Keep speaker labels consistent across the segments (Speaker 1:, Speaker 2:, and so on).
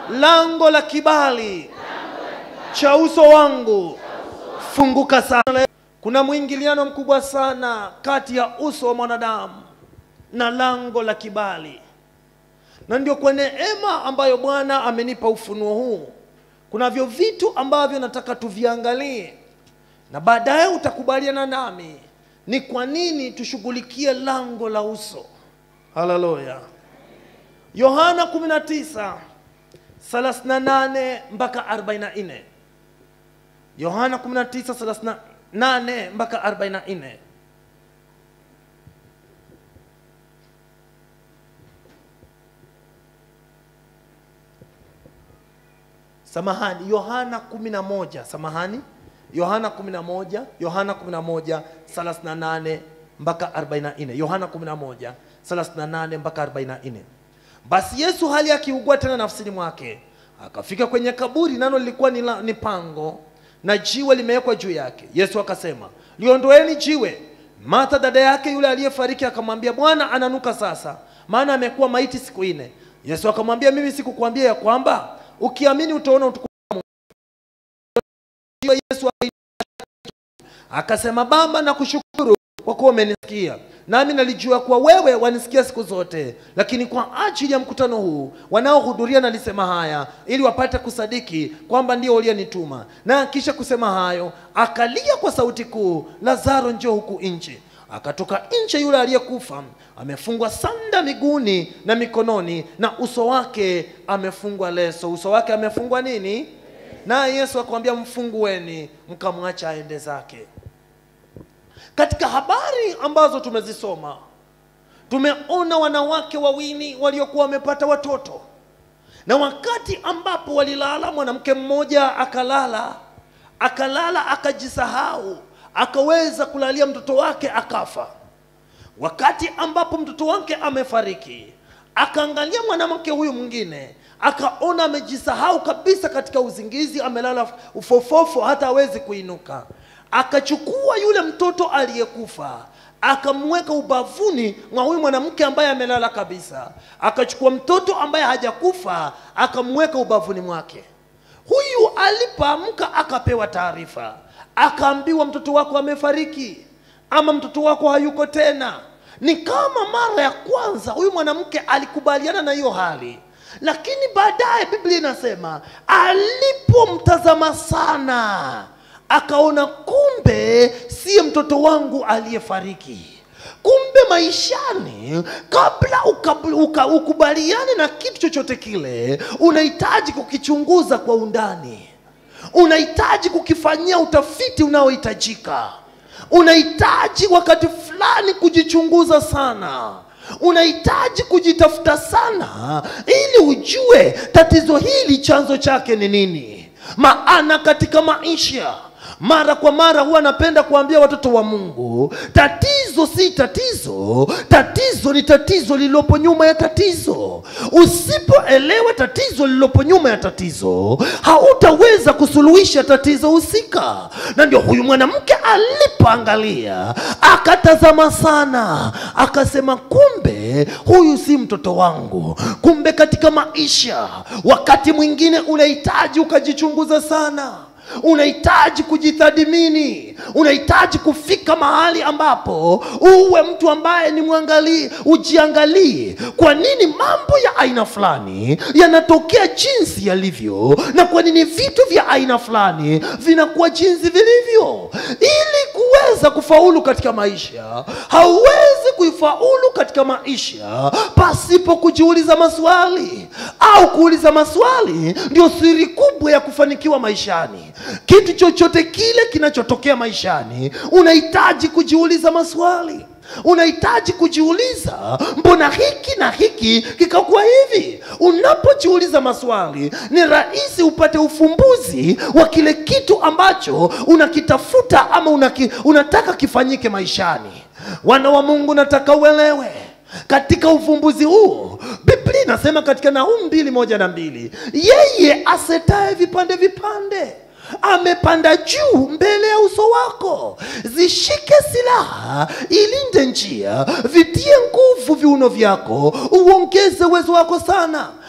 Speaker 1: lango la kibali cha uso wangu funguka sana. Kuna mwingiliano mkubwa sana kati ya uso wa mwanadamu na lango la kibali, na ndio kwa neema ambayo Bwana amenipa ufunuo huu, kunavyo vitu ambavyo nataka tuviangalie, na baadaye utakubaliana nami ni kwa nini tushughulikie lango la uso. Haleluya! Yohana 19 38 mpaka 44. Yohana 19 38 mpaka 44. Samahani, Yohana 11, samahani. Yohana 11, Yohana 11 38 mpaka 44. Yohana 11 38 mpaka 44. Basi Yesu hali akiugua tena nafsini mwake, akafika kwenye kaburi, nalo lilikuwa ni, la, ni pango na jiwe limewekwa juu yake. Yesu akasema, liondoeni jiwe. Martha dada yake yule aliyefariki akamwambia, Bwana, ananuka sasa, maana amekuwa maiti siku nne. Yesu akamwambia, mimi sikukwambia ya kwamba ukiamini utaona utukufu wa Mungu? Yesu akasema, Baba, nakushukuru kwa kuwa umenisikia nami nalijua kuwa wewe wanisikia siku zote, lakini kwa ajili ya mkutano huu wanaohudhuria nalisema haya ili wapate kusadiki kwamba ndio uliyenituma. Na kisha kusema hayo, akalia kwa sauti kuu, Lazaro, njoo huku nje. Akatoka nje yule aliyekufa, amefungwa sanda miguuni na mikononi, na uso wake amefungwa leso. Uso wake amefungwa nini? Naye Yesu akamwambia, mfungueni, mkamwacha aende zake. Katika habari ambazo tumezisoma tumeona wanawake wawili waliokuwa wamepata watoto, na wakati ambapo walilala, mwanamke mmoja akalala, akalala akajisahau, akaweza kulalia mtoto wake akafa. Wakati ambapo mtoto wake amefariki, akaangalia mwanamke huyu mwingine akaona amejisahau kabisa katika uzingizi, amelala ufofofo, hata hawezi kuinuka akachukua yule mtoto aliyekufa akamweka ubavuni mwa huyu mwanamke ambaye amelala kabisa. Akachukua mtoto ambaye hajakufa akamweka ubavuni mwake. Huyu alipoamka akapewa taarifa, akaambiwa mtoto wako amefariki, ama mtoto wako hayuko tena. Ni kama mara ya kwanza huyu mwanamke alikubaliana na hiyo hali, lakini baadaye Biblia inasema alipomtazama sana akaona kumbe siye mtoto wangu aliyefariki. Kumbe maishani, kabla uka, uka, ukubaliane na kitu chochote kile, unahitaji kukichunguza kwa undani, unahitaji kukifanyia utafiti unaohitajika, unahitaji wakati fulani kujichunguza sana unahitaji kujitafuta sana ili ujue tatizo hili chanzo chake ni nini. Maana katika maisha mara kwa mara huwa napenda kuambia watoto wa Mungu, tatizo si tatizo, tatizo ni tatizo lililopo nyuma ya tatizo. Usipoelewa tatizo lililopo nyuma ya tatizo, hautaweza kusuluhisha tatizo husika. Na ndio huyu mwanamke alipoangalia, akatazama sana, akasema, kumbe huyu si mtoto wangu. Kumbe katika maisha, wakati mwingine unahitaji ukajichunguza sana unahitaji kujitathmini, unahitaji kufika mahali ambapo uwe mtu ambaye ni mwangalie, ujiangalie, kwa nini mambo ya aina fulani yanatokea jinsi yalivyo, na kwa nini vitu vya aina fulani vinakuwa jinsi vilivyo. Ili kuweza kufaulu katika maisha, hauwezi kuifaulu katika maisha pasipo kujiuliza maswali, au kuuliza maswali ndio siri kubwa ya kufanikiwa maishani. Kitu chochote kile kinachotokea maishani, unahitaji kujiuliza maswali unahitaji kujiuliza, mbona hiki na hiki kikakuwa hivi? Unapojiuliza maswali, ni rahisi upate ufumbuzi wa kile kitu ambacho unakitafuta ama unaki, unataka kifanyike maishani. Wana wa Mungu, nataka uelewe katika ufumbuzi huo, Biblia inasema katika Nahumu mbili moja na mbili, yeye asetaye vipande vipande amepanda juu mbele ya uso wako. Zishike silaha, ilinde njia, vitie nguvu viuno vyako, uongeze uwezo wako sana.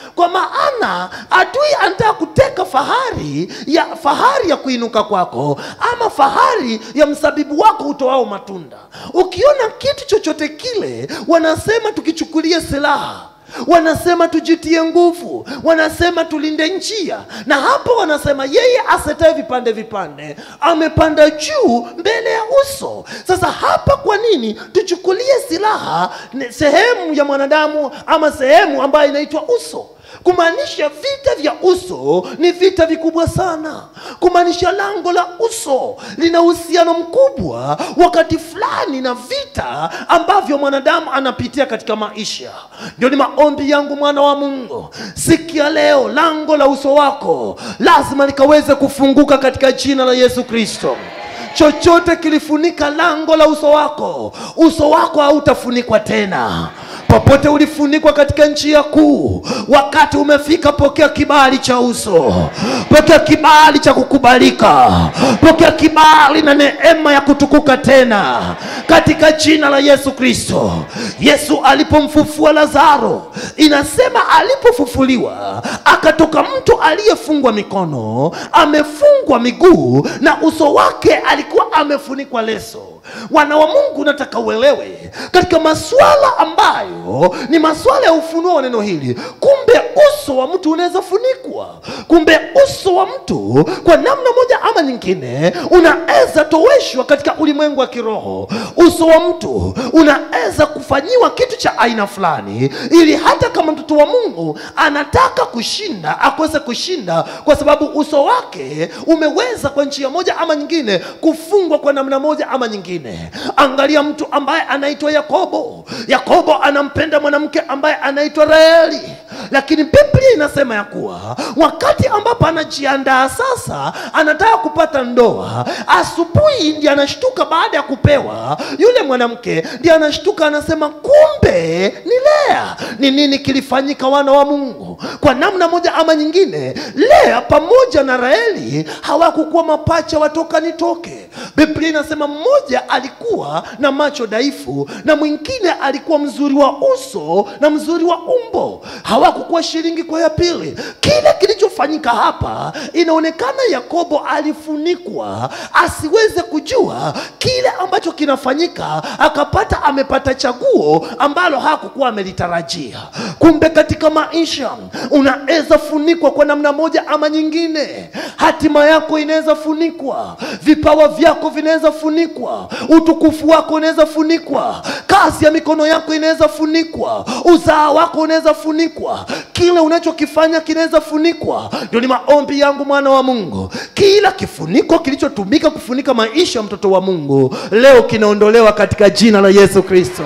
Speaker 1: kwa maana adui anataka kuteka fahari ya fahari ya kuinuka kwako ama fahari ya msabibu wako utoao matunda ukiona kitu chochote kile wanasema tukichukulie silaha wanasema tujitie nguvu wanasema tulinde njia na hapo wanasema yeye asetae vipande vipande amepanda juu mbele ya uso sasa hapa kwa nini tuchukulie silaha ni sehemu ya mwanadamu ama sehemu ambayo inaitwa uso kumaanisha vita vya uso ni vita vikubwa sana kumaanisha lango la uso lina uhusiano mkubwa wakati fulani na vita ambavyo mwanadamu anapitia katika maisha ndio ni maombi yangu mwana wa mungu sikia leo lango la uso wako lazima likaweze kufunguka katika jina la yesu kristo chochote kilifunika lango la uso wako uso wako hautafunikwa tena popote ulifunikwa katika njia kuu wakati umefika pokea kibali cha uso pokea kibali cha kukubalika pokea kibali na neema ya kutukuka tena katika jina la yesu kristo yesu alipomfufua lazaro inasema alipofufuliwa akatoka mtu aliyefungwa mikono amefungwa miguu na uso wake alikuwa amefunikwa leso wana wa mungu nataka uelewe katika masuala ambayo ni masuala ya ufunuo wa neno hili kumbe uso wa mtu unaweza funikwa kumbe uso wa mtu kwa namna moja ama nyingine unaweza toweshwa katika ulimwengu wa kiroho uso wa mtu unaweza kufanyiwa kitu cha aina fulani ili hata kama mtoto wa mungu anataka kushinda akuweze kushinda kwa sababu uso wake umeweza kwa njia moja ama nyingine kufungwa kwa namna moja ama nyingine angalia mtu ambaye anaitwa yakobo yakobo anampenda mwanamke ambaye anaitwa raeli lakini biblia inasema ya kuwa wakati ambapo anajiandaa sasa anataka kupata ndoa asubuhi ndi anashtuka baada ya kupewa yule mwanamke ndi anashtuka anasema kumbe ni lea ni nini kilifanyika wana wa mungu kwa namna moja ama nyingine lea pamoja na raeli hawakukuwa mapacha watoka nitoke biblia inasema mmoja alikuwa na macho dhaifu na mwingine alikuwa mzuri wa uso na mzuri wa umbo hawakukuwa shilingi kwa ya pili kile kilichofanyika hapa inaonekana yakobo alifunikwa asiweze kujua kile ambacho kinafanyika akapata amepata chaguo ambalo hakukuwa amelitarajia kumbe katika maisha unaweza funikwa kwa namna moja ama nyingine hatima yako inaweza funikwa vipawa vyako vinaweza funikwa utukufu wako unaweza funikwa kazi ya mikono yako inaweza funikwa uzaa wako unaweza funikwa kile unachokifanya kinaweza funikwa ndio ni maombi yangu mwana wa mungu kila kifuniko kilichotumika kufunika maisha ya mtoto wa mungu leo kinaondolewa katika jina la yesu kristo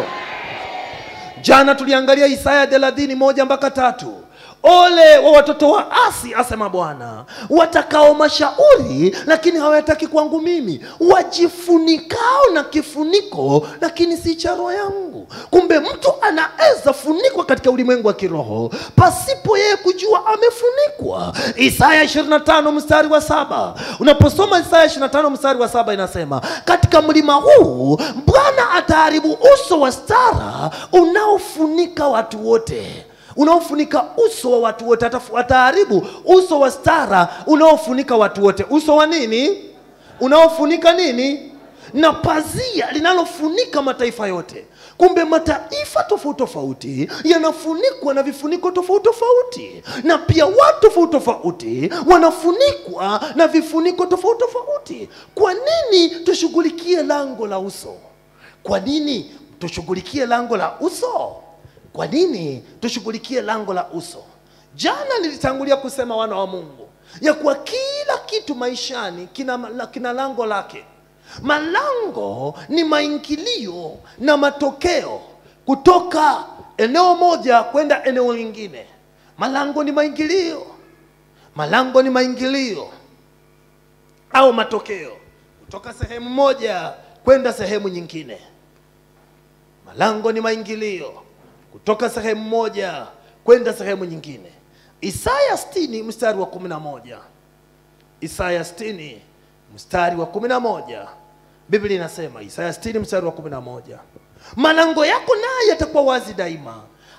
Speaker 1: jana tuliangalia isaya thelathini moja mpaka tatu ole wa watoto wa asi asema bwana watakao mashauri lakini hawataki kwangu mimi wajifunikao na kifuniko lakini si cha roho yangu kumbe mtu anaweza funikwa katika ulimwengu wa kiroho pasipo yeye kujua amefunikwa isaya 25 mstari wa saba unaposoma isaya 25 mstari wa saba inasema katika mlima huu bwana ataharibu uso wa stara unaofunika watu wote unaofunika uso wa watu wote Atafu- ataharibu uso wa stara unaofunika watu wote uso wa nini unaofunika nini na pazia linalofunika mataifa yote kumbe mataifa tofauti tofauti yanafunikwa na vifuniko tofauti tofauti na pia watu tofauti tofauti wanafunikwa na vifuniko tofauti tofauti kwa nini tushughulikie lango la uso kwa nini tushughulikie lango la uso kwa nini tushughulikie lango la uso jana nilitangulia kusema wana wa mungu ya kuwa kila kitu maishani kina, kina lango lake malango ni maingilio na matokeo kutoka eneo moja kwenda eneo lingine malango ni maingilio malango ni maingilio au matokeo kutoka sehemu moja kwenda sehemu nyingine malango ni maingilio kutoka sehemu moja kwenda sehemu nyingine isaya 60 mstari wa 11 isaya 60 mstari wa 11 biblia inasema isaya 60 mstari wa 11 malango yako naye yatakuwa wazi daima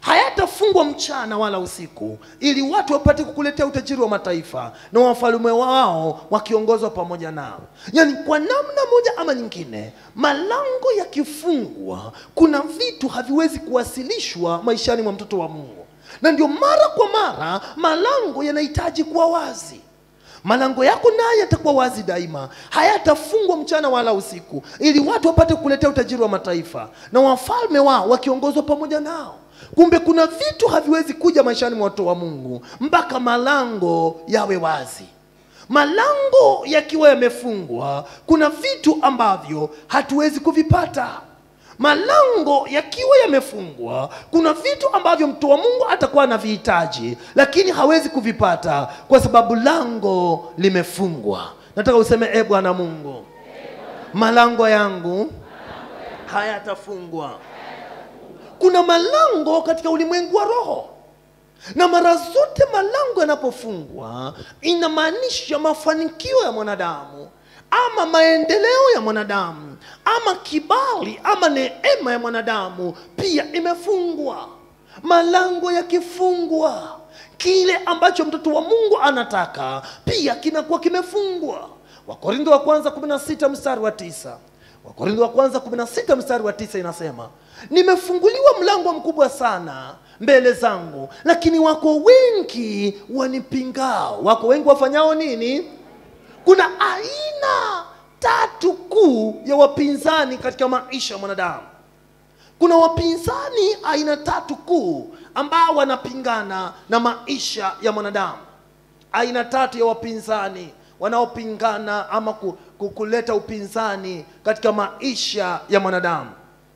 Speaker 1: hayatafungwa mchana wala usiku, ili watu wapate kukuletea utajiri wa mataifa na wafalme wao wakiongozwa pamoja nao. Yaani, kwa namna moja ama nyingine, malango yakifungwa, kuna vitu haviwezi kuwasilishwa maishani mwa mtoto wa Mungu, na ndio mara kwa mara malango yanahitaji kuwa wazi. Malango yako naye yatakuwa wazi daima, hayatafungwa mchana wala usiku, ili watu wapate kukuletea utajiri wa mataifa na wafalme wao wakiongozwa pamoja nao. Kumbe kuna vitu haviwezi kuja maishani mwa watoto wa Mungu mpaka malango yawe wazi. Malango yakiwa yamefungwa, kuna vitu ambavyo hatuwezi kuvipata. Malango yakiwa yamefungwa, kuna vitu ambavyo mtu wa Mungu atakuwa anavihitaji, lakini hawezi kuvipata kwa sababu lango limefungwa. Nataka useme e Bwana Mungu, malango yangu hayatafungwa. Kuna malango katika ulimwengu wa roho, na mara zote malango yanapofungwa inamaanisha mafanikio ya mwanadamu ama maendeleo ya mwanadamu ama kibali ama neema ya mwanadamu pia imefungwa. Malango yakifungwa, kile ambacho mtoto wa Mungu anataka pia kinakuwa kimefungwa. Wakorintho wa kwanza 16 mstari wa tisa Wakorintho wa kwanza 16 mstari wa tisa inasema, nimefunguliwa mlango mkubwa sana mbele zangu, lakini wako wengi wanipingao. Wako wengi wafanyao nini? Kuna aina tatu kuu ya wapinzani katika maisha ya mwanadamu. Kuna wapinzani aina tatu kuu ambao wanapingana na maisha ya mwanadamu. Aina tatu ya wapinzani wanaopingana ama ku- ku- kuleta upinzani katika maisha ya mwanadamu.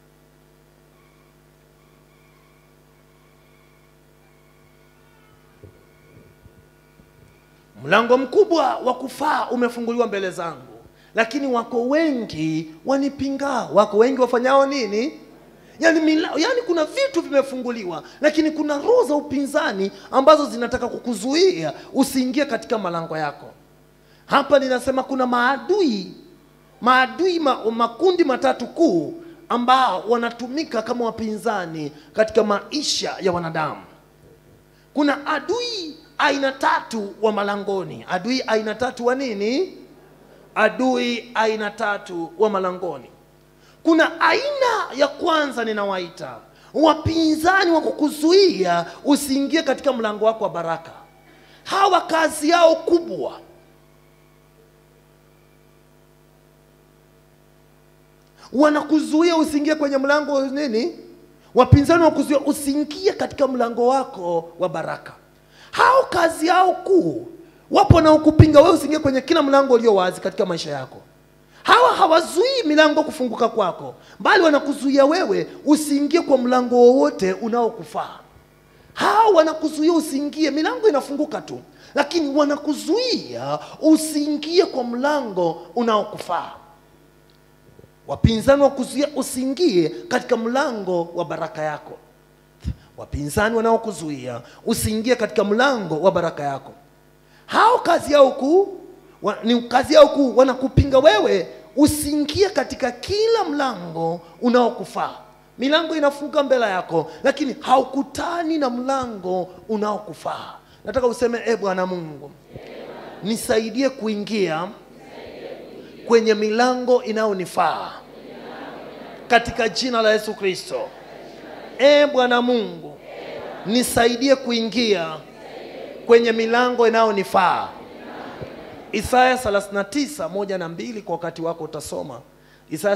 Speaker 1: Mlango mkubwa wa kufaa umefunguliwa mbele zangu, lakini wako wengi wanipingao. Wako wengi wafanyao nini? Yani, mila, yani kuna vitu vimefunguliwa, lakini kuna roho za upinzani ambazo zinataka kukuzuia usiingie katika malango yako. Hapa ninasema kuna maadui maadui ma, makundi matatu kuu ambao wanatumika kama wapinzani katika maisha ya wanadamu. Kuna adui aina tatu wa malangoni. Adui aina tatu wa nini? Adui aina tatu wa malangoni. Kuna aina ya kwanza ninawaita wapinzani wa kukuzuia usiingie katika mlango wako wa baraka. Hawa kazi yao kubwa wanakuzuia usiingie kwenye mlango wa nini? Wapinzani wa kuzuia usiingie katika mlango wako wa baraka. Hao kazi yao kuu, wapo na ukupinga wewe usiingie kwenye kila mlango ulio wazi katika maisha yako. Hawa hawazuii milango kufunguka kwako, bali wanakuzuia wewe usiingie kwa mlango wowote unaokufaa. Hao wanakuzuia usiingie, milango inafunguka tu, lakini wanakuzuia usiingie kwa mlango unaokufaa. Wapinzani wa kuzuia usiingie katika mlango wa baraka yako. Wapinzani wanaokuzuia usiingie katika mlango wa baraka yako. Hao kazi yao kuu wa, ni kazi yao kuu, wanakupinga wewe usiingie katika kila mlango unaokufaa. Milango inafunguka mbele yako, lakini haukutani na mlango unaokufaa. Nataka useme e Bwana Mungu, nisaidie kuingia kwenye milango inayonifaa katika jina la Yesu Kristo. E Bwana Mungu, nisaidie kuingia kwenye milango inayonifaa. Isaya 39 moja na mbili, kwa wakati wako utasoma Isaya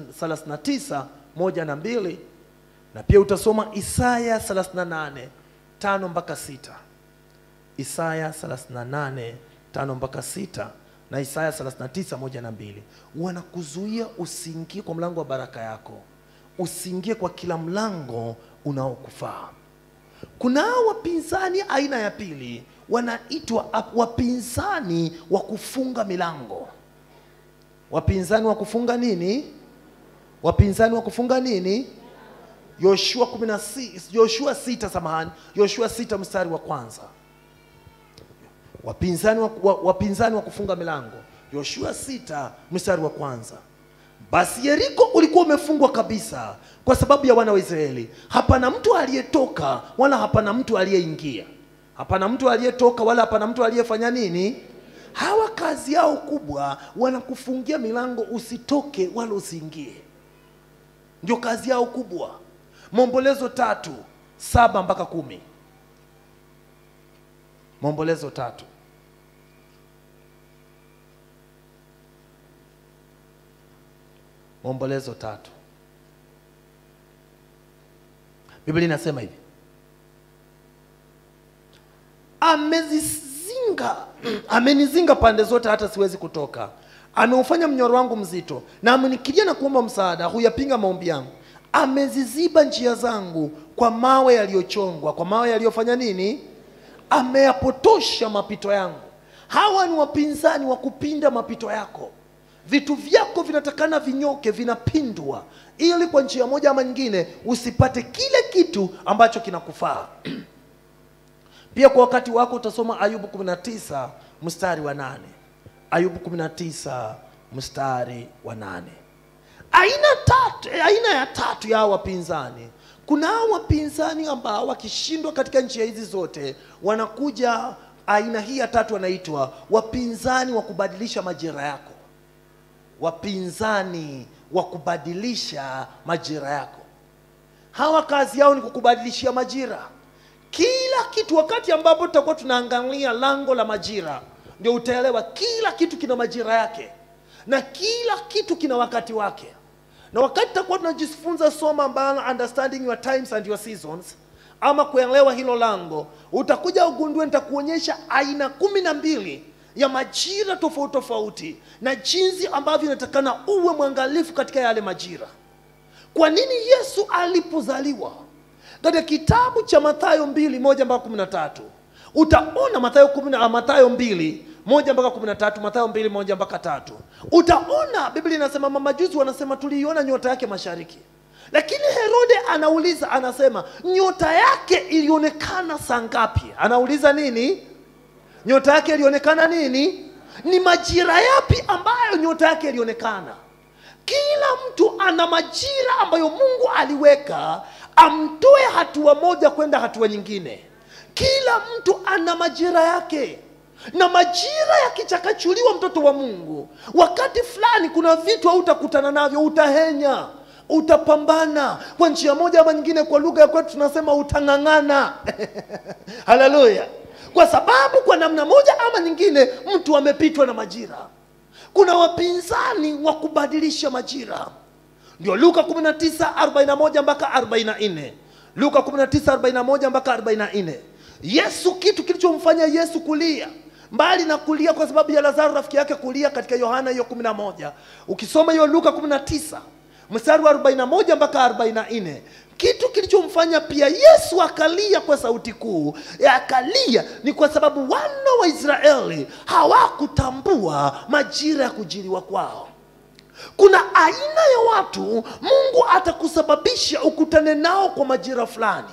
Speaker 1: 39 moja na mbili, na pia utasoma Isaya 38 tano mpaka sita. Isaya 38 tano mpaka sita na Isaya 39 moja na mbili. Wanakuzuia usiingie kwa mlango wa baraka yako, usiingie kwa kila mlango unaokufaa. Kuna wapinzani aina ya pili, wanaitwa ap- wapinzani wa kufunga milango. Wapinzani wa kufunga nini? Wapinzani wa kufunga nini? Yoshua 16, Yoshua 6 samahani, Yoshua 6 mstari wa kwanza wapinzani wa, wa, wapinzani wa kufunga milango Yoshua sita mstari wa kwanza Basi Yeriko ulikuwa umefungwa kabisa kwa sababu ya wana wa Israeli. Hapana mtu aliyetoka wala hapana mtu aliyeingia, hapana mtu aliyetoka wala hapana mtu aliyefanya nini. Hawa kazi yao kubwa, wanakufungia milango usitoke wala usiingie, ndio kazi yao kubwa. Maombolezo tatu saba mpaka kumi. Maombolezo tatu Maombolezo tatu. Biblia inasema hivi, amezizinga amenizinga pande zote, hata siwezi kutoka. Ameufanya mnyororo wangu mzito, na amenikilia na kuomba msaada, huyapinga maombi yangu. Ameziziba njia zangu kwa mawe yaliyochongwa, kwa mawe yaliyofanya nini? Ameyapotosha mapito yangu. Hawa ni wapinzani wa kupinda mapito yako vitu vyako vinatakana vinyoke, vinapindwa, ili kwa njia moja ama nyingine usipate kile kitu ambacho kinakufaa. Pia kwa wakati wako utasoma Ayubu 19 mstari wa nane. Ayubu 19 mstari wa nane. Aina tatu, aina ya tatu ya hawa wapinzani. Kuna hawa wapinzani ambao wakishindwa katika njia hizi zote wanakuja, aina hii ya tatu wanaitwa wapinzani wa kubadilisha majira yako wapinzani wa kubadilisha majira yako. Hawa kazi yao ni kukubadilishia majira, kila kitu. Wakati ambapo tutakuwa tunaangalia lango la majira, ndio utaelewa kila kitu kina majira yake na kila kitu kina wakati wake. Na wakati tutakuwa tunajifunza somo ambalo understanding your times and your seasons, ama kuelewa hilo lango, utakuja ugundue, nitakuonyesha aina kumi na mbili ya majira tofauti tofauti na jinsi ambavyo inatakana uwe mwangalifu katika yale majira. Kwa nini Yesu alipozaliwa? Katika kitabu cha Mathayo mbili moja mpaka kumi na tatu utaona Mathayo kumi na Mathayo mbili moja mpaka kumi na tatu Mathayo mbili moja mpaka tatu utaona Biblia inasema mamajuzi wanasema tuliiona nyota yake mashariki, lakini Herode anauliza anasema, nyota yake ilionekana saa ngapi? Anauliza nini? nyota yake ilionekana nini? Ni majira yapi ambayo nyota yake ilionekana? Kila mtu ana majira ambayo Mungu aliweka amtoe hatua moja kwenda hatua nyingine. Kila mtu ana majira yake, na majira yakichakachuliwa, mtoto wa Mungu, wakati fulani kuna vitu hautakutana navyo, utahenya utapambana kwa njia moja ama nyingine. Kwa lugha ya kwetu tunasema utang'ang'ana. Haleluya! kwa sababu kwa namna moja ama nyingine mtu amepitwa na majira. Kuna wapinzani wa kubadilisha majira, ndio Luka 19:41 mpaka 44. Luka 19:41 mpaka 44. Yesu, kitu kilichomfanya Yesu kulia mbali na kulia kwa sababu ya Lazaro rafiki yake kulia, katika Yohana hiyo 11, ukisoma hiyo Luka 19 mstari wa 41 mpaka 44 kitu kilichomfanya pia Yesu akalia kwa sauti kuu, akalia ni kwa sababu wana wa Israeli hawakutambua majira ya kujiliwa kwao. Kuna aina ya watu Mungu atakusababisha ukutane nao kwa majira fulani,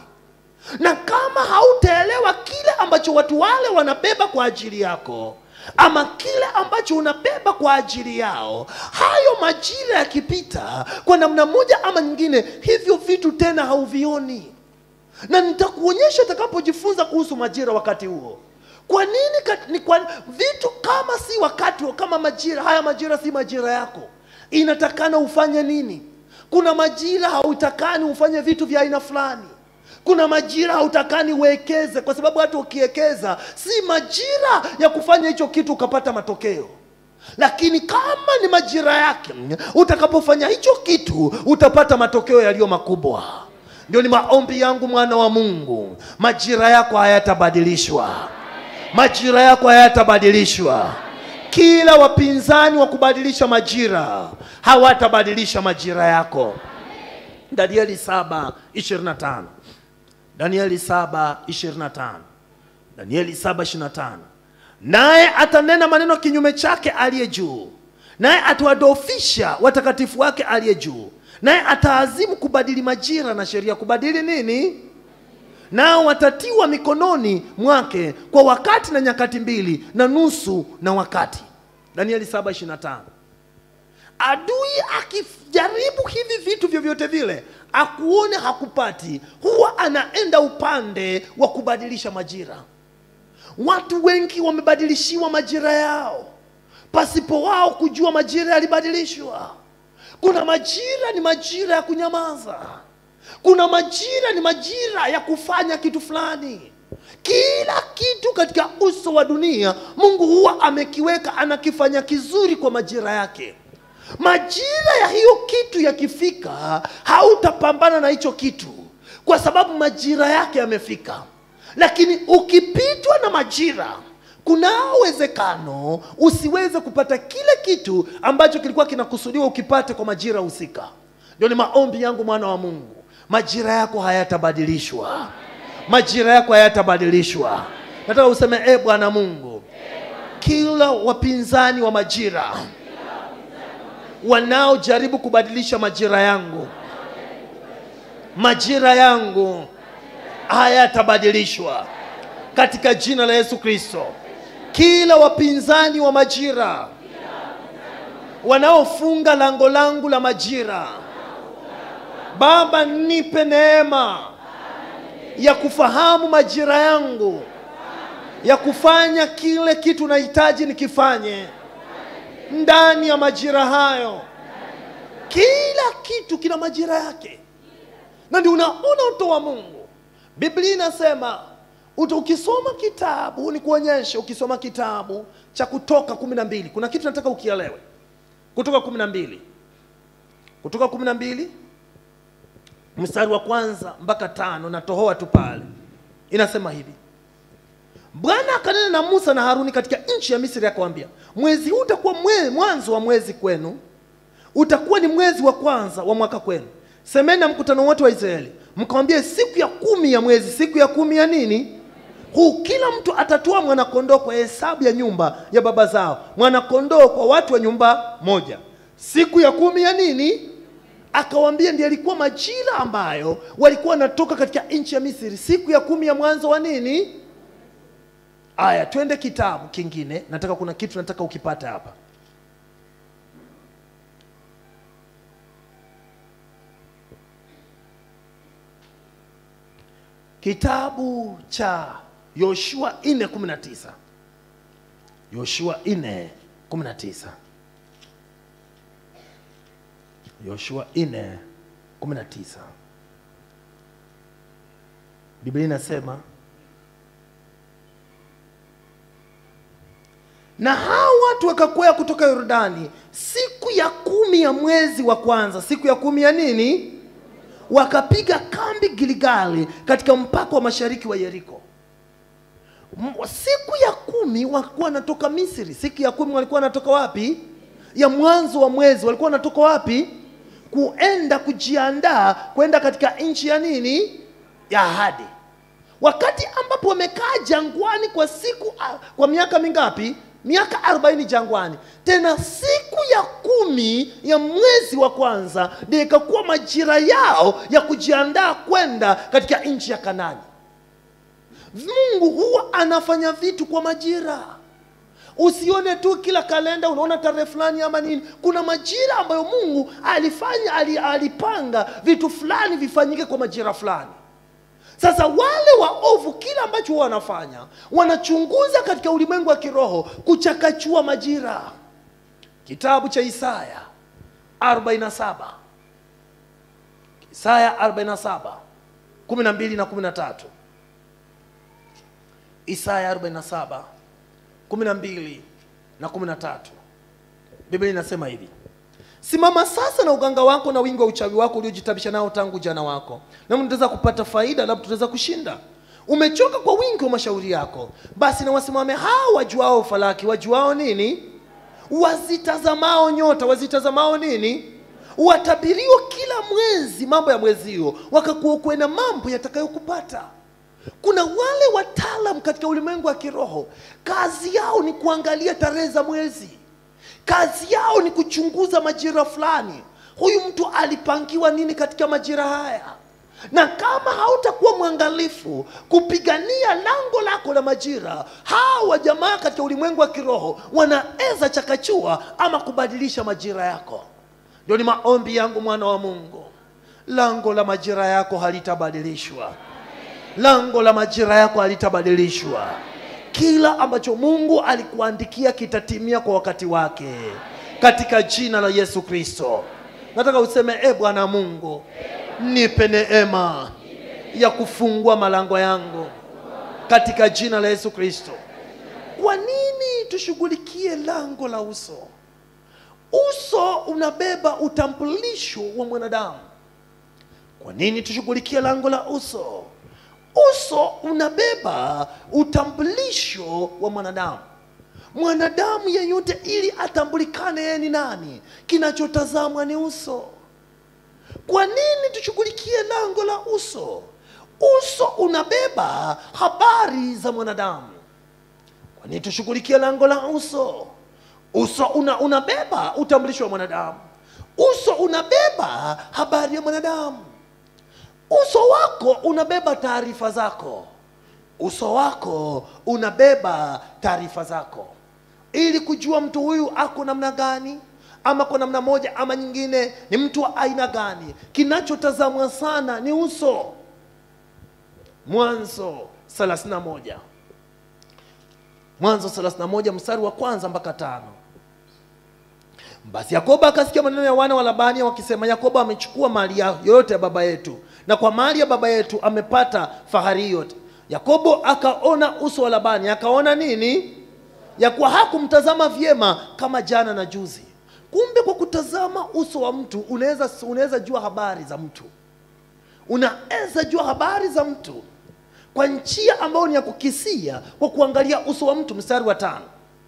Speaker 1: na kama hautaelewa kile ambacho watu wale wanabeba kwa ajili yako ama kile ambacho unabeba kwa ajili yao, hayo majira yakipita kwa namna moja ama nyingine, hivyo vitu tena hauvioni, na nitakuonyesha utakapojifunza kuhusu majira wakati huo. Kwa nini kat, ni kwa vitu kama si wakati kama majira haya, majira si majira yako, inatakana ufanye nini? Kuna majira hautakani ufanye vitu vya aina fulani kuna majira hautakani uwekeze, kwa sababu hata ukiwekeza si majira ya kufanya hicho kitu ukapata matokeo. Lakini kama ni majira yake, utakapofanya hicho kitu utapata matokeo yaliyo makubwa. Ndio ni maombi yangu, mwana wa Mungu, majira yako hayatabadilishwa, majira yako hayatabadilishwa. Kila wapinzani wa kubadilisha majira hawatabadilisha majira yako. Danieli 7:25 Danieli 7:25 Danieli 7:25 naye atanena maneno kinyume chake aliye juu, naye atawadofisha watakatifu wake aliye juu, naye ataazimu kubadili majira na sheria. Kubadili nini? Nao watatiwa mikononi mwake kwa wakati na nyakati mbili na nusu na wakati. Danieli 7:25 adui akijaribu hivi vitu vyovyote vile akuone hakupati huwa anaenda upande wa kubadilisha majira watu wengi wamebadilishiwa majira yao pasipo wao kujua majira yalibadilishwa kuna majira ni majira ya kunyamaza kuna majira ni majira ya kufanya kitu fulani kila kitu katika uso wa dunia mungu huwa amekiweka anakifanya kizuri kwa majira yake majira ya hiyo kitu yakifika hautapambana na hicho kitu kwa sababu majira yake yamefika lakini ukipitwa na majira kuna uwezekano usiweze kupata kile kitu ambacho kilikuwa kinakusudiwa ukipate kwa majira husika ndio ni maombi yangu mwana wa mungu majira yako hayatabadilishwa majira yako hayatabadilishwa nataka useme e bwana mungu kila wapinzani wa majira wanaojaribu kubadilisha majira yangu majira yangu hayatabadilishwa katika jina la yesu kristo kila wapinzani wa majira wanaofunga lango langu la majira baba nipe neema ya kufahamu majira yangu ya kufanya kile kitu nahitaji nikifanye ndani ya majira hayo kila kitu kina majira yake na ndio unaona uto wa mungu biblia inasema uta ukisoma kitabu ni kuonyesha ukisoma kitabu cha kutoka kumi na mbili kuna kitu nataka ukielewe kutoka kumi na mbili kutoka kumi na mbili mstari wa kwanza mpaka tano natohoa tu pale inasema hivi bwana akanena na musa na haruni katika nchi ya misri akawambia mwezi huu utakuwa mwe, mwanzo wa mwezi kwenu utakuwa ni mwezi wa kwanza wa mwaka kwenu semeni na mkutano wote wa israeli mkawambie siku ya kumi ya mwezi siku ya kumi ya nini huu kila mtu atatoa mwanakondoo kwa hesabu ya nyumba ya baba zao mwanakondoo kwa watu wa nyumba moja siku ya kumi ya nini akawambia ndiye alikuwa majira ambayo walikuwa wanatoka katika nchi ya misri siku ya kumi ya mwanzo wa nini aya twende kitabu kingine nataka kuna kitu nataka ukipate hapa kitabu cha yoshua 419 yoshua 419 yoshua 419 biblia inasema na hao watu wakakwea kutoka yordani siku ya kumi ya mwezi wa kwanza siku ya kumi ya nini wakapiga kambi giligali katika mpaka wa mashariki wa yeriko M- siku ya kumi walikuwa wanatoka misri siku ya kumi walikuwa wanatoka wapi ya mwanzo wa mwezi walikuwa wanatoka wapi kuenda kujiandaa kwenda katika nchi ya nini ya ahadi wakati ambapo wamekaa jangwani kwa siku ah, kwa miaka mingapi miaka arobaini jangwani tena siku ya kumi ya mwezi wa kwanza ndio ikakuwa majira yao ya kujiandaa kwenda katika nchi ya kanani mungu huwa anafanya vitu kwa majira usione tu kila kalenda unaona tarehe fulani ama nini kuna majira ambayo mungu alifanya ali- alipanga vitu fulani vifanyike kwa majira fulani sasa wale waovu kila ambacho huwa wanafanya wanachunguza katika ulimwengu wa kiroho kuchakachua majira kitabu cha isaya 47 isaya 47 12 na 13 isaya 47 12 na 13 biblia inasema hivi simama sasa na uganga wako na wingi wa uchawi wako uliojitabisha nao tangu jana wako na mtaweza kupata faida labda tutaweza kushinda umechoka kwa wingi wa mashauri yako basi na wasimame hao wajuao falaki wajuao nini wazitazamao nyota wazitazamao nini watabirio kila mwezi mambo ya mwezi huo wakakuokwe na mambo yatakayokupata kuna wale wataalam katika ulimwengu wa kiroho kazi yao ni kuangalia tarehe za mwezi kazi yao ni kuchunguza majira fulani huyu mtu alipangiwa nini katika majira haya na kama hautakuwa mwangalifu kupigania lango lako la majira hawa jamaa katika ulimwengu wa kiroho wanaweza chakachua ama kubadilisha majira yako ndio ni maombi yangu mwana wa mungu lango la majira yako halitabadilishwa lango la majira yako halitabadilishwa kila ambacho mungu alikuandikia kitatimia kwa wakati wake katika jina la yesu kristo nataka useme e bwana mungu nipe neema ya kufungua malango yangu katika jina la yesu kristo kwa nini tushughulikie lango la uso uso unabeba utambulisho wa mwanadamu kwa nini tushughulikie lango la uso uso unabeba utambulisho wa mwanadamu mwanadamu yeyote ili atambulikane yeye ni nani kinachotazamwa ni uso kwa nini tushughulikie lango la uso uso unabeba habari za mwanadamu kwa nini tushughulikie lango la uso uso una, unabeba utambulisho wa mwanadamu uso unabeba habari ya mwanadamu uso wako unabeba taarifa zako uso wako unabeba taarifa zako ili kujua mtu huyu ako namna gani ama kwa namna moja ama nyingine ni mtu wa aina gani kinachotazamwa sana ni uso mwanzo 31 mwanzo 31 mstari wa kwanza mpaka tano basi yakobo akasikia maneno ya wana wa labani wakisema yakobo amechukua mali ya- yoyote ya baba yetu na kwa mali ya baba yetu amepata fahari yote yakobo akaona uso wa labani akaona nini ya kuwa hakumtazama vyema kama jana na juzi kumbe kwa kutazama uso wa mtu unaweza unaweza jua habari za mtu unaweza jua habari za mtu kwa njia ambayo ni ya kukisia kwa kuangalia uso wa mtu mstari wa tano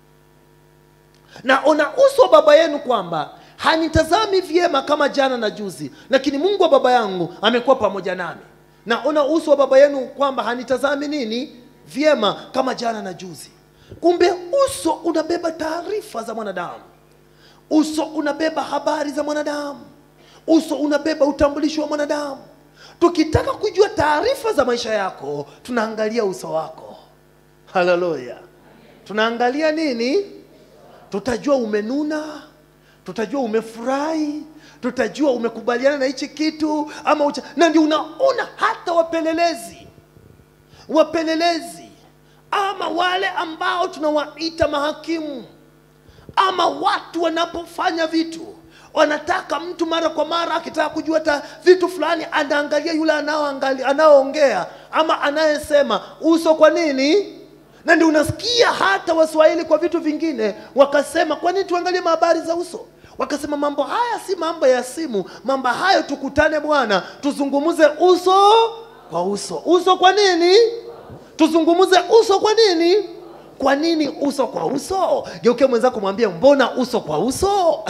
Speaker 1: naona uso wa baba yenu kwamba hanitazami vyema kama jana na juzi lakini mungu wa baba yangu amekuwa pamoja nami naona uso wa baba yenu kwamba hanitazami nini vyema kama jana na juzi kumbe uso unabeba taarifa za mwanadamu uso unabeba habari za mwanadamu uso unabeba utambulisho wa mwanadamu tukitaka kujua taarifa za maisha yako tunaangalia uso wako haleluya tunaangalia nini tutajua umenuna tutajua umefurahi tutajua umekubaliana na hichi kitu ama ucha... na ndio unaona hata wapelelezi wapelelezi ama wale ambao tunawaita mahakimu ama watu wanapofanya vitu wanataka mtu mara kwa mara akitaka kujua ta vitu fulani anaangalia yule anaoangali- anaoongea ama anayesema uso kwa nini na ndio unasikia hata waswahili kwa vitu vingine wakasema kwa nini tuangalie habari za uso wakasema mambo haya si mambo ya simu mambo hayo tukutane bwana tuzungumuze uso kwa uso uso kwa nini tuzungumuze uso kwa nini kwa nini uso kwa uso geuke mwenzako mwambie mbona uso kwa uso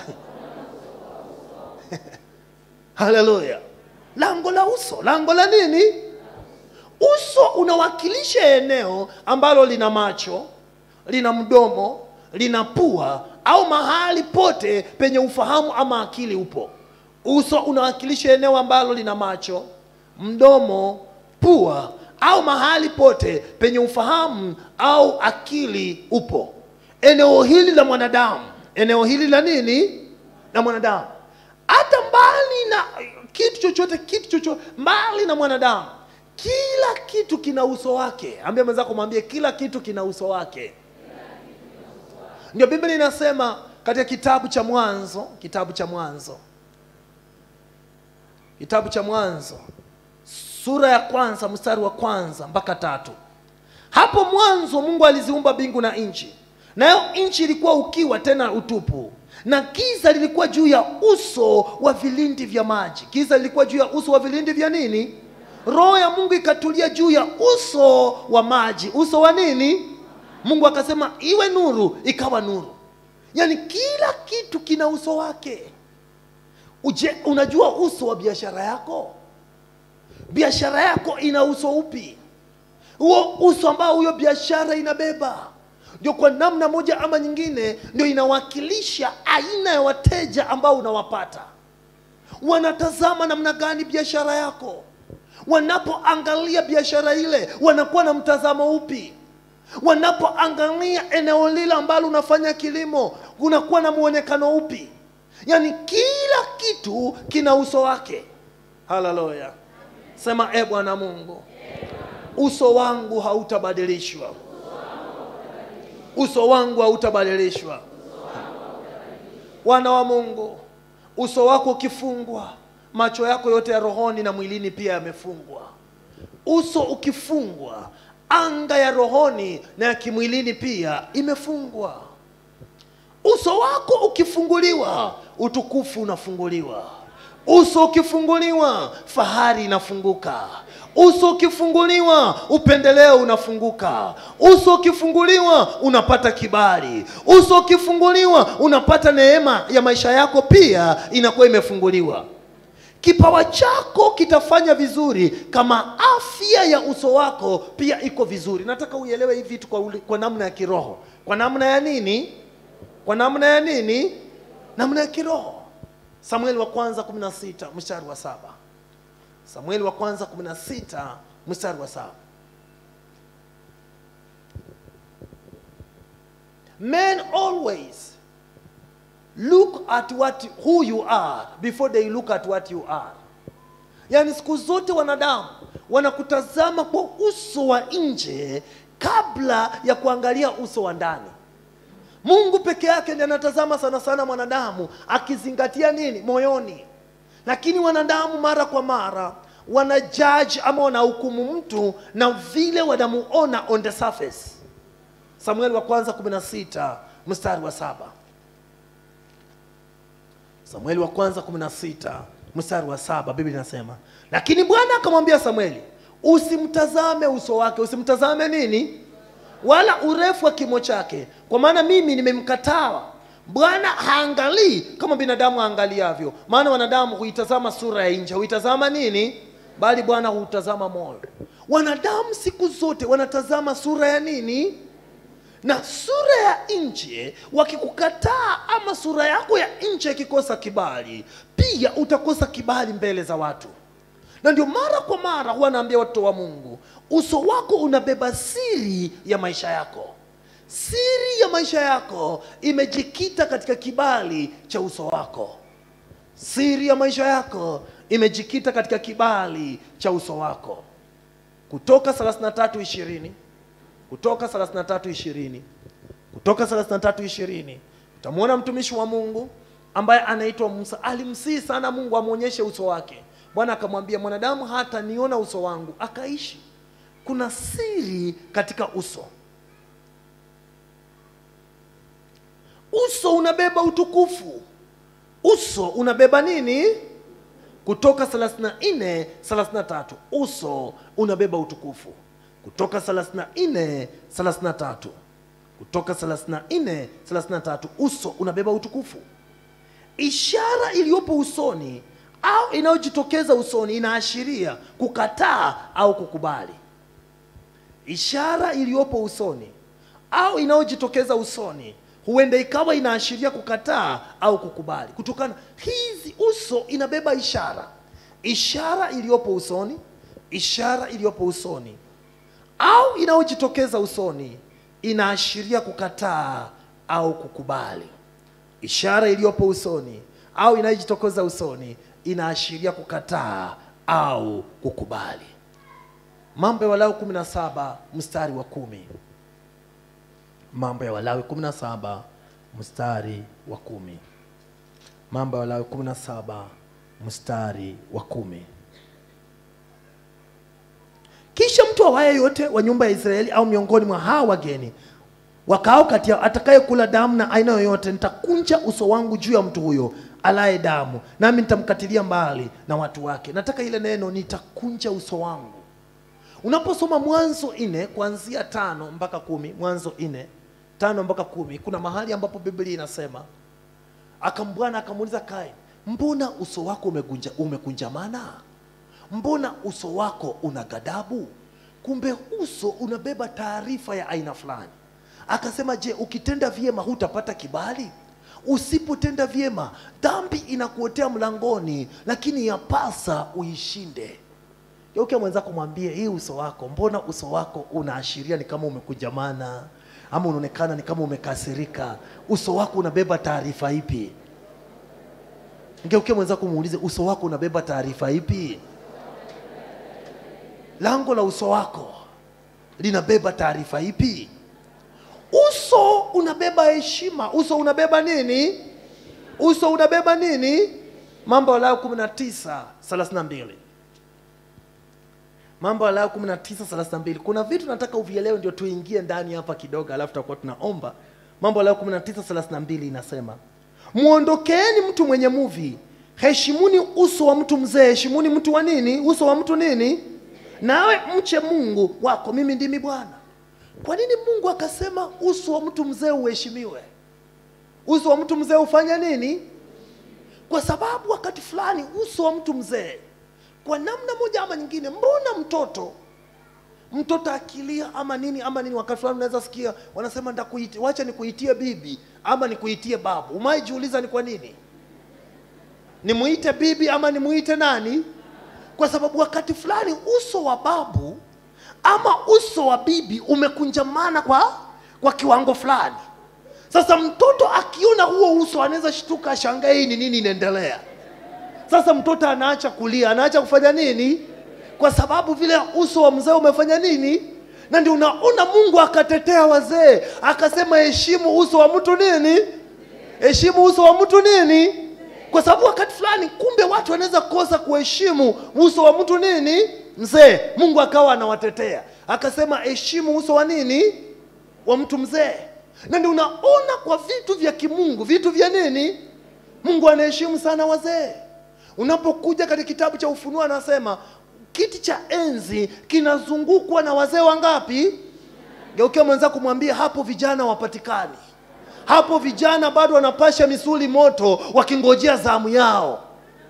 Speaker 1: haleluya lango la uso lango la nini uso unawakilisha eneo ambalo lina macho lina mdomo lina pua au mahali pote penye ufahamu ama akili upo uso unawakilisha eneo ambalo lina macho mdomo pua au mahali pote penye ufahamu au akili upo eneo hili la mwanadamu eneo hili la nini la mwanadamu hata mbali na kitu chochote kitu chochote mbali na mwanadamu kila kitu kina uso wake ambia mwenzako mwambie kila kitu kina uso wake ndio biblia inasema katika kitabu cha mwanzo kitabu cha mwanzo kitabu cha mwanzo sura ya kwanza mstari wa kwanza mpaka tatu hapo mwanzo mungu aliziumba mbingu na nchi nayo nchi ilikuwa ukiwa tena utupu na giza lilikuwa juu ya uso wa vilindi vya maji giza lilikuwa juu ya uso wa vilindi vya nini roho ya mungu ikatulia juu ya uso wa maji uso wa nini mungu akasema iwe nuru ikawa nuru yaani kila kitu kina uso wake Uje, unajua uso wa biashara yako biashara yako ina uso upi huo uso ambao huyo biashara inabeba ndio kwa namna moja ama nyingine ndio inawakilisha aina ya wateja ambao unawapata wanatazama namna gani biashara yako wanapoangalia biashara ile wanakuwa na mtazamo upi wanapoangalia eneo lile ambalo unafanya kilimo unakuwa na mwonekano upi yaani kila kitu kina uso wake haleluya sema e bwana mungu uso wangu hautabadilishwa uso wangu hautabadilishwa wana wa mungu uso wako ukifungwa macho yako yote ya rohoni na mwilini pia yamefungwa uso ukifungwa anga ya rohoni na ya kimwilini pia imefungwa uso wako ukifunguliwa utukufu unafunguliwa uso ukifunguliwa fahari inafunguka uso ukifunguliwa upendeleo unafunguka uso ukifunguliwa unapata kibali uso ukifunguliwa unapata neema ya maisha yako pia inakuwa imefunguliwa kipawa chako kitafanya vizuri kama afya ya uso wako pia iko vizuri nataka uelewe hivi vitu kwa, uli- kwa namna ya kiroho kwa namna ya nini kwa namna ya nini namna ya kiroho samueli wa kwanza 16 mstari wa saba samueli wa kwanza 16 mstari wa saba men always look at what who you are before they look at what you are yaani siku zote wanadamu wanakutazama kwa uso wa nje kabla ya kuangalia uso wa ndani mungu peke yake ndiye anatazama sana sana mwanadamu akizingatia nini moyoni lakini wanadamu mara kwa mara wana judge ama wanahukumu mtu na vile wanamuona on the surface samueli wa kwanza 16 mstari wa saba samueli wa kwanza 16 mstari wa saba biblia inasema lakini bwana akamwambia samueli usimtazame uso wake usimtazame nini wala urefu wa kimo chake kwa maana mimi nimemkataa bwana haangalii kama binadamu aangaliavyo maana wanadamu huitazama sura ya nje huitazama nini bali bwana huutazama moyo wanadamu siku zote wanatazama sura ya nini na sura ya nje wakikukataa ama sura yako ya nje ikikosa kibali pia utakosa kibali mbele za watu na ndio mara kwa mara huwa naambia watoto wa mungu uso wako unabeba siri ya maisha yako siri ya maisha yako imejikita katika kibali cha uso wako siri ya maisha yako imejikita katika kibali cha uso wako kutoka 33:20 kutoka 33:20 kutoka 33:20 utamwona mtumishi wa mungu ambaye anaitwa musa alimsihi sana mungu amwonyeshe uso wake bwana akamwambia mwanadamu hata niona uso wangu akaishi kuna siri katika uso uso unabeba utukufu uso unabeba nini kutoka 34 33 uso unabeba utukufu kutoka 34 33 kutoka 34 33 uso unabeba utukufu ishara iliyopo usoni au inayojitokeza usoni inaashiria kukataa au kukubali ishara iliyopo usoni au inayojitokeza usoni huenda ikawa inaashiria kukataa au kukubali kutokana hizi uso inabeba ishara ishara iliyopo usoni ishara iliyopo usoni au inayojitokeza usoni inaashiria kukataa au kukubali ishara iliyopo usoni au inayojitokeza usoni inaashiria kukataa au kukubali mambo ya walawi 17 mstari wa kumi mambo ya walawi 17 mstari wa kumi mambo ya walawi 17 mstari wa kumi kisha mtu awaye yote wa nyumba ya israeli au miongoni mwa hawa wageni wakao kati yao atakayekula damu na aina yoyote nitakunja uso wangu juu ya mtu huyo alaye damu nami nitamkatilia mbali na watu wake nataka ile neno nitakunja uso wangu unaposoma mwanzo nne kuanzia tano mpaka kumi mwanzo nne tano mpaka kumi kuna mahali ambapo biblia inasema akambwana akamuuliza kain mbona uso wako umekunja, umekunjamana mbona uso wako una ghadhabu kumbe uso unabeba taarifa ya aina fulani akasema je ukitenda vyema hutapata kibali usipotenda vyema dhambi inakuotea mlangoni lakini yapasa uishinde geuke mwenzako mwambie hii uso wako mbona uso wako unaashiria ni kama umekujamana ama unaonekana ni kama umekasirika uso wako unabeba taarifa ipi ngeuke mwenzako muulize uso wako unabeba taarifa ipi lango la uso wako linabeba taarifa ipi uso unabeba heshima uso unabeba nini uso unabeba nini mambo ya Lawi kumi na tisa thelathini na mbili mambo ya Lawi kumi na tisa thelathini na mbili kuna vitu nataka uvielewe ndio tuingie ndani hapa kidogo alafu tutakuwa tunaomba mambo ya Lawi kumi na tisa thelathini na mbili inasema mwondokeeni mtu mwenye muvi heshimuni uso wa mtu mzee heshimuni mtu wa nini uso wa mtu nini nawe mche mungu wako mimi ndimi bwana kwa nini mungu akasema uso wa mtu mzee uheshimiwe uso wa mtu mzee ufanya nini kwa sababu wakati fulani uso wa mtu mzee kwa namna moja ama nyingine mbona mtoto mtoto akilia ama nini ama nini wakati fulani unaweza sikia wanasema ndakuiti wacha nikuitie bibi ama nikuitie babu umaijiuliza ni kwa nini nimuite bibi ama nimuite nani kwa sababu wakati fulani uso wa babu ama uso wa bibi umekunjamana kwa kwa kiwango fulani sasa mtoto akiona huo uso anaweza shtuka ashangae hii ni nini inaendelea sasa mtoto anaacha kulia anaacha kufanya nini kwa sababu vile uso wa mzee umefanya nini na ndio unaona mungu akatetea wazee akasema heshimu uso wa mtu nini heshimu uso wa mtu nini kwa sababu wakati fulani kumbe watu wanaweza kosa kuheshimu uso wa mtu nini mzee mungu akawa anawatetea akasema heshimu uso wa nini wa mtu mzee na ndio unaona kwa vitu vya kimungu vitu vya nini mungu anaheshimu sana wazee unapokuja katika kitabu cha ufunuo anasema kiti cha enzi kinazungukwa na wazee wangapi geukia mwenzako kumwambia hapo vijana wapatikani hapo vijana bado wanapasha misuli moto wakingojea zamu yao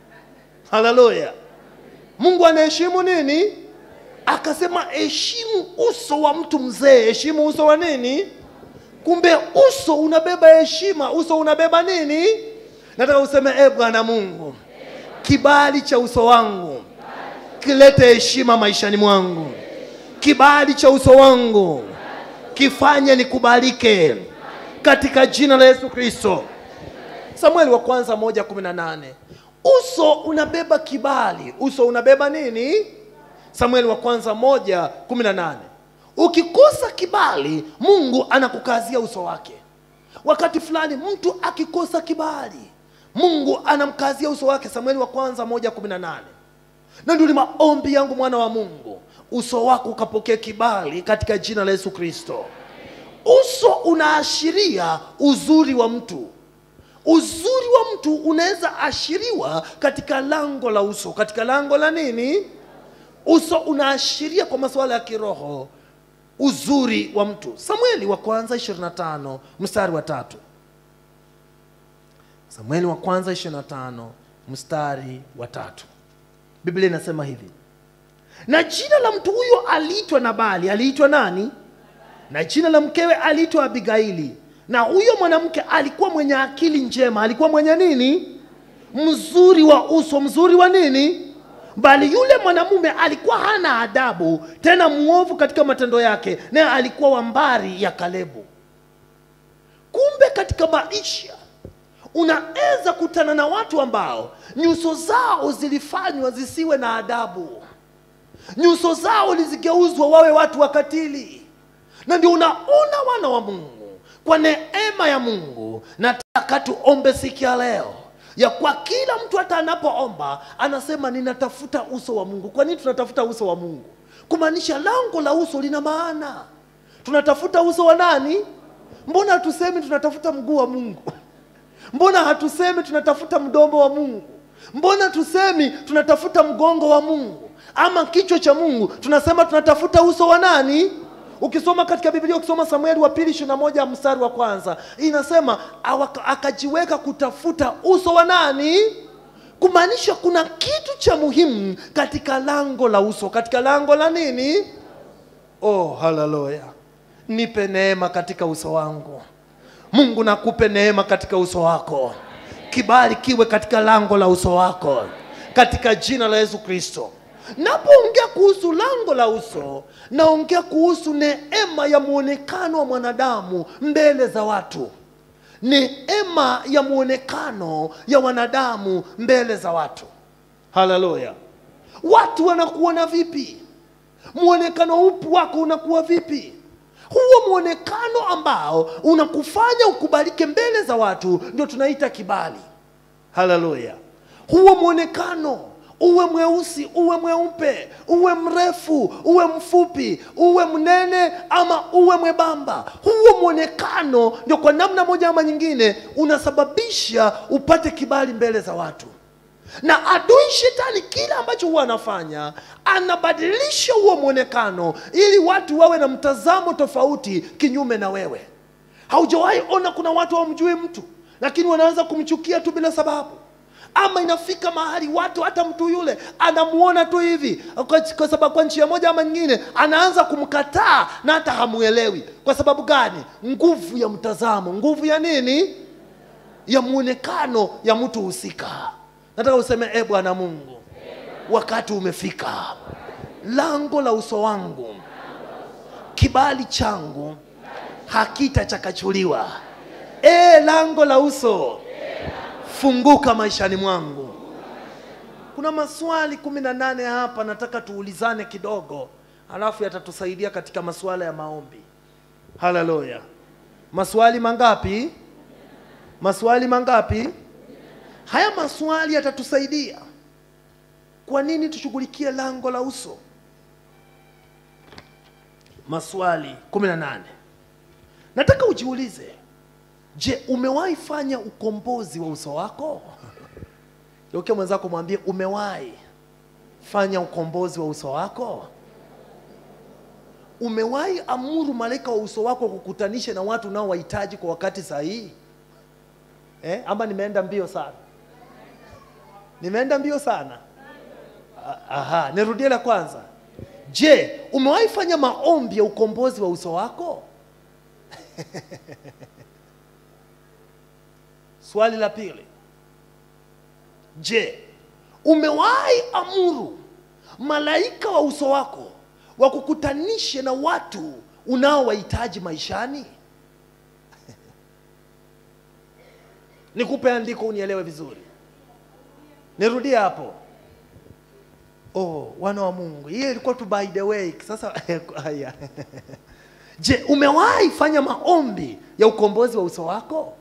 Speaker 1: haleluya mungu anaheshimu nini akasema heshimu uso wa mtu mzee heshimu uso wa nini kumbe uso unabeba heshima uso unabeba nini nataka useme e bwana mungu kibali cha uso wangu kilete heshima maishani mwangu kibali cha uso wangu kifanye nikubalike katika jina la yesu kristo samueli wa kwanza moja kumi na nane uso unabeba kibali uso unabeba nini samueli wa kwanza moja kumi na nane ukikosa kibali mungu anakukazia uso wake wakati fulani mtu akikosa kibali mungu anamkazia uso wake samueli wa kwanza moja kumi na nane na ndio ni maombi yangu mwana wa mungu uso wako ukapokea kibali katika jina la yesu kristo uso unaashiria uzuri wa mtu uzuri wa mtu unaweza ashiriwa katika lango la uso katika lango la nini uso unaashiria kwa masuala ya kiroho uzuri wa mtu samueli wa kwanza 25 mstari wa tatu samueli wa kwanza 25 mstari wa tatu biblia inasema hivi na jina la mtu huyo aliitwa nabali aliitwa nani na jina la mkewe aliitwa abigaili na huyo mwanamke alikuwa mwenye akili njema alikuwa mwenye nini mzuri wa uso mzuri wa nini bali yule mwanamume alikuwa hana adabu tena mwovu katika matendo yake naye alikuwa wa mbari ya kalebu kumbe katika maisha unaweza kutana na watu ambao nyuso zao zilifanywa zisiwe na adabu nyuso zao lizigeuzwa wawe watu wakatili na ndio unaona wana wa mungu kwa neema ya mungu nataka tuombe siku ya leo ya kwa kila mtu hata anapoomba anasema ninatafuta uso wa mungu kwa nini tunatafuta uso wa mungu kumaanisha lango la uso lina maana tunatafuta uso wa nani mbona hatusemi tunatafuta mguu wa mungu mbona hatusemi tunatafuta mdomo wa mungu mbona tusemi tunatafuta mgongo wa mungu ama kichwa cha mungu tunasema tunatafuta uso wa nani ukisoma katika biblia ukisoma samueli wa pili ishiri moja mstari wa kwanza inasema awaka- akajiweka kutafuta uso wa nani kumaanisha kuna kitu cha muhimu katika lango la uso katika lango la nini oh haleluya nipe neema katika uso wangu mungu nakupe neema katika uso wako kibali kiwe katika lango la uso wako katika jina la yesu kristo napoongea kuhusu lango la uso naongea kuhusu neema ya mwonekano wa mwanadamu mbele za watu neema ya mwonekano ya wanadamu mbele za watu haleluya watu wanakuona vipi mwonekano upu wako unakuwa vipi huo mwonekano ambao unakufanya ukubalike mbele za watu ndio tunaita kibali haleluya huo mwonekano uwe mweusi uwe mweupe uwe mrefu uwe mfupi uwe mnene ama uwe mwembamba huo mwonekano ndio kwa namna moja ama nyingine unasababisha upate kibali mbele za watu na adui shetani kile ambacho huwa anafanya anabadilisha huo mwonekano ili watu wawe na mtazamo tofauti kinyume na wewe haujawahi ona kuna watu hawamjui mtu lakini wanaanza kumchukia tu bila sababu ama inafika mahali watu hata mtu yule anamuona tu hivi kwa, kwa sababu kwa njia moja ama nyingine anaanza kumkataa na hata hamuelewi kwa sababu gani nguvu ya mtazamo nguvu ya nini ya mwonekano ya mtu husika nataka useme e bwana mungu wakati umefika lango la uso wangu kibali changu hakitachakachuliwa e lango la uso funguka maishani mwangu kuna maswali kumi na nane hapa nataka tuulizane kidogo alafu yatatusaidia katika masuala ya maombi haleluya maswali mangapi maswali mangapi haya maswali yatatusaidia kwa nini tushughulikie lango la uso maswali kumi na nane nataka ujiulize je umewahi fanya ukombozi wa uso wako geukia mwenzako mwambie umewahi fanya ukombozi wa uso wako umewahi amuru malaika wa uso wako kukutanisha na watu unaowahitaji kwa wakati sahihi eh? ama nimeenda mbio sana nimeenda mbio sana A- aha nirudie la kwanza je umewahi fanya maombi ya ukombozi wa uso wako swali la pili je umewahi amuru malaika wa uso wako wakukutanishe na watu unaowahitaji maishani nikupe andiko unielewe vizuri nirudie hapo oh wana wa mungu hiyo ilikuwa tu by the way sasa haya je umewahi fanya maombi ya ukombozi wa uso wako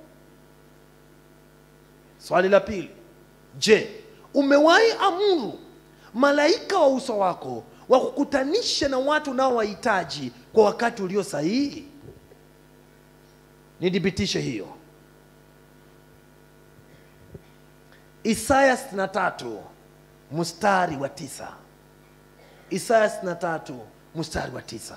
Speaker 1: swali la pili je umewahi amuru malaika wa uso wako wakukutanisha na watu unaowahitaji kwa wakati ulio sahihi nithibitishe hiyo isaya 63 mstari wa tisa isaya 63 mstari wa tisa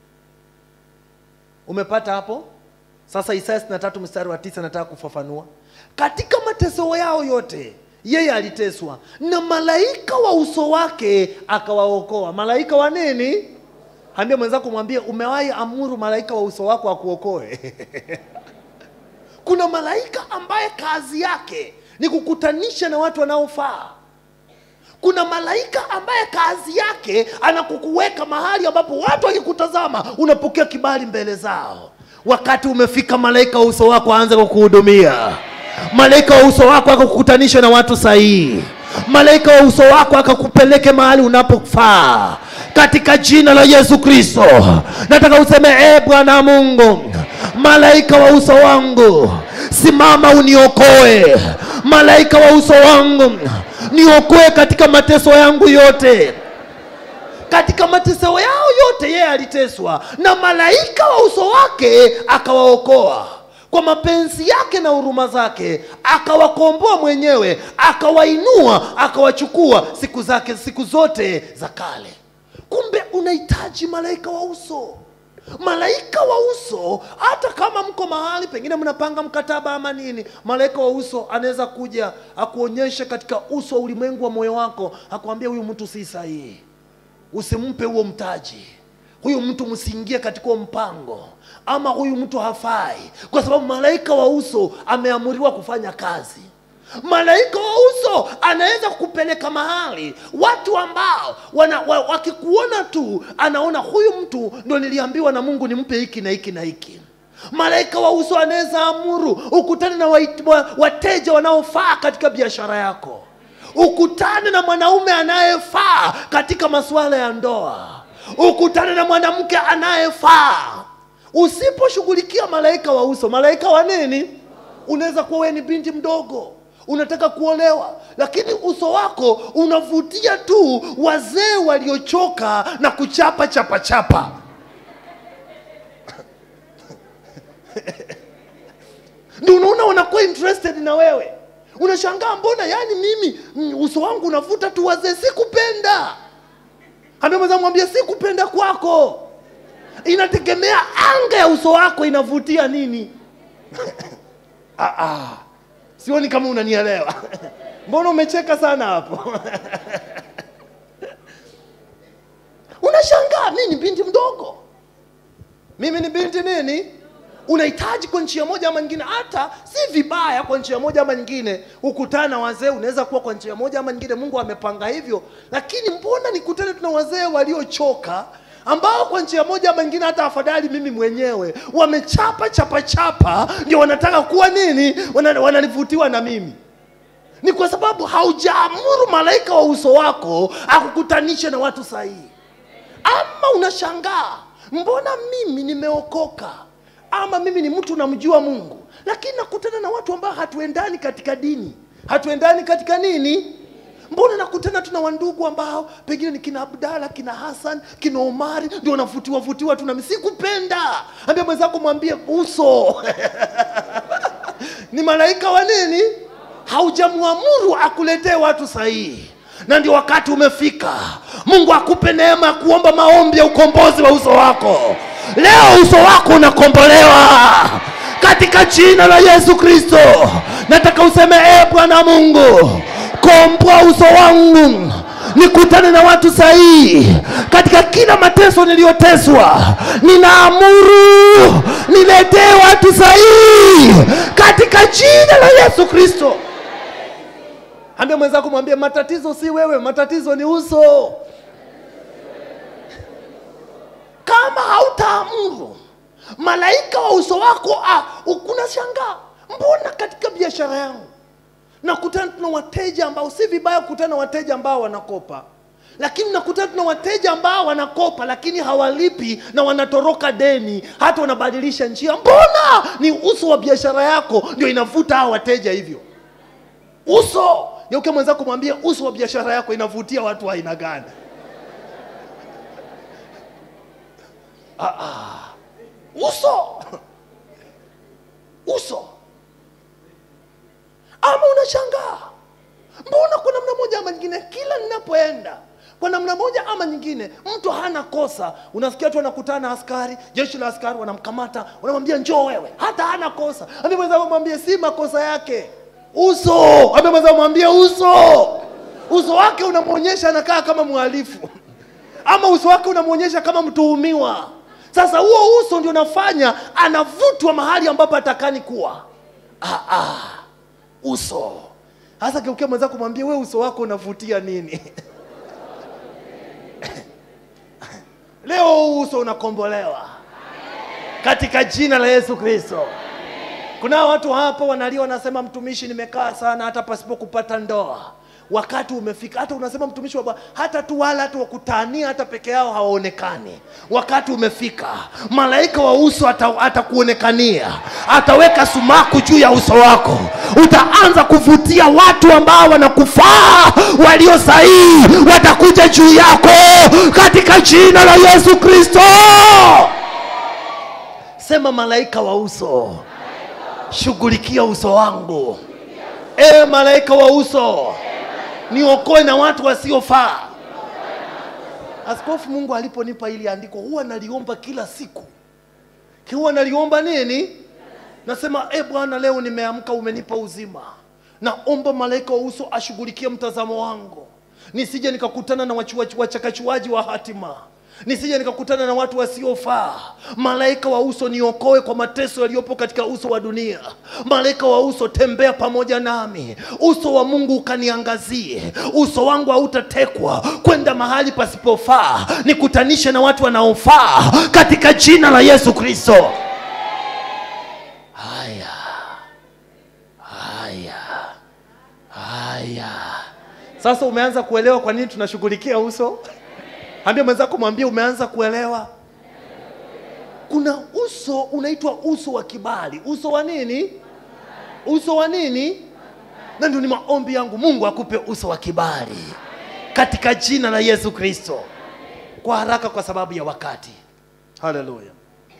Speaker 1: umepata hapo sasa isaya 63 mstari wa tisa nataka kufafanua katika mateso yao yote yeye aliteswa na malaika wa uso wake akawaokoa malaika wa nini ambia mwenzako mwambie umewahi amuru malaika wa uso wako akuokoe kuna malaika ambaye kazi yake ni kukutanisha na watu wanaofaa kuna malaika ambaye kazi yake anakukuweka mahali ambapo watu wakikutazama unapokea kibali mbele zao wakati umefika malaika wa uso wako aanze kukuhudumia malaika wa uso wako akakukutanisha na watu sahihi malaika wa uso wako akakupeleke mahali unapofaa katika jina la yesu kristo nataka useme e bwana mungu malaika wa uso wangu simama uniokoe malaika wa uso wangu niokoe katika mateso yangu yote katika mateso yao yote yeye aliteswa na malaika wa uso wake akawaokoa kwa mapenzi yake na huruma zake akawakomboa mwenyewe akawainua akawachukua siku zake siku zote za kale kumbe unahitaji malaika wa uso malaika wa uso hata kama mko mahali pengine mnapanga mkataba ama nini malaika wa uso anaweza kuja akuonyeshe katika uso wa ulimwengu wa moyo wako akuambia huyu mtu si sahihi usimpe huo mtaji huyu mtu msiingie katika huo mpango ama huyu mtu hafai kwa sababu malaika wa uso ameamuriwa kufanya kazi malaika wa uso anaweza kukupeleka mahali watu ambao wana, wa, wakikuona tu anaona huyu mtu ndo niliambiwa na mungu nimpe hiki na hiki na hiki malaika wa uso anaweza amuru ukutane na wait- wa- wateja wanaofaa katika biashara yako ukutane na mwanaume anayefaa katika masuala ya ndoa ukutane na mwanamke anayefaa usiposhughulikia malaika wa uso malaika wa nini unaweza kuwa wewe ni binti mdogo unataka kuolewa lakini uso wako unavutia tu wazee waliochoka na kuchapa chapa chapa ndio unaona wanakuwa interested na wewe unashangaa mbona yani mimi mm, uso wangu unavuta tu wazee sikupenda ameweza mwambia sikupenda kwako inategemea anga ya uso wako inavutia nini ah, ah. sioni kama unanielewa mbona umecheka sana hapo unashangaa mi ni binti mdogo mimi ni binti nini unahitaji kwa njia moja ama nyingine hata si vibaya kwa njia moja ama nyingine ukutana wazee unaweza kuwa kwa njia moja ama nyingine mungu amepanga hivyo lakini mbona nikutane tuna wazee waliochoka ambao kwa njia moja ama nyingine hata afadhali mimi mwenyewe wamechapa chapa chapa ndio wanataka kuwa nini Wana- wananivutiwa na mimi ni kwa sababu haujaamuru malaika wa uso wako akukutanishe na watu sahihi ama unashangaa mbona mimi nimeokoka ama mimi ni mtu namjua mungu lakini nakutana na watu ambao hatuendani katika dini hatuendani katika nini mbona nakutana tuna wandugu ambao pengine ni kina abdala kina hasan kina omari ndio wanavutiwa vutiwa tu nami sikupenda ambia mwenzako mwambie uso ni malaika wa nini haujamwamuru akuletee watu sahihi na ndio wakati umefika mungu akupe neema ya kuomba maombi ya ukombozi wa uso wako leo uso wako unakombolewa katika jina la yesu kristo nataka useme e bwana mungu komboa uso wangu nikutane na watu sahihi katika kila mateso niliyoteswa ninaamuru niletee watu sahihi katika jina la yesu kristo ambia mwenzako mwambie matatizo si wewe matatizo ni uso kama hautaamuru malaika wa uso wako ah, unashangaa mbona katika biashara yangu nakutana tuna wateja ambao si vibaya kukutana na wateja ambao wanakopa lakini nakutana tuna wateja ambao wanakopa lakini hawalipi na wanatoroka deni hata wanabadilisha njia mbona ni uso wa biashara yako ndio inavuta hao wateja hivyo uso geuke mwenzako mwambie uso wa biashara yako inavutia watu wa aina gani ah, ah. uso uso ama unashangaa mbona kwa namna moja ama nyingine kila ninapoenda kwa namna moja ama nyingine mtu hana kosa unasikia tu anakutana na askari jeshi la askari wanamkamata wanamwambia njoo wewe hata hana kosa ambia mwenzako mwambie si makosa yake uso ambia mwenzako mwambie uso uso wake unamwonyesha anakaa kama mhalifu ama uso wake unamwonyesha kama mtuhumiwa sasa huo uso ndio unafanya anavutwa mahali ambapo atakani kuwa ah, ah, uso hasa geukia mwenzako mwambie we uso wako unavutia nini leo huu uso unakombolewa katika jina la yesu kristo kuna watu hapa wanalia wanasema mtumishi nimekaa sana hata pasipo kupata ndoa wakati umefika hata unasema mtumishi wa Bwana hata tu wala hata wakutania hata peke yao hawaonekani wakati umefika malaika wa uso ata- atakuonekania ataweka sumaku juu ya uso wako utaanza kuvutia watu ambao wanakufaa walio sahihi watakuja juu yako katika jina la yesu kristo sema malaika wa uso shughulikia uso wangu ewe malaika wa uso niokoe na watu wasiofaa askofu mungu aliponipa hili andiko huwa naliomba kila siku huwa naliomba nini nasema e bwana leo nimeamka umenipa uzima naomba malaika wa uso ashughulikie mtazamo wangu nisije nikakutana na wachu- wachu- wachakachuaji wa hatima nisije nikakutana na watu wasiofaa. Malaika wa uso, niokoe kwa mateso yaliyopo katika uso wa dunia. Malaika wa uso, tembea pamoja nami, uso wa Mungu ukaniangazie, uso wangu hautatekwa kwenda mahali pasipofaa, nikutanishe na watu wanaofaa katika jina la Yesu Kristo. Haya, haya, haya. Sasa umeanza kuelewa kwa nini tunashughulikia uso? Ambia mwenzako, mwambie umeanza kuelewa. Kuna uso unaitwa uso wa kibali. Uso wa nini? Uso wa nini? Na ndio ni maombi yangu, Mungu akupe uso wa kibali katika jina la Yesu Kristo, kwa haraka, kwa sababu ya wakati. Haleluya.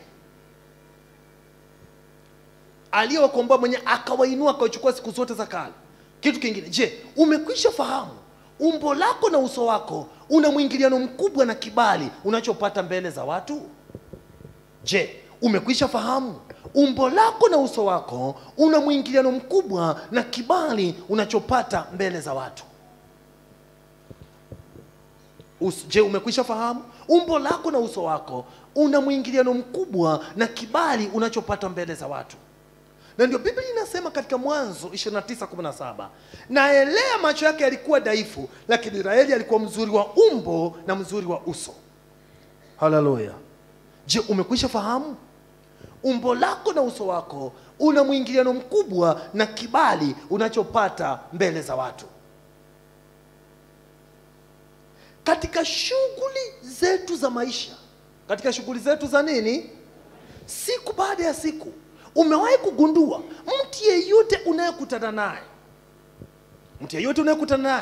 Speaker 1: Aliyewakomboa mwenye akawainua akawachukua siku zote za kale. Kitu kingine, je, umekwisha fahamu umbo lako na uso wako una mwingiliano mkubwa na kibali unachopata mbele za watu? Je, umekwisha fahamu umbo lako na uso wako una mwingiliano mkubwa na kibali unachopata mbele za watu? Us, je, umekwisha fahamu umbo lako na uso wako una mwingiliano mkubwa na kibali unachopata mbele za watu? na ndio Biblia inasema katika Mwanzo 29:17 na Elea macho yake yalikuwa dhaifu, lakini Israeli alikuwa mzuri wa umbo na mzuri wa uso. Haleluya! Je, umekwisha fahamu umbo lako na uso wako una mwingiliano mkubwa na kibali unachopata mbele za watu katika shughuli zetu za maisha, katika shughuli zetu za nini, siku baada ya siku Umewahi kugundua mtu yeyote unayekutana naye, mtu yeyote unayekutana naye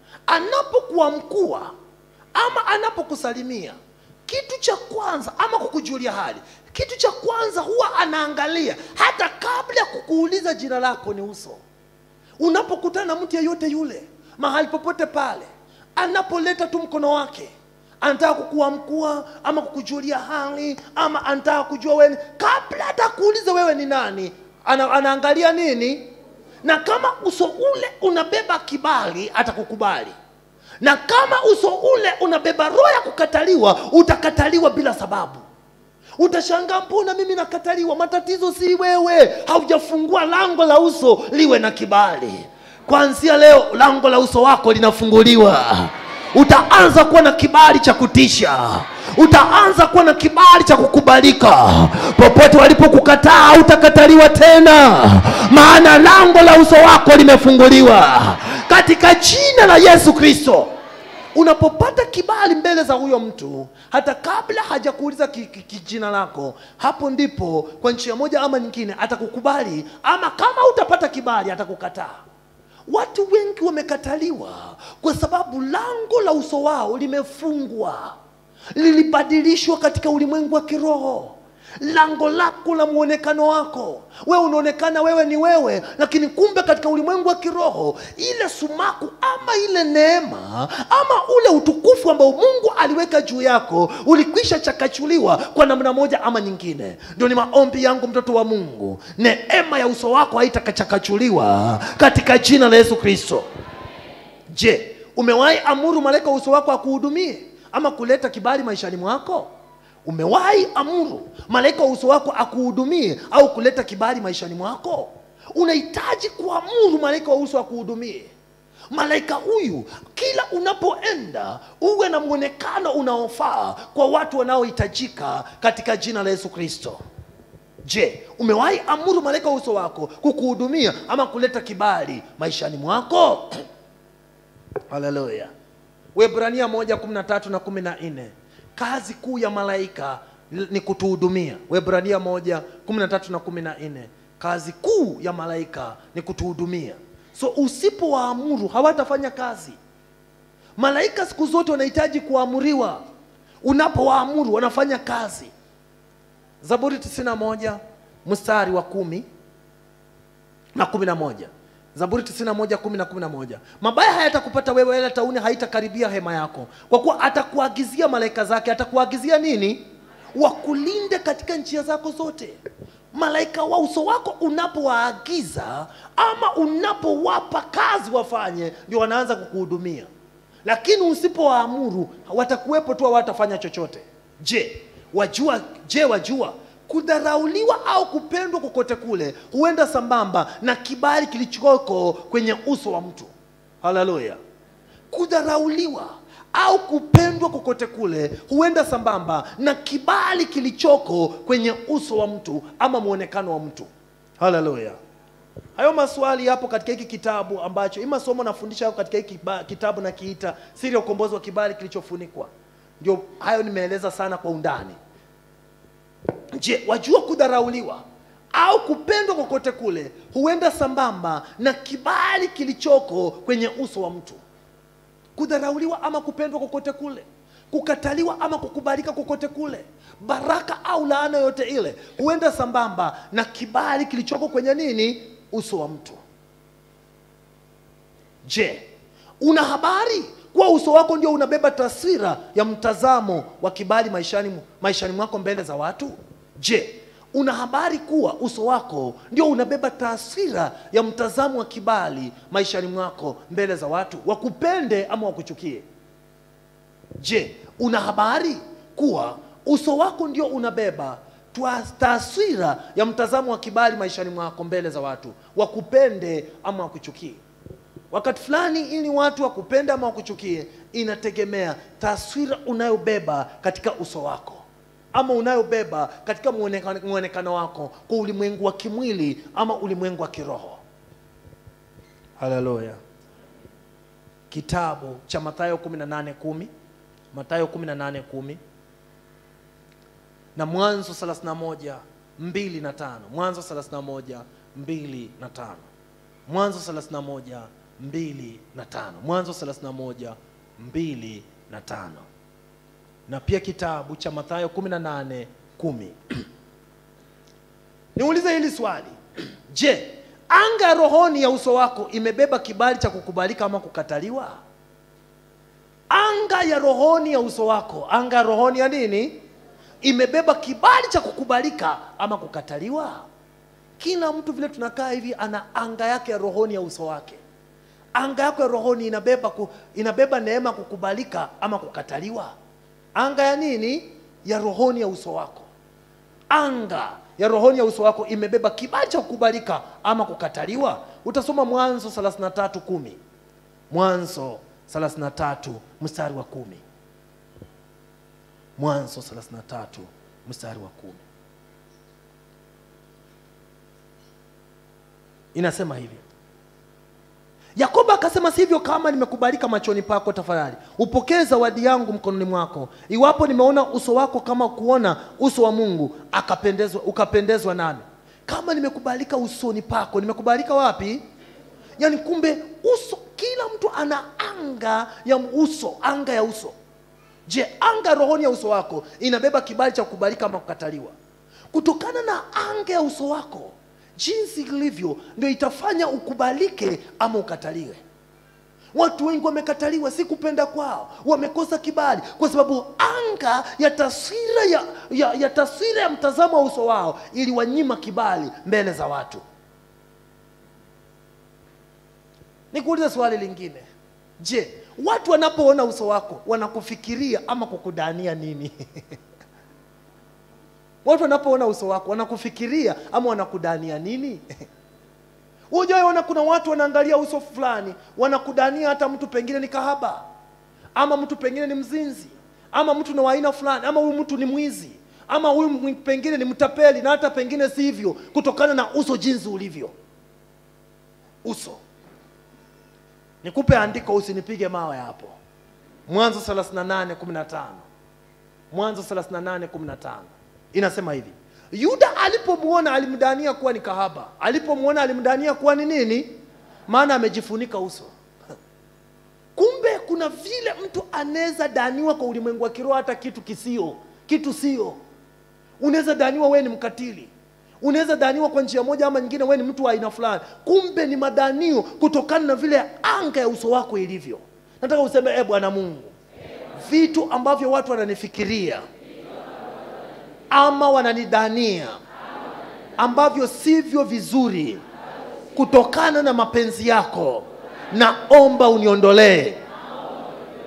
Speaker 1: anapokuamkua ama anapokusalimia, kitu cha kwanza ama kukujulia hali, kitu cha kwanza huwa anaangalia hata kabla ya kukuuliza jina lako ni uso. Unapokutana na mtu yeyote yule mahali popote pale, anapoleta tu mkono wake anataka kukuamkua ama kukujulia hali ama anataka kujua wewe, kabla hata kuuliza wewe ni nani, ana, anaangalia nini, na kama uso ule unabeba kibali atakukubali, na kama uso ule unabeba roho ya kukataliwa utakataliwa bila sababu. Utashangaa, mbona mimi nakataliwa? Matatizo si wewe, haujafungua lango la uso liwe na kibali. Kuanzia leo lango la uso wako linafunguliwa utaanza kuwa na kibali cha kutisha, utaanza kuwa na kibali cha kukubalika. Popote walipokukataa hautakataliwa tena, maana lango la uso wako limefunguliwa katika jina la Yesu Kristo. Unapopata kibali mbele za huyo mtu, hata kabla hajakuuliza ki, ki, ki jina lako, hapo ndipo kwa njia moja ama nyingine atakukubali, ama kama utapata kibali atakukataa. Watu wengi wamekataliwa kwa sababu lango la uso wao limefungwa, lilibadilishwa katika ulimwengu wa kiroho. Lango lako la mwonekano wako, wewe unaonekana wewe ni wewe, lakini kumbe katika ulimwengu wa kiroho ile sumaku ama ile neema ama ule utukufu ambao Mungu aliweka juu yako ulikwisha chakachuliwa kwa namna moja ama nyingine. Ndio ni maombi yangu, mtoto wa Mungu, neema ya uso wako haitakachakachuliwa katika jina la Yesu Kristo. Je, umewahi amuru malaika wa uso wako akuhudumie ama kuleta kibali maishani mwako? Umewahi amuru malaika wa uso wako akuhudumie au kuleta kibali maishani mwako? Unahitaji kuamuru malaika wa uso akuhudumie. Malaika huyu kila unapoenda uwe na mwonekano unaofaa kwa watu wanaohitajika katika jina la Yesu Kristo. Je, umewahi amuru malaika wa uso wako kukuhudumia ama kuleta kibali maishani mwako? Haleluya. Waebrania moja kumi na tatu na kumi na nne kazi kuu ya malaika ni kutuhudumia. Waebrania moja kumi na tatu na kumi na nne kazi kuu ya malaika ni kutuhudumia. So usipowaamuru hawatafanya kazi. Malaika siku zote wanahitaji kuamuriwa. Unapowaamuru wanafanya kazi. Zaburi 91 mstari wa kumi na kumi na moja Zaburi 91 10 na 11. Mabaya hayatakupata wewe, wala tauni haitakaribia hema yako, kwa kuwa atakuagizia malaika zake. Atakuagizia nini? Wakulinde katika njia zako zote. Malaika wa uso wako unapowaagiza ama unapowapa kazi wafanye, ndio wanaanza kukuhudumia. lakini usipowaamuru watakuwepo tu hawatafanya chochote je wajua je wajua kudharauliwa au kupendwa kokote kule huenda sambamba na kibali kilichoko kwenye uso wa mtu haleluya kudharauliwa au kupendwa kokote kule huenda sambamba na kibali kilichoko kwenye uso wa mtu ama mwonekano wa mtu haleluya hayo maswali yapo katika hiki kitabu ambacho hii masomo nafundisha yako katika hiki kiba- kitabu nakiita siri ya ukombozi wa kibali kilichofunikwa ndio hayo nimeeleza sana kwa undani je wajua kudharauliwa au kupendwa kokote kule huenda sambamba na kibali kilichoko kwenye uso wa mtu kudharauliwa ama kupendwa kokote kule kukataliwa ama kukubalika kokote kule baraka au laana yote ile huenda sambamba na kibali kilichoko kwenye nini uso wa mtu je una habari kuwa uso wako ndio unabeba taswira ya mtazamo wa kibali maishani, maishani mwako mbele za watu je una habari kuwa uso wako ndio unabeba taswira ya mtazamo wa kibali maishani mwako mbele za watu wakupende ama wakuchukie je una habari kuwa uso wako ndio unabeba twa- taswira ya mtazamo wa kibali maishani mwako mbele za watu wakupende ama wakuchukie wakati fulani ili watu wakupende ama wakuchukie inategemea taswira unayobeba katika uso wako ama unayobeba katika muonekano muonekano wako kwa ulimwengu wa kimwili ama ulimwengu wa kiroho haleluya kitabu cha mathayo 18:10 mathayo 18:10 na mwanzo 31 2 na 5 mwanzo 31 2 na 5 mwanzo 31 2 na 5 mwanzo 31 2 na 5 na pia kitabu cha mathayo 18 10 niulize hili swali je anga ya rohoni ya uso wako imebeba kibali cha kukubalika ama kukataliwa anga ya rohoni ya uso wako anga ya rohoni ya nini imebeba kibali cha kukubalika ama kukataliwa kila mtu vile tunakaa hivi ana anga yake ya rohoni ya uso wake anga yako ya rohoni inabeba ku, inabeba neema ya kukubalika ama kukataliwa anga ya nini ya rohoni ya uso wako anga ya rohoni ya uso wako imebeba kibali cha kukubalika ama kukataliwa utasoma mwanzo 33 kumi mwanzo 33 mstari wa kumi mwanzo 33 mstari wa kumi inasema hivi yakobo akasema sivyo kama nimekubalika machoni pako tafadhali upokee zawadi yangu mkononi mwako iwapo nimeona uso wako kama kuona uso wa mungu akapendezwa ukapendezwa nami kama nimekubalika usoni pako nimekubalika wapi yaani kumbe uso kila mtu ana anga ya uso anga ya uso je anga rohoni ya uso wako inabeba kibali cha kukubalika ama kukataliwa kutokana na anga ya uso wako jinsi ilivyo ndio itafanya ukubalike ama ukataliwe watu wengi wamekataliwa si kupenda kwao wamekosa kibali kwa sababu anga ya taswira ya, ya, ya taswira ya mtazamo wa uso wao iliwanyima kibali mbele za watu nikuulize swali lingine je watu wanapoona uso wako wanakufikiria ama kukudania nini watu wanapoona uso wako wanakufikiria ama wanakudania nini hujaona kuna watu wanaangalia uso fulani wanakudania hata mtu pengine ni kahaba ama mtu pengine ni mzinzi ama mtu ni wa aina fulani ama huyu mtu ni mwizi ama huyu mwi- pengine ni mtapeli na hata pengine si hivyo kutokana na uso jinsi ulivyo uso nikupe andiko usinipige mawe hapo mwanzo 38 15 mwanzo 38 15 inasema hivi yuda alipomwona alimdania kuwa ni kahaba alipomwona alimdania kuwa ni nini maana amejifunika uso kumbe kuna vile mtu anaweza daniwa kwa ulimwengu wa kiroho hata kitu kisio kitu sio unaweza daniwa wewe ni mkatili unaweza daniwa kwa njia moja ama nyingine wewe ni mtu wa aina fulani kumbe ni madanio kutokana na vile anga ya uso wako ilivyo nataka useme e bwana mungu vitu ambavyo watu wananifikiria ama wananidania ambavyo sivyo vizuri kutokana na mapenzi yako naomba uniondolee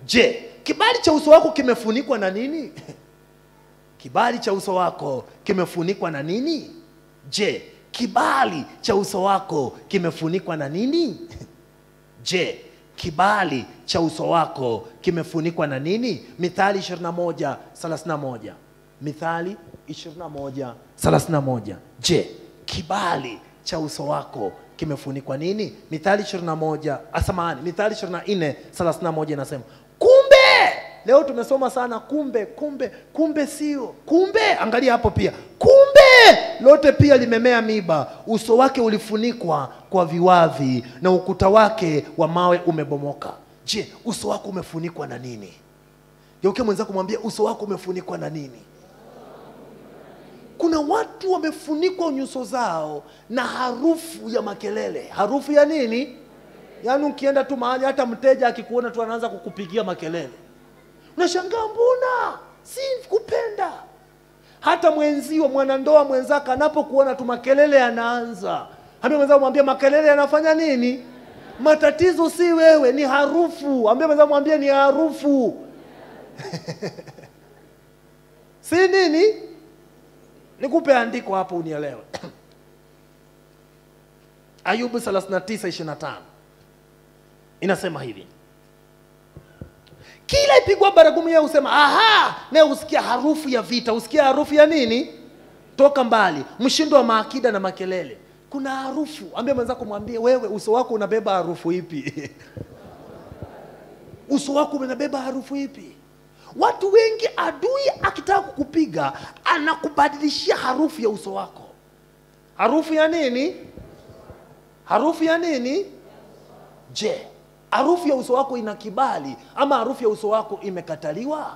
Speaker 1: je kibali cha uso wako kimefunikwa na nini kibali cha uso wako kimefunikwa na nini je kibali cha uso wako kimefunikwa na nini je kibali cha uso wako kimefunikwa na nini mithali 21 31 mithali 21 31 je kibali cha uso wako kimefunikwa nini mithali 21 asamani mithali 24 31 inasema kumbe leo tumesoma sana kumbe kumbe kumbe sio kumbe angalia hapo pia kumbe lote pia limemea miba uso wake ulifunikwa kwa viwavi na ukuta wake wa mawe umebomoka je uso wako umefunikwa na nini geuke mwenzako kumwambia uso wako umefunikwa na nini kuna watu wamefunikwa nyuso zao na harufu ya makelele harufu ya nini yaani ukienda tu mahali hata mteja akikuona tu anaanza kukupigia makelele unashangaa mbona si kupenda hata mwenzio mwanandoa mwenzako anapokuona tu makelele yanaanza ambia mwenzako mwambie makelele yanafanya nini matatizo si wewe ni harufu ambia mwenzako mwambie ni harufu si nini nikupe andiko hapo unielewe ayubu 39:25 inasema hivi kila ipigwa baragumu yeye husema aha naye husikia harufu ya vita husikia harufu ya nini toka mbali mshindo wa maakida na makelele kuna harufu ambia mwenzako mwambie wewe uso wako unabeba harufu ipi uso wako unabeba harufu ipi watu wengi adui akitaka kukupiga anakubadilishia harufu ya uso wako harufu ya nini harufu ya nini je harufu ya uso wako ina kibali ama harufu ya uso wako imekataliwa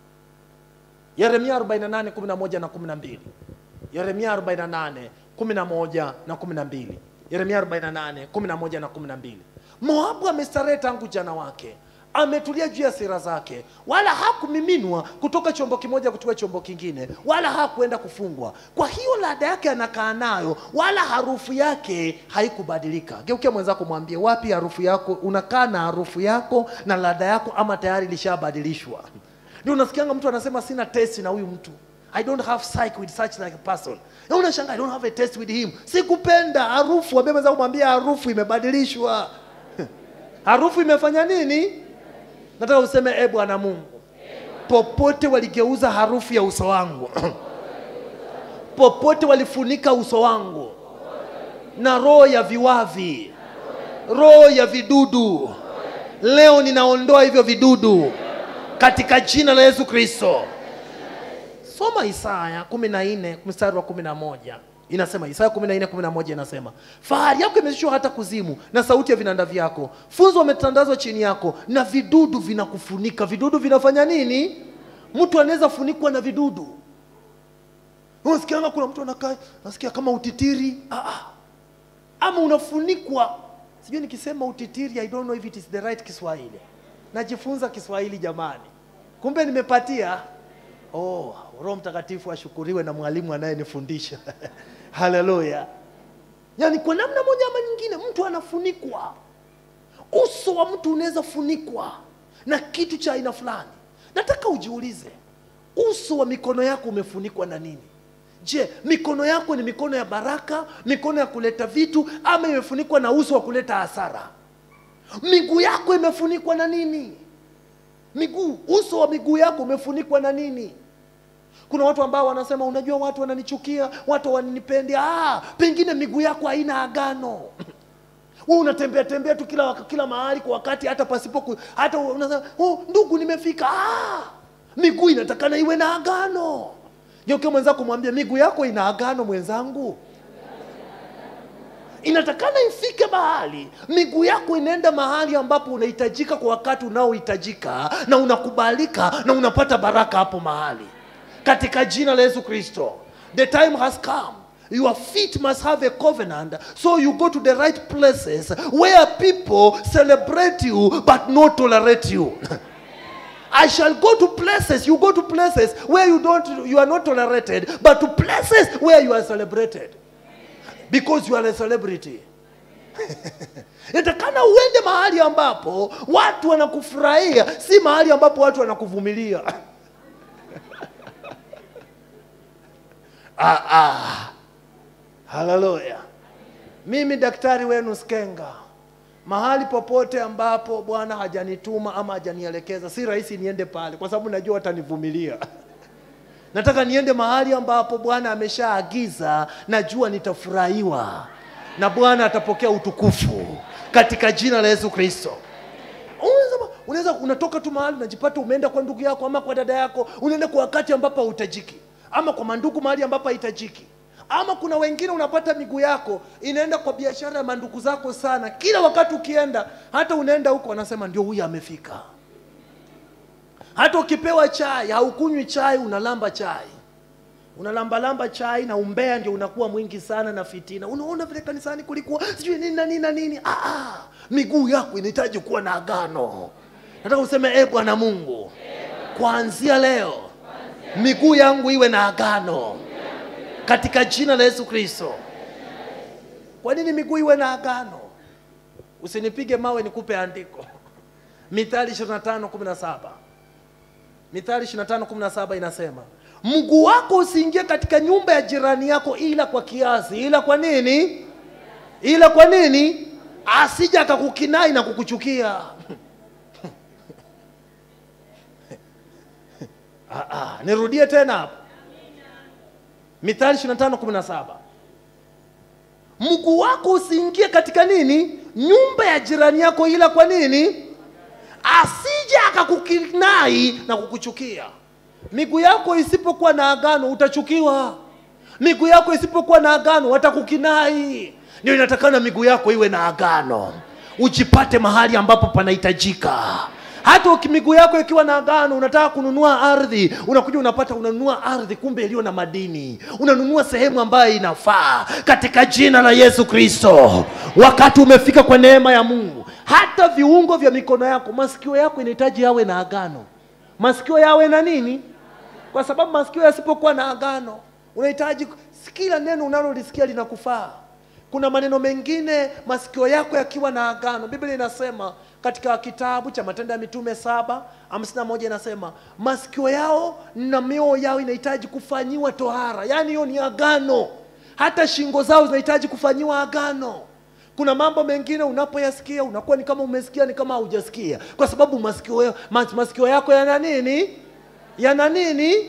Speaker 1: yeremia 48 11 na 12 yeremia 48 11 na 12 yeremia 48 11 na 12 moabu amestarehe tangu jana wake ametulia juu ya sira zake wala hakumiminwa kutoka chombo kimoja kutoka chombo kingine wala hakuenda kufungwa kwa hiyo ladha yake anakaa nayo wala harufu yake haikubadilika geukia mwenzako mwambie wapi harufu yako unakaa na harufu yako na ladha yako ama tayari ilishabadilishwa ndio unasikianga mtu anasema sina testi na huyu mtu I don't have psych with such like a person. Na unashangaa I don't have a taste with him. Sikupenda harufu, ambia mwenzako mwambie harufu imebadilishwa. harufu imefanya nini? nataka useme e bwana mungu popote waligeuza harufu ya uso wangu popote walifunika uso wangu na roho ya viwavi roho ya vidudu leo ninaondoa hivyo vidudu katika jina la yesu kristo soma isaya kumi na nne mstari wa kumi na moja inasema isaya kumi na nne kumi na moja inasema fahari yako imeshushwa hata kuzimu na sauti ya vinanda vyako funzo wametandazwa chini yako na vidudu vinakufunika vidudu vinafanya nini mtu anaweza funikwa na vidudu unasikianga kuna mtu anakaa nasikia kama utitiri ah, ah. ama unafunikwa sijui nikisema utitiri i don't know if it is the right kiswahili najifunza kiswahili jamani kumbe nimepatia oh roho mtakatifu ashukuriwe na mwalimu anayenifundisha haleluya yaani kwa namna moja ama nyingine mtu anafunikwa uso wa mtu unaweza funikwa na kitu cha aina fulani nataka ujiulize uso wa mikono yako umefunikwa na nini je mikono yako ni mikono ya baraka mikono ya kuleta vitu ama imefunikwa na uso wa kuleta hasara miguu yako imefunikwa na nini miguu uso wa miguu yako umefunikwa na nini kuna watu ambao wanasema unajua watu wananichukia watu wananipendi ah, pengine miguu yako haina agano wewe unatembea tembea tu kila waka- kila mahali kwa wakati hata pasipo ku, hata unasema oh, ndugu nimefika ah, miguu inatakana iwe na agano geuke mwenzako mwambie miguu yako ina agano mwenzangu inatakana ifike mahali miguu yako inaenda mahali ambapo unahitajika kwa wakati unaohitajika na unakubalika na unapata baraka hapo mahali katika jina la yesu kristo the time has come your feet must have a covenant so you go to the right places where people celebrate you but not tolerate you I shall go to places, you go to places where you don't you are not tolerated, but to places where you are celebrated. Because you are a celebrity. inatakana uende mahali ambapo watu wanakufurahia si mahali ambapo watu wanakuvumilia ah, ah. haleluya mimi daktari wenu skenga mahali popote ambapo bwana hajanituma ama hajanielekeza si rahisi niende pale kwa sababu najua watanivumilia nataka niende mahali ambapo bwana ameshaagiza najua nitafurahiwa na bwana atapokea utukufu katika jina la yesu kristo Unaweza- unaweza unatoka tu mahali unajipata umeenda kwa ndugu yako ama kwa dada yako unaenda kwa wakati ambapo hauhitajiki ama kwa mandugu mahali ambapo hahitajiki ama kuna wengine unapata miguu yako inaenda kwa biashara ya mandugu zako sana kila wakati ukienda hata unaenda huko wanasema ndio huyu amefika hata ukipewa chai haukunywi chai unalamba chai unalambalamba chai na umbea ndio unakuwa mwingi sana na fitina unaona vile kanisani kulikuwa sijui nini na nini na nini ah, ah, miguu yako inahitaji kuwa na agano nataka useme e bwana mungu kuanzia leo miguu yangu iwe na agano katika jina la yesu kristo kwa nini miguu iwe na agano usinipige mawe nikupe andiko mithali 25 17 mithali 25 17 inasema mguu wako usiingie katika nyumba ya jirani yako ila kwa kiasi ila kwa nini ila kwa nini asija akakukinai na kukuchukia ah, ah, nirudie tena hapo mithali 25 17 mguu wako usiingie katika nini nyumba ya jirani yako ila kwa nini asije akakukinai na kukuchukia miguu yako isipokuwa na agano utachukiwa miguu yako isipokuwa na agano watakukinai ndio inatakana miguu yako iwe na agano ujipate mahali ambapo panahitajika hata uki- miguu yako ikiwa na agano unataka kununua ardhi unakuja unapata unanunua ardhi kumbe iliyo na madini unanunua sehemu ambayo inafaa katika jina la yesu kristo wakati umefika kwa neema ya mungu hata viungo vya mikono yako masikio yako inahitaji yawe na agano masikio yawe na nini kwa sababu masikio yasipokuwa na agano unahitaji kila neno unalolisikia linakufaa kuna maneno mengine masikio yako yakiwa na agano biblia inasema katika kitabu cha matendo ya mitume saba hamsini na moja inasema masikio yao na mioyo yao inahitaji kufanyiwa tohara yaani hiyo ni agano hata shingo zao zinahitaji kufanyiwa agano kuna mambo mengine unapoyasikia unakuwa ni kama umesikia ni kama haujasikia kwa sababu masikio, mas, masikio yako yana nini yana nini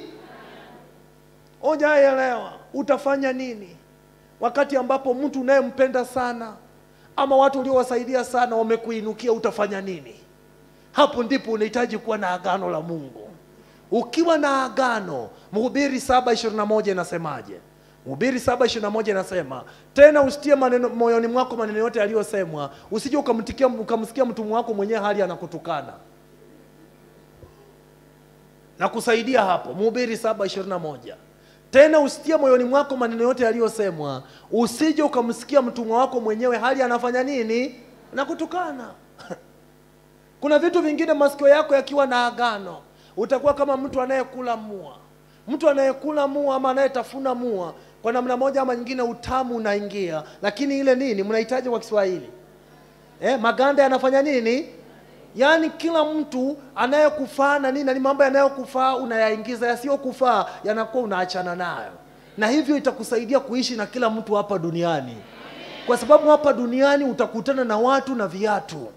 Speaker 1: ojaelewa utafanya nini wakati ambapo mtu unayempenda sana ama watu uliowasaidia sana wamekuinukia utafanya nini hapo ndipo unahitaji kuwa na agano la mungu ukiwa na agano mhubiri saba ishirini na moja inasemaje mhubiri saba ishirini na moja inasema tena usitie maneno moyoni mwako maneno yote yaliyosemwa usije ukamtikia ukamsikia mtumwa wako mwenyewe hali anakutukana na kusaidia hapo mhubiri saba ishirini na moja tena usitie moyoni mwako maneno yote yaliyosemwa usije ukamsikia mtumwa wako mwenyewe hali anafanya nini na kutukana kuna vitu vingine masikio yako yakiwa na agano utakuwa kama mtu anayekula mua mtu anayekula mua ama anayetafuna mua kwa namna moja ama nyingine utamu unaingia lakini ile nini mnahitaji kwa kiswahili eh, maganda yanafanya nini yaani kila mtu anayekufaa na nini na ni mambo yanayokufaa unayaingiza yasiyokufaa yanakuwa unaachana nayo na hivyo itakusaidia kuishi na kila mtu hapa duniani kwa sababu hapa duniani utakutana na watu na viatu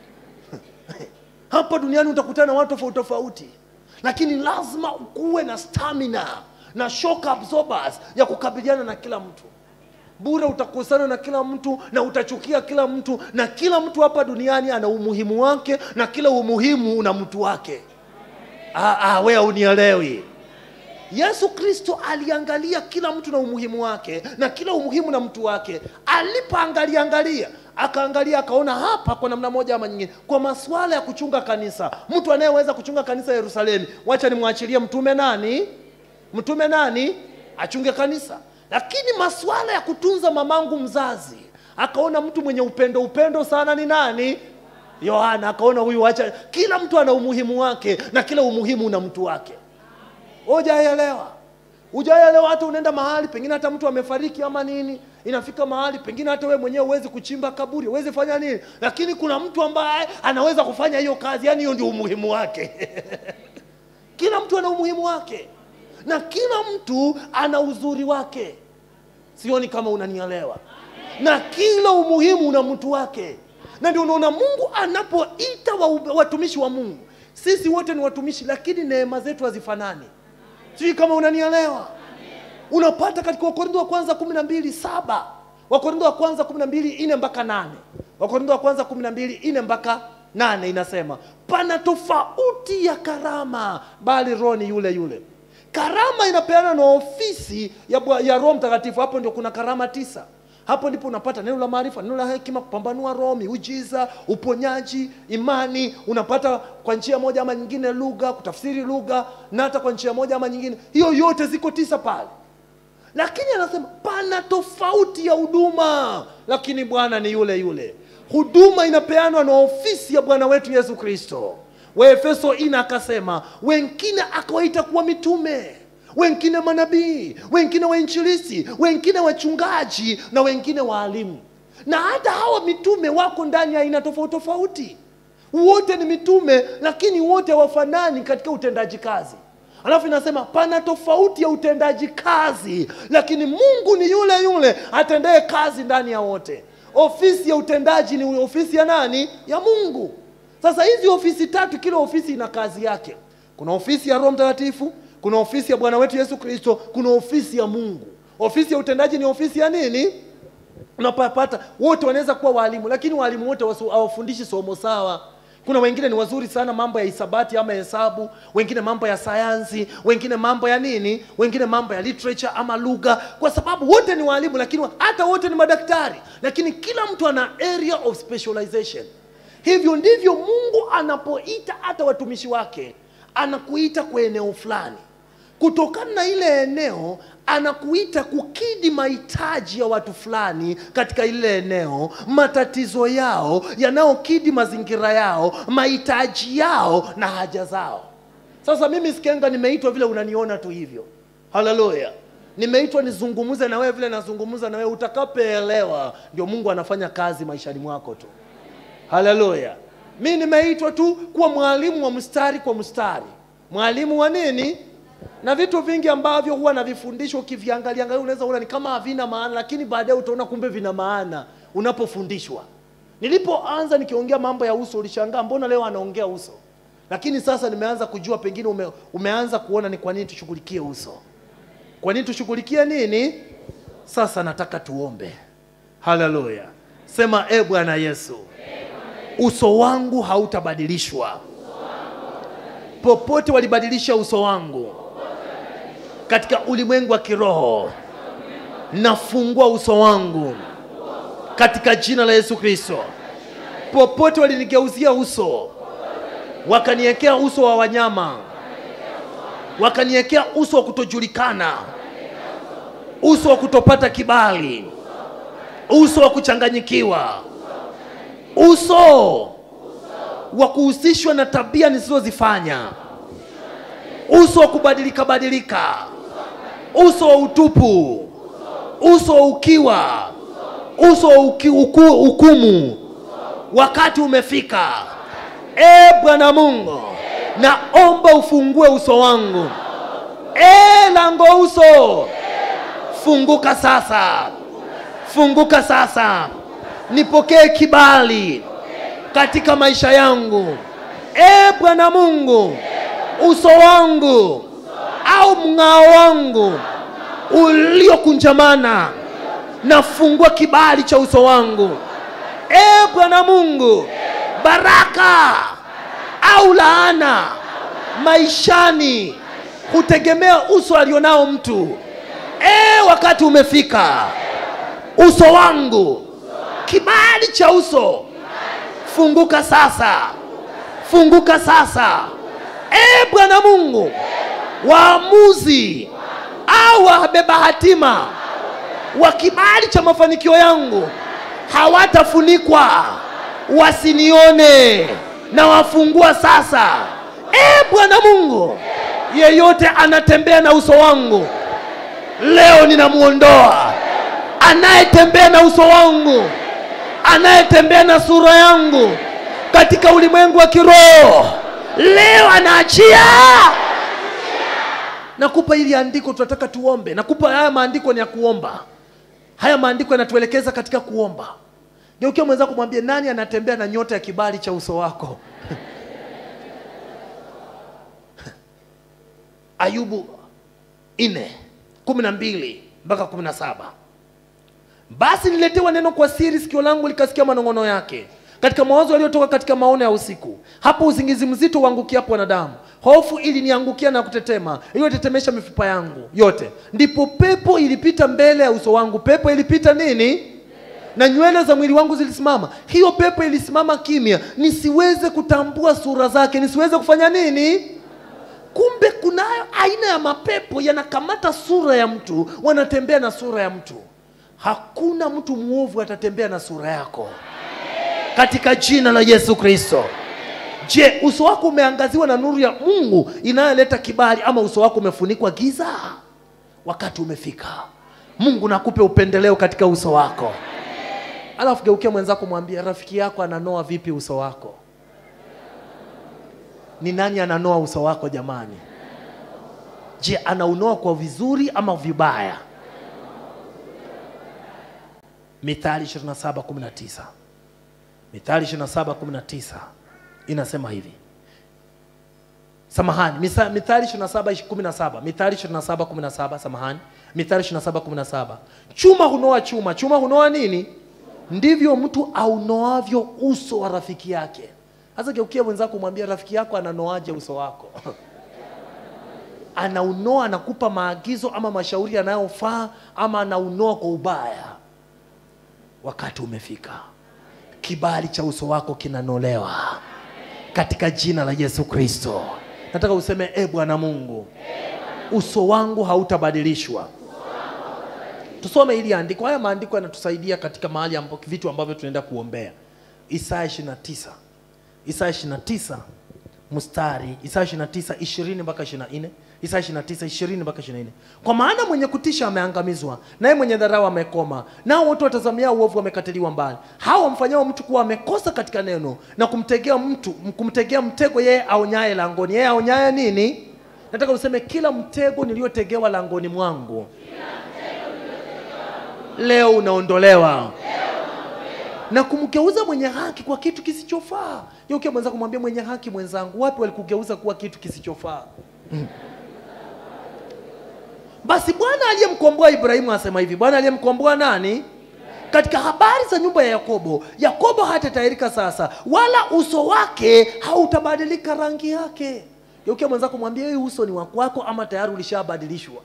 Speaker 1: hapa duniani utakutana na watu tofauti tofauti lakini lazima ukuwe na stamina na shock absorbers ya kukabiliana na kila mtu bure utakusana na kila mtu na utachukia kila mtu na kila mtu hapa duniani ana umuhimu wake na kila umuhimu una mtu wake ah, ah, we unielewi yesu kristo aliangalia kila mtu na umuhimu wake na kila umuhimu na mtu wake alipoangalia angalia akaangalia akaona hapa kwa namna moja ama nyingine kwa masuala ya kuchunga kanisa mtu anayeweza kuchunga kanisa yerusalemu wacha nimwachilie mtume nani mtume nani achunge kanisa lakini masuala ya kutunza mamangu mzazi akaona mtu mwenye upendo upendo sana ni nani yohana akaona huyu wacha kila mtu ana umuhimu wake na kila umuhimu una mtu wake hujaelewa hujaelewa hata unaenda mahali pengine hata mtu amefariki ama nini inafika mahali pengine hata wewe mwenyewe huwezi kuchimba kaburi huwezi fanya nini lakini kuna mtu ambaye anaweza kufanya hiyo kazi yani hiyo ndio umuhimu wake kila mtu ana umuhimu wake na kila mtu ana uzuri wake sioni kama unanielewa na kila umuhimu una mtu wake na ndio unaona mungu anapoita wa, watumishi wa mungu sisi wote ni watumishi lakini neema zetu hazifanani sijui kama unanielewa unapata katika wakorintho wa kwanza kumi na mbili saba wakorintho wa kwanza kumi na mbili ine mpaka nane wakorintho wa kwanza kumi na mbili ine mpaka nane inasema pana tofauti ya karama bali roho ni yule yule karama inapeana na ofisi ya, Bwa- ya roho mtakatifu hapo ndio kuna karama tisa hapo ndipo unapata neno la maarifa neno la hekima kupambanua roho miujiza uponyaji imani unapata kwa njia moja ama nyingine lugha kutafsiri lugha na hata kwa njia moja ama nyingine hiyo yote ziko tisa pale lakini anasema pana tofauti ya huduma lakini bwana ni yule yule huduma inapeanwa na ofisi ya bwana wetu yesu kristo waefeso ina akasema wengine akawaita kuwa mitume wengine manabii wengine wainjilisi wengine wachungaji na wengine waalimu na hata hawa mitume wako ndani ya aina tofauti tofauti wote ni mitume lakini wote hawafanani katika utendaji kazi alafu inasema pana tofauti ya utendaji kazi lakini mungu ni yule yule atendaye kazi ndani ya wote ofisi ya utendaji ni ofisi ya nani ya mungu sasa hizi ofisi tatu kila ofisi ina kazi yake kuna ofisi ya roho mtakatifu kuna ofisi ya bwana wetu yesu kristo kuna ofisi ya mungu ofisi ya utendaji ni ofisi ya nini unapapata wote wanaweza kuwa walimu lakini walimu wote wasu- hawafundishi somo sawa kuna wengine ni wazuri sana mambo ya hisabati ama hesabu wengine mambo ya sayansi wengine mambo ya nini wengine mambo ya literature ama lugha kwa sababu wote ni walimu lakini wa- hata wote ni madaktari lakini kila mtu ana area of specialization hivyo ndivyo mungu anapoita hata watumishi wake anakuita kwa eneo fulani kutokana na ile eneo anakuita kukidhi mahitaji ya watu fulani katika ile eneo matatizo yao yanayokidhi mazingira yao mahitaji yao na haja zao sasa mimi sikenga nimeitwa vile unaniona tu hivyo haleluya nimeitwa nizungumze na wewe vile nazungumza na wewe utakapoelewa ndio mungu anafanya kazi maishani mwako tu haleluya mi nimeitwa tu kuwa mwalimu wa mstari kwa mstari mwalimu wa nini na vitu vingi ambavyo huwa navifundisha ukiviangalia angalia unaweza una ni kama havina maana lakini baadaye utaona kumbe vina maana unapofundishwa nilipoanza nikiongea mambo ya uso ulishangaa mbona leo anaongea uso lakini sasa nimeanza kujua pengine ume, umeanza kuona ni kwa nini tushughulikie uso kwa nini tushughulikie nini sasa nataka tuombe haleluya sema e bwana yesu uso wangu hautabadilishwa popote walibadilisha uso wangu katika ulimwengu wa kiroho nafungua uso wangu katika jina la yesu kristo popote walinigeuzia uso wakaniwekea uso wa wanyama wakaniwekea uso wa kutojulikana uso wa kutopata kibali uso wa kuchanganyikiwa uso wa kuhusishwa na tabia nisizozifanya uso wa kubadilika badilika uso wa utupu uso wa ukiwa uso wa uki, uku, hukumu wakati umefika e bwana mungu naomba ufungue uso wangu e lango uso funguka sasa funguka sasa nipokee kibali katika maisha yangu e bwana mungu uso wangu au mng'ao wangu uliokunjamana nafungua kibali cha uso wangu e bwana mungu baraka au laana maishani hutegemea uso alionao mtu e wakati umefika uso wangu kibali cha uso funguka sasa funguka sasa e bwana mungu waamuzi au wabeba hatima wa kibali cha mafanikio yangu hawatafunikwa wasinione na wafungua sasa e bwana mungu yeyote anatembea na uso wangu leo ninamwondoa anayetembea na uso wangu anayetembea na sura yangu katika ulimwengu wa kiroho leo anaachia nakupa hili andiko tunataka tuombe nakupa haya maandiko ni ya kuomba haya maandiko yanatuelekeza katika kuomba geukia mwenzako mwambie nani anatembea na nyota ya kibali cha uso wako ayubu nne kumi na mbili mpaka kumi na saba basi niletewa neno kwa siri sikio langu likasikia manong'ono yake katika mawazo yaliyotoka katika maono ya usiku hapo usingizi mzito uangukiapo wanadamu hofu iliniangukia na kutetema iliyotetemesha mifupa yangu yote ndipo pepo ilipita mbele ya uso wangu pepo ilipita nini na nywele za mwili wangu zilisimama hiyo pepo ilisimama kimya nisiweze kutambua sura zake nisiweze kufanya nini kumbe kunayo aina ya mapepo yanakamata sura ya mtu wanatembea na sura ya mtu hakuna mtu mwovu atatembea na sura yako katika jina la yesu kristo je uso wako umeangaziwa na nuru ya mungu inayoleta kibali ama uso wako umefunikwa giza wakati umefika mungu nakupe upendeleo katika uso wako alafu geukia mwenzako mwambie rafiki yako ananoa vipi uso wako ni nani ananoa uso wako jamani je anaunoa kwa vizuri ama vibaya mithali 27:19 mithali 27:19 inasema hivi samahani Misa- mithali 27:17 mithali 27:17 samahani mithali 27:17 chuma hunoa chuma chuma hunoa nini ndivyo mtu aunoavyo uso wa rafiki yake sasa geukia mwenzako mwambia rafiki yako ananoaje uso wako anaunoa anakupa maagizo ama mashauri yanayofaa ama anaunoa kwa ubaya wakati umefika kibali cha uso wako kinanolewa katika jina la yesu kristo nataka useme e bwana mungu uso wangu hautabadilishwa tusome hili andiko haya maandiko yanatusaidia katika mahali ambapo vitu ambavyo tunaenda kuombea isaya 29 isaya 29 mstari isaya 29 20 mpaka 24 isaya 29 20 mpaka 24 kwa maana mwenye kutisha ameangamizwa naye mwenye dharau amekoma nao wote watazamia uovu wamekatiliwa mbali hao wamfanyao mtu kuwa amekosa katika neno na kumtegea mtu kumtegea mtego yeye aonyaye langoni yeye aonyaye nini nataka useme kila mtego niliyotegewa langoni mwangu leo unaondolewa na kumgeuza mwenye haki kwa kitu kisichofaa geukia mwenzako mwambie mwenye haki mwenzangu wapi walikugeuza kuwa kitu kisichofaa Mm. basi bwana aliyemkomboa ibrahimu asema hivi bwana aliyemkomboa nani katika habari za nyumba ya yakobo yakobo hatatahirika sasa wala uso wake hautabadilika rangi yake geukia mwenzako mwambie hii uso ni wakwako ama tayari ulishabadilishwa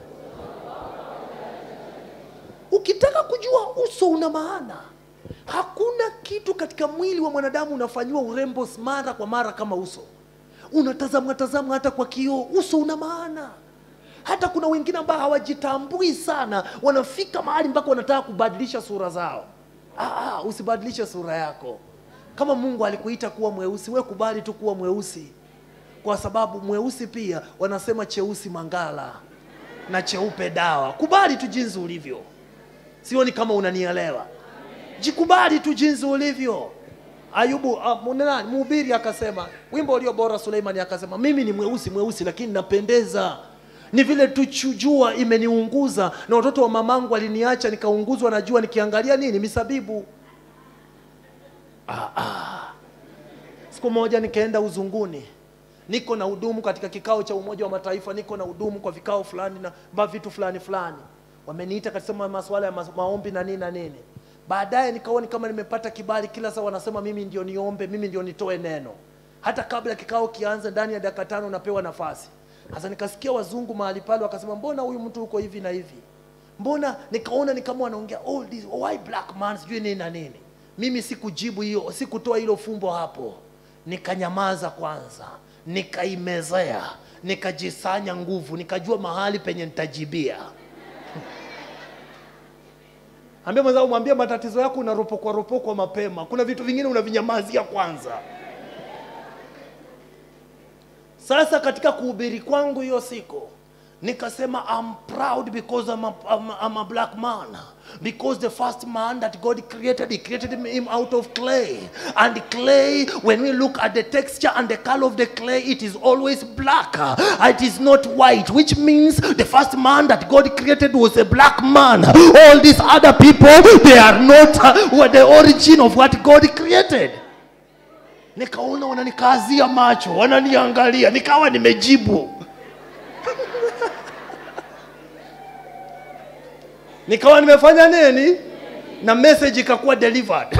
Speaker 1: ukitaka kujua uso una maana hakuna kitu katika mwili wa mwanadamu unafanyiwa urembo mara kwa mara kama uso unatazamwa tazamwa hata kwa kioo uso una maana hata kuna wengine ambao hawajitambui sana wanafika mahali mpaka wanataka kubadilisha sura zao ah, ah, usibadilishe sura yako kama mungu alikuita kuwa mweusi we kubali tu kuwa mweusi kwa sababu mweusi pia wanasema cheusi mangala na cheupe dawa kubali tu jinsi ulivyo sioni kama unanielewa jikubali tu jinsi ulivyo ayubu uh, nani mhubiri akasema wimbo ulio bora suleimani akasema mimi ni mweusi mweusi lakini napendeza ni vile tu chu- jua imeniunguza na watoto wa mamangu waliniacha nikaunguzwa na jua nikiangalia nini misabibu ah, ah. siku moja nikaenda uzunguni niko na hudumu katika kikao cha umoja wa mataifa niko na hudumu kwa vikao fulani na ba vitu fulani fulani wameniita katika masuala ya mas- maombi na nini na nini baadaye nikaona kama nimepata kibali kila saa wanasema mimi ndio niombe mimi ndio nitoe neno hata kabla kikao kianze ndani ya dakika tano napewa nafasi sasa nikasikia wazungu mahali pale wakasema mbona huyu mtu uko hivi na hivi mbona nikaona ni kama wanaongea all this why black man sijui nini na nini mimi sikujibu hiyo sikutoa hilo fumbo hapo nikanyamaza kwanza nikaimezea nikajisanya nguvu nikajua mahali penye nitajibia ambia mwenzangu mwambie matatizo yako unaropokwa ropokwa mapema kuna vitu vingine unavinyamazia kwanza sasa katika kuhubiri kwangu hiyo siku nikasema I'm proud because I'm a, I'm, a, I'm a black man because the first man that God created he created him out of clay and clay when we look at the texture and the color of the clay it is always black it is not white which means the first man that God created was a black man all these other people they are not uh, the origin of what God created nikaona wananikazia macho wananiangalia nikawa nimejibu nikawa nimefanya nini na message ikakuwa delivered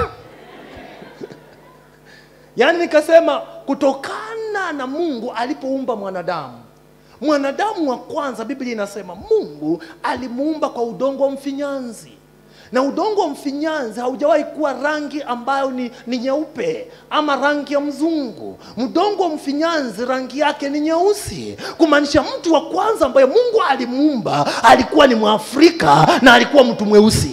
Speaker 1: yaani nikasema kutokana na mungu alipoumba mwanadamu mwanadamu wa kwanza biblia inasema mungu alimuumba kwa udongo wa mfinyanzi na udongo wa mfinyanzi haujawahi kuwa rangi ambayo ni, ni nyeupe ama rangi ya mzungu mdongo wa mfinyanzi rangi yake ni nyeusi kumaanisha mtu wa kwanza ambaye mungu alimuumba alikuwa ni mwafrika na alikuwa mtu mweusi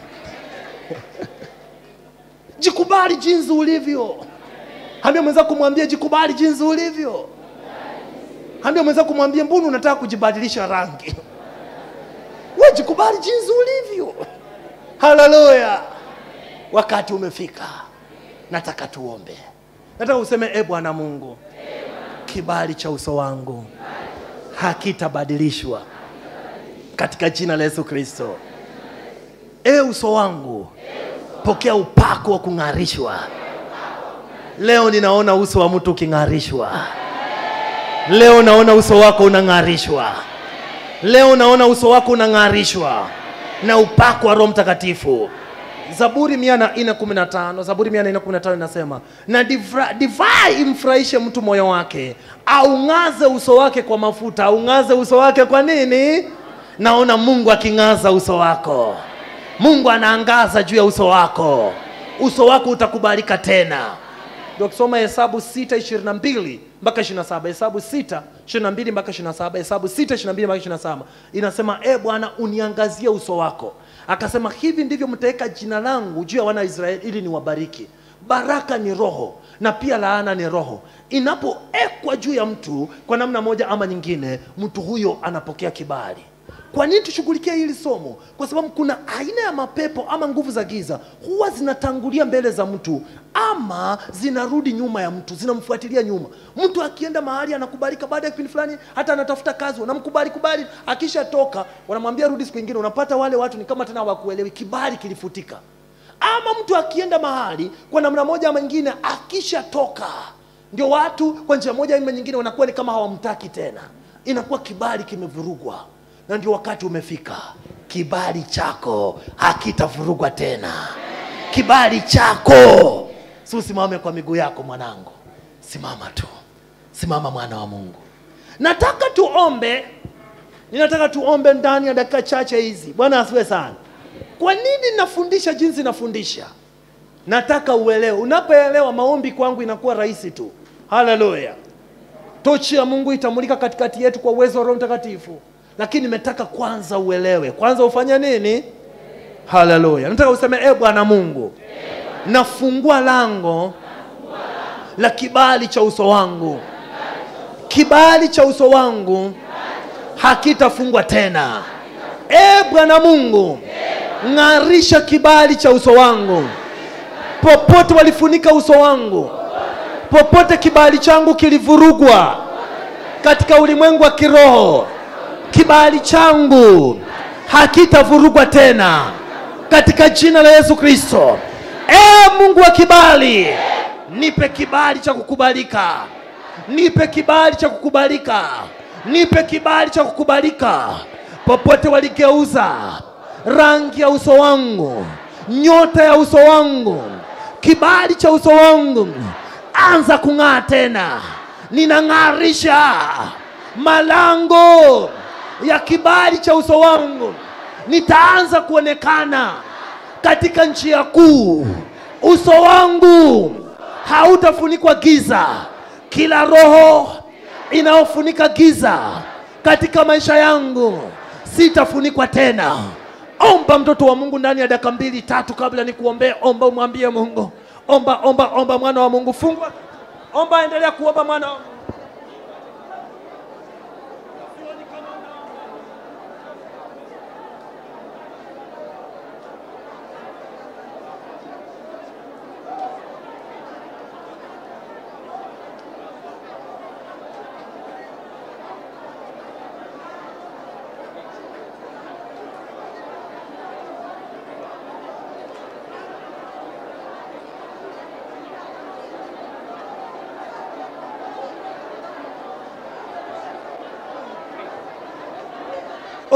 Speaker 1: jikubali jinsi ulivyo ambia mwenza kumwambia jikubali jinsi ulivyo ambia mwenza kumwambia mbona unataka kujibadilisha rangi we jikubali jinsi ulivyo haleluya wakati umefika nataka tuombe nataka useme e bwana mungu kibali cha uso wangu hakitabadilishwa katika jina la yesu kristo e uso wangu pokea upako wa kung'arishwa leo ninaona uso wa mtu uking'arishwa leo naona uso wako unang'arishwa leo naona uso wako unang'arishwa na upako wa roho mtakatifu zaburi mia na nne kumi na tano zaburi mia na nne kumi na tano inasema na divra- divai imfurahishe mtu moyo wake aung'aze uso wake kwa mafuta aung'aze uso wake kwa nini naona mungu aking'aza uso wako mungu anaangaza juu ya uso wako uso wako utakubalika tena ndio kusoma hesabu 6 22 mpaka 27 hesabu 6 22 mpaka 27 hesabu 6 22 mpaka 27 inasema e bwana uniangazie uso wako akasema hivi ndivyo mtaweka jina langu juu ya wana wa israeli ili niwabariki baraka ni roho na pia laana ni roho inapoekwa juu ya mtu kwa namna moja ama nyingine mtu huyo anapokea kibali kwa nini tushughulikie hili somo kwa sababu kuna aina ya mapepo ama nguvu za giza huwa zinatangulia mbele za mtu ama zinarudi nyuma ya mtu zinamfuatilia nyuma mtu akienda mahali anakubalika baada ya kipindi fulani hata anatafuta kazi wanamkubali kubali akishatoka wanamwambia rudi siku ingine unapata wale watu ni kama tena hawakuelewi kibali kilifutika ama mtu akienda mahali kwa namna moja ama nyingine akishatoka ndio watu kwa njia moja ama nyingine wanakuwa ni kama hawamtaki tena inakuwa kibali kimevurugwa na ndio wakati umefika kibali chako hakitavurugwa tena kibali chako si usimame kwa miguu yako mwanangu simama tu simama mwana wa mungu nataka tuombe ninataka tuombe ndani ya dakika chache hizi bwana asiwe sana kwa nini nafundisha jinsi nafundisha nataka uelewe unapoelewa maombi kwangu inakuwa rahisi tu haleluya tochi ya mungu itamulika katikati yetu kwa uwezo wa roho mtakatifu lakini nimetaka kwanza uelewe kwanza ufanye nini haleluya nataka useme e bwana mungu nafungua lango la kibali cha uso wangu kibali cha uso wangu hakitafungwa tena e bwana mungu ng'arisha kibali cha uso wangu popote walifunika uso wangu popote kibali changu kilivurugwa katika ulimwengu wa kiroho kibali changu hakitavurugwa tena katika jina la yesu kristo e mungu wa kibali nipe kibali cha kukubalika nipe kibali cha kukubalika nipe kibali cha kukubalika popote waligeuza rangi ya uso wangu nyota ya uso wangu kibali cha uso wangu anza kung'aa tena ninang'arisha malango ya kibali cha uso wangu nitaanza kuonekana katika njia kuu uso wangu hautafunikwa giza kila roho inayofunika giza katika maisha yangu sitafunikwa tena omba mtoto wa mungu ndani ya dakika mbili tatu kabla nikuombee omba umwambie mungu omba omba omba mwana wa mungu fungwa omba endelea kuomba mwana wa mungu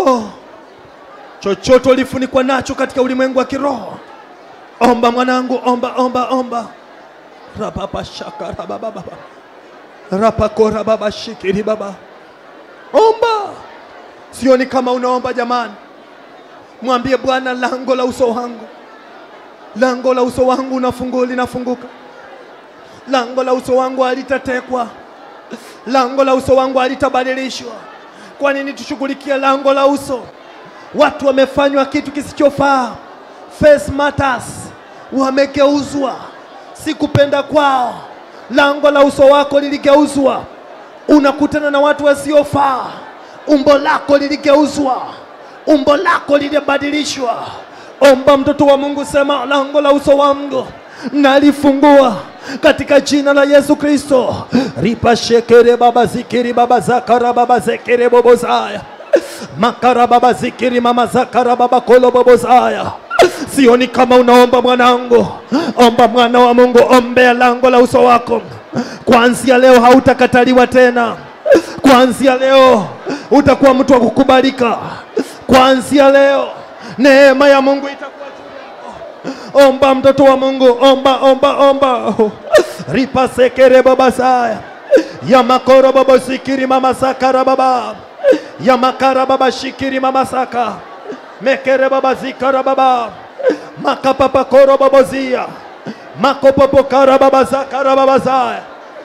Speaker 1: oh. chochote ulifunikwa nacho katika ulimwengu wa kiroho omba mwanangu omba omba omba rababashaka rabababa rapakora baba shikiri baba omba sioni kama unaomba jamani mwambie bwana lango la uso wangu lango la uso wangu unafungua linafunguka lango la uso wangu halitatekwa lango la uso wangu halitabadilishwa kwa nini tushughulikie lango la uso watu wamefanywa kitu kisichofaa face matters wamegeuzwa si kupenda kwao lango la uso wako liligeuzwa unakutana na watu wasiofaa umbo lako liligeuzwa umbo lako lilibadilishwa omba mtoto wa mungu sema lango la uso wangu nalifungua katika jina la yesu kristo ripashekere baba zikiri baba zakara baba zekere bobozaya makara baba zikiri mama zakara baba kolo bobozaya sioni kama unaomba mwanangu omba mwana wa mungu ombea lango la uso wako kuanzia leo hautakataliwa tena kuanzia leo utakuwa mtu wa kukubalika kuanzia leo neema ya mungu itakuwa juu yako omba mtoto wa mungu omba omba omba ripasekere babasaya yamakoro babosikiri mamasakara baba yamakara baba shikiri mamasaka mekere baba zikara baba makapapakoro babozia makopopokara baba zakara babazaya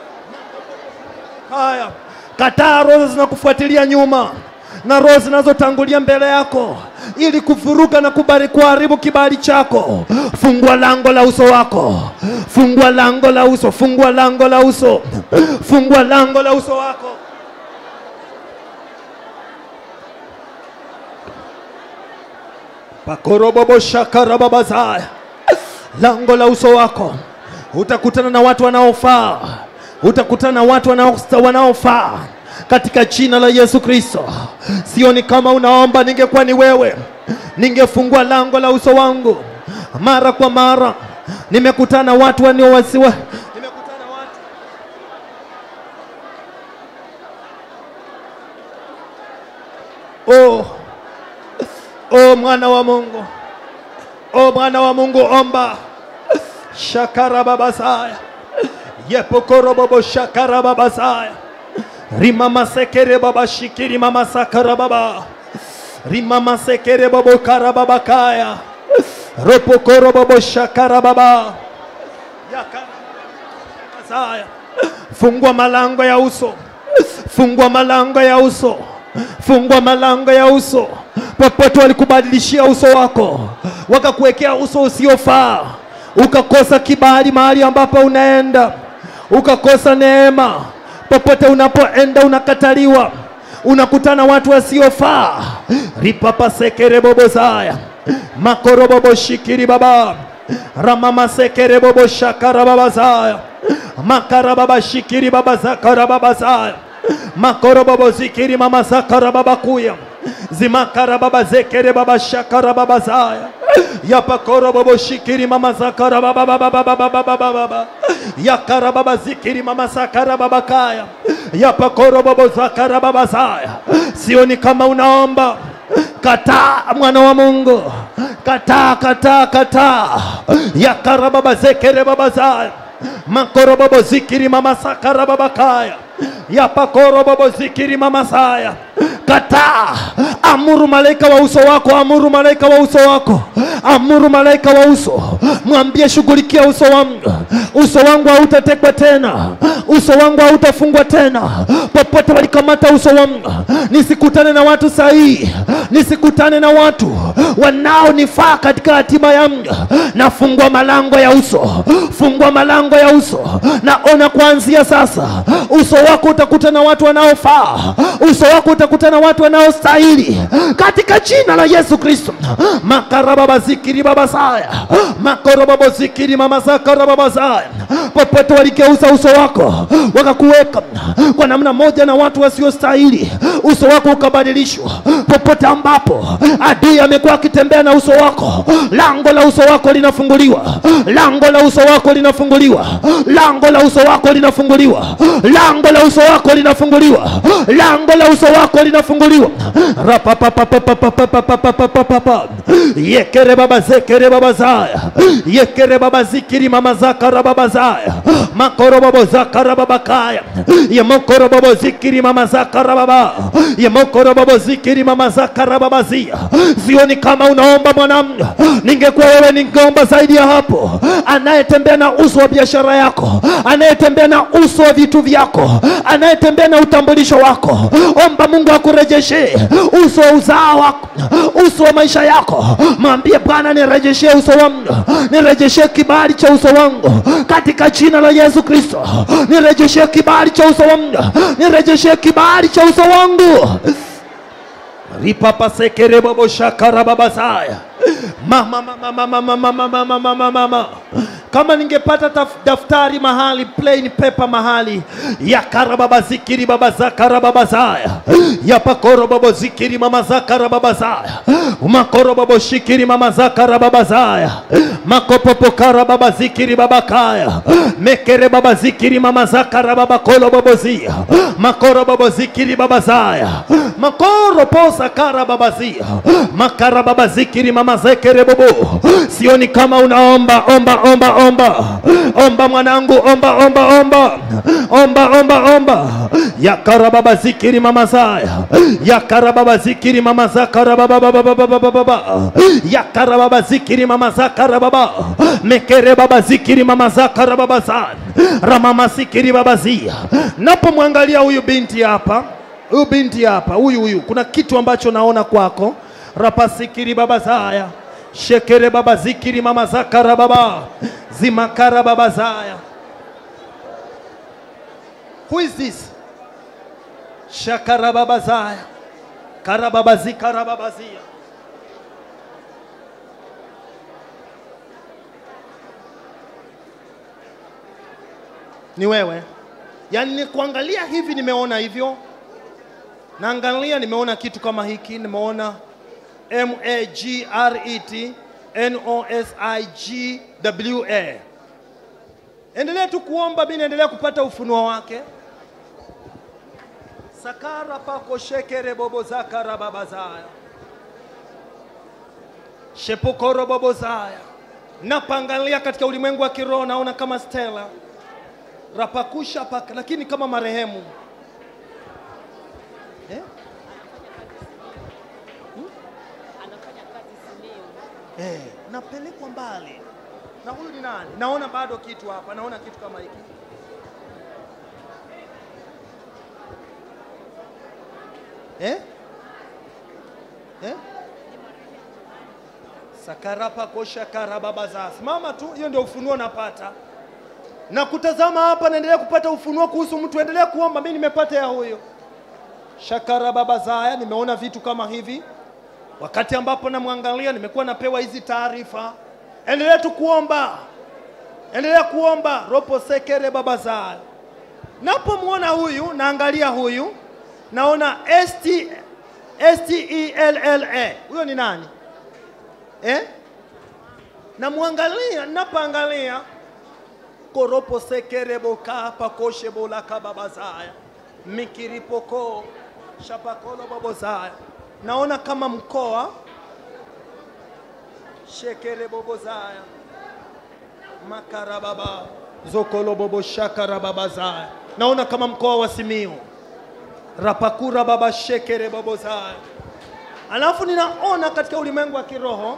Speaker 1: haya kataa roho zinakufuatilia nyuma na roho zinazotangulia mbele yako ili kuvuruga na kubali kuharibu kibali chako fungua lango la uso wako fungua lango la uso fungua lango la uso fungua lango la uso wako pakoroboboshakarababazaya lango la uso wako utakutana na watu wanaofaa utakutana na watu wanao- wanaofaa katika jina la Yesu Kristo. Sioni kama unaomba, ningekuwa ni wewe, ningefungua lango la uso wangu mara kwa mara. Nimekutana watu waniowasiwa, nimekutana watu oh, oh, mwana wa Mungu, oh, mwana wa Mungu, omba shakara babasaya yepokoro bobo shakara babasaya rimama sekere baba shikiri mama sakara baba rimama sekere bobo kara baba kaya ropokoro bobo shakara baba yakara babasaya fungua malango ya uso fungua malango ya uso fungua malango ya uso popote walikubadilishia uso wako wakakuwekea uso usiofaa ukakosa kibali mahali ambapo unaenda ukakosa neema popote unapoenda unakataliwa unakutana watu wasiofaa ripapa sekere bobozaya makorobobo shikiri baba ramama sekere bobo shakara babazaya makara baba shikiri baba zakara babazaya makoro babo zikiri mama zakara baba kuya zimakara baba zekere baba shakara baba zaya yapakoro babo shikiri mama zakara baba baba baba baba baba baba yakara baba zikiri mama sakara baba kaya yapakoro babo zakara baba zaya sioni kama unaomba kataa mwana wa Mungu kataa kataa kataa yakara baba zekere baba zaya makoro babo zikiri mama sakara baba kaya yapakoro babo zikiri mama saya kataa amuru malaika wa uso wako amuru malaika wa uso wako amuru malaika wa uso mwambie shughulikia uso wangu uso wangu hautatekwa tena uso wangu hautafungwa tena popote walikamata uso wangu nisikutane na watu sahihi nisikutane na watu wanaonifaa katika hatima yangu nafungua malango ya uso fungua malango ya uso naona kuanzia sasa uso wako utakutana na watu wanaofaa uso wako utakutana na watu wanaostahili katika jina la yesu kristo makarababaziki zikiri baba saya makoro babo zikiri mama zakara baba saya popote waligeuza uso wako wakakuweka kwa namna moja na watu wasiostahili uso wako ukabadilishwa popote ambapo adui amekuwa akitembea na uso wako lango la uso wako linafunguliwa lango la uso wako linafunguliwa lango la uso wako linafunguliwa lango la uso wako linafunguliwa lango la uso wako linafunguliwa rapapapapapapapapapapapa yekere baba zekere baba zaya yekere baba zikiri mama zakara baba zaya makoro babo zakara baba kaya yemokoro babo zikiri mama zakara baba yemokoro babo zikiri mama zakara baba zia sioni kama unaomba mwanamume ningekuwa wewe ningeomba zaidi ya hapo anayetembea na uso wa biashara yako anayetembea na uso wa vitu vyako anayetembea na utambulisho wako omba mungu akurejeshe uso wa uzao wako uso wa maisha yako mwambie bwana nirejeshe uso wangu nirejeshe kibali cha uso wangu katika jina la yesu kristo nirejeshe kibali cha uso wangu nirejeshe kibali cha uso wangu ripapasekereboboshakarababasaya mama mama mama mama mama mama mama mama kama ningepata taf- daftari mahali plain paper mahali ya karababa zikiri baba zakara baba zaya ya pakoro babo zikiri mama zakara baba zaya makoro babo shikiri mama zakara baba zaya makopopo kara baba zikiri baba kaya mekere baba zikiri mama zakara baba kolo babo zia makoro babo zikiri baba zaya makoro posa kara baba zia makara baba zikiri mama zekere bobo sioni kama unaomba omba omba omba omba mwanangu omba omba omba omba omba omba yakara baba zikiri mama zaya yakara baba zikiri mama zakara baba baba baba baba baba yakara baba zikiri mama zakara baba mekere baba zikiri mama zakara baba zan ramama zikiri baba zia napomwangalia huyu binti hapa huyu binti hapa huyu huyu kuna kitu ambacho naona kwako rapasikiri baba zaya shekere baba zikiri mama zakara baba zimakara baba zaya who is this shakara baba zaya karababa zikara baba zia ni wewe yaani ni kuangalia hivi nimeona hivyo naangalia nimeona kitu kama hiki nimeona m a g r e t n o s i g w a endelea tu kuomba mi naendelea kupata ufunuo wake sakara pako shekere bobo zakara baba zaya shepokoro bobo zaya napangalia katika ulimwengu wa kiroho naona kama stela rapakusha paka, lakini kama marehemu eh?
Speaker 2: anafanya kazi Simiyu.
Speaker 1: Eh, napelekwa mbali na huyu ni nani? Naona bado kitu hapa, naona kitu kama hiki eh? Eh? sakarapa kosha karababa simama tu, hiyo ndio ufunuo napata na kutazama hapa, naendelea kupata ufunuo kuhusu mtu. Endelea kuomba, mimi nimepata ya huyo shakara baba zaya. Nimeona vitu kama hivi wakati ambapo namwangalia, nimekuwa napewa hizi taarifa. Endelea tu kuomba, endelea kuomba. ropo sekere baba zaya. Napomwona huyu, naangalia huyu, naona ST, STELLA. Huyo ni nani eh? Namwangalia, napoangalia koropo sekere boka pakoshe bolaka babazaya mikiripoko shapakolo babozaya naona kama mkoa shekere bobozaya makarababa zokolo bobo shakara babazaya naona kama mkoa wa Simiyu rapakura baba shekere babozaya alafu ninaona katika ulimwengu wa kiroho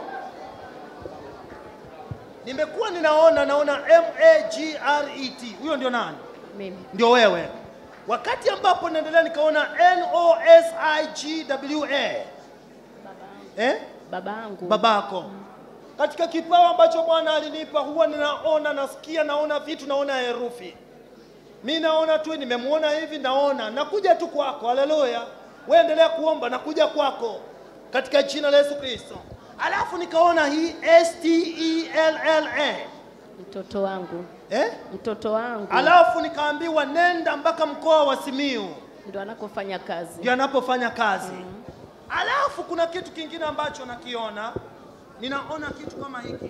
Speaker 1: nimekuwa ninaona naona M A G R E T huyo ndio nani
Speaker 2: Mimi.
Speaker 1: ndio wewe wakati ambapo naendelea nikaona N O S I G W A eh?
Speaker 2: Babangu.
Speaker 1: babako katika kipawa ambacho Bwana alinipa huwa ninaona nasikia naona vitu naona herufi mi naona tu nimemwona hivi naona nakuja tu kwako haleluya wewe endelea kuomba nakuja kwako katika jina la Yesu Kristo alafu nikaona hii stella
Speaker 2: Mtoto wangu,
Speaker 1: eh?
Speaker 2: mtoto wangu
Speaker 1: alafu nikaambiwa nenda mpaka mkoa wa simiu
Speaker 2: ndo anakofanya kazi.
Speaker 1: ndio anapofanya kazi alafu kuna kitu kingine ambacho nakiona ninaona kitu kama hiki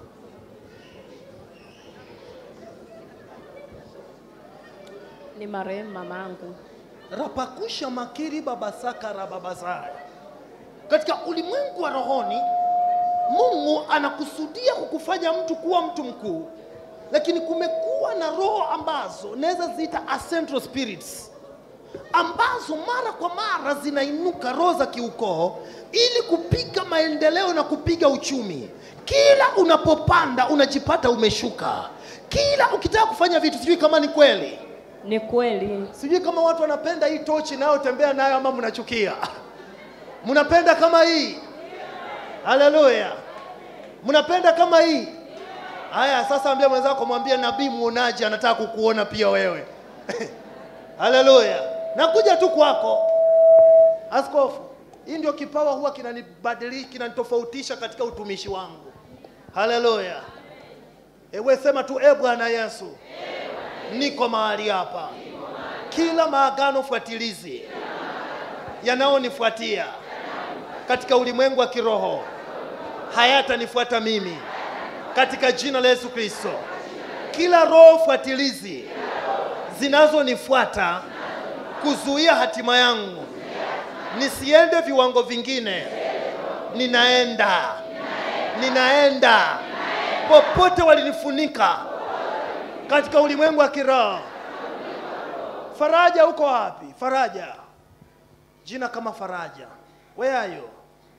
Speaker 2: Ni marehemu mamangu.
Speaker 1: rapakusha makiri babasaka rababasaya katika ulimwengu wa rohoni mungu anakusudia kukufanya mtu kuwa mtu mkuu lakini kumekuwa na roho ambazo naweza ziita central spirits ambazo mara kwa mara zinainuka roho za kiukoo ili kupiga maendeleo na kupiga uchumi kila unapopanda unajipata umeshuka kila ukitaka kufanya vitu sijui kama ni kweli
Speaker 2: Ni kweli,
Speaker 1: sijui kama watu wanapenda hii tochi inayotembea nayo ama mnachukia mnapenda kama hii haleluya mnapenda kama hii haya sasa ambia mwenzako mwambie nabii muonaji anataka kukuona pia wewe haleluya nakuja tu kwako askofu hii ndio kipawa huwa kinanibadili kinanitofautisha katika utumishi wangu haleluya ewe sema tu e bwana yesu niko mahali hapa kila maagano fuatilizi yanayonifuatia katika ulimwengu wa kiroho hayatanifuata mimi katika jina la Yesu Kristo. Kila roho fuatilizi zinazonifuata kuzuia hatima yangu nisiende viwango vingine, ninaenda ninaenda popote walinifunika katika ulimwengu wa kiroho. Faraja, uko wapi? Faraja, jina kama Faraja, where are you?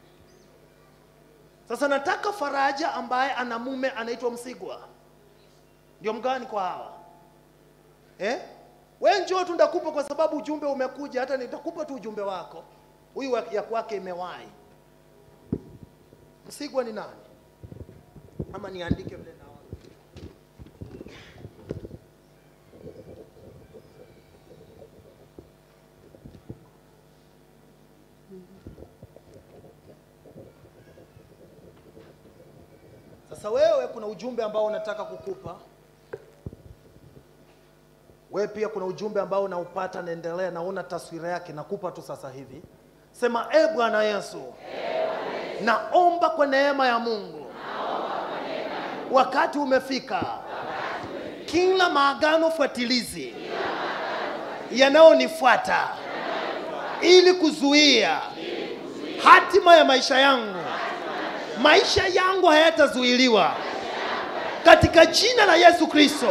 Speaker 1: Sasa nataka Faraja ambaye ana mume anaitwa Msigwa, ndio mgani kwa hawa eh? We njoo tu ndakupa, kwa sababu ujumbe umekuja, hata nitakupa tu ujumbe wako. Huyu wa- ya kwake imewahi. Msigwa ni nani? Ama niandike vile naona. Sasa wewe kuna ujumbe ambao unataka kukupa wewe, pia kuna ujumbe ambao unaupata, naendelea, naona taswira yake, nakupa tu sasa hivi. Sema e Bwana Yesu, naomba kwa neema ya Mungu, wakati umefika, kila maagano fuatilizi yanayonifuata ili kuzuia hatima ya maisha yangu maisha yangu hayatazuiliwa katika jina la Yesu Kristo.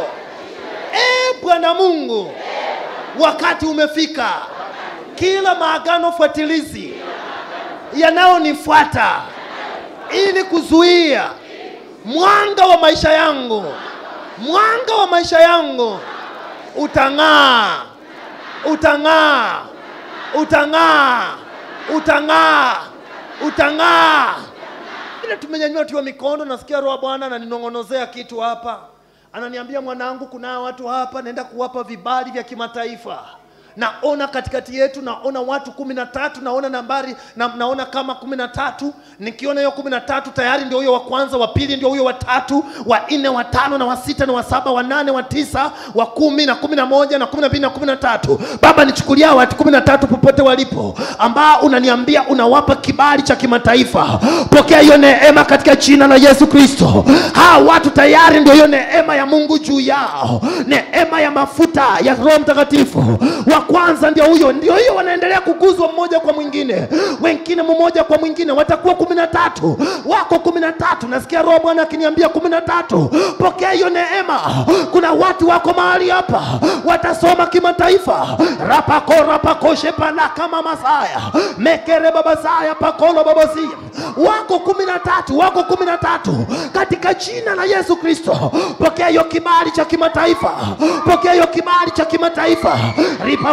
Speaker 1: E Bwana Mungu, wakati umefika, kila maagano fuatilizi yanayonifuata ili kuzuia mwanga wa maisha yangu, mwanga wa maisha yangu utang'aa, utang'aa, utang'aa, utang'aa, utang'aa vile tumenyanyua tuwa mikono, nasikia roho wa Bwana ananinong'onozea kitu hapa, ananiambia mwanangu, kuna watu hapa naenda kuwapa vibali vya kimataifa. Naona katikati yetu, naona watu kumi na tatu, naona nambari na, naona kama kumi na tatu. Nikiona hiyo kumi na tatu tayari ndio huyo wa kwanza, wa pili ndio huyo wa tatu, wa nne, wa tano na wa sita na wa saba, wa nane, wa tisa, wa kumi na kumi na moja na kumi na mbili na kumi na tatu. Baba, nichukulia watu kumi na tatu popote walipo, ambao unaniambia unawapa kibali cha kimataifa. Pokea hiyo neema katika jina la Yesu Kristo. Hawa watu tayari ndio hiyo neema ya Mungu juu yao, neema ya mafuta ya Roho Mtakatifu. Wa kwanza ndio huyo, ndio hiyo, wanaendelea kuguzwa mmoja kwa mwingine, wengine mmoja kwa mwingine, watakuwa kumi na tatu, wako kumi na tatu. Nasikia Roho Bwana akiniambia kumi na tatu. Pokea hiyo neema. Kuna watu wako mahali hapa watasoma kimataifa, rapako rapako shepana kama masaya mekere babasaya pakolo babasia, wako kumi na tatu, wako kumi na tatu katika jina la Yesu Kristo. Pokea hiyo kibali cha kimataifa, pokea hiyo kibali cha kimataifa ripa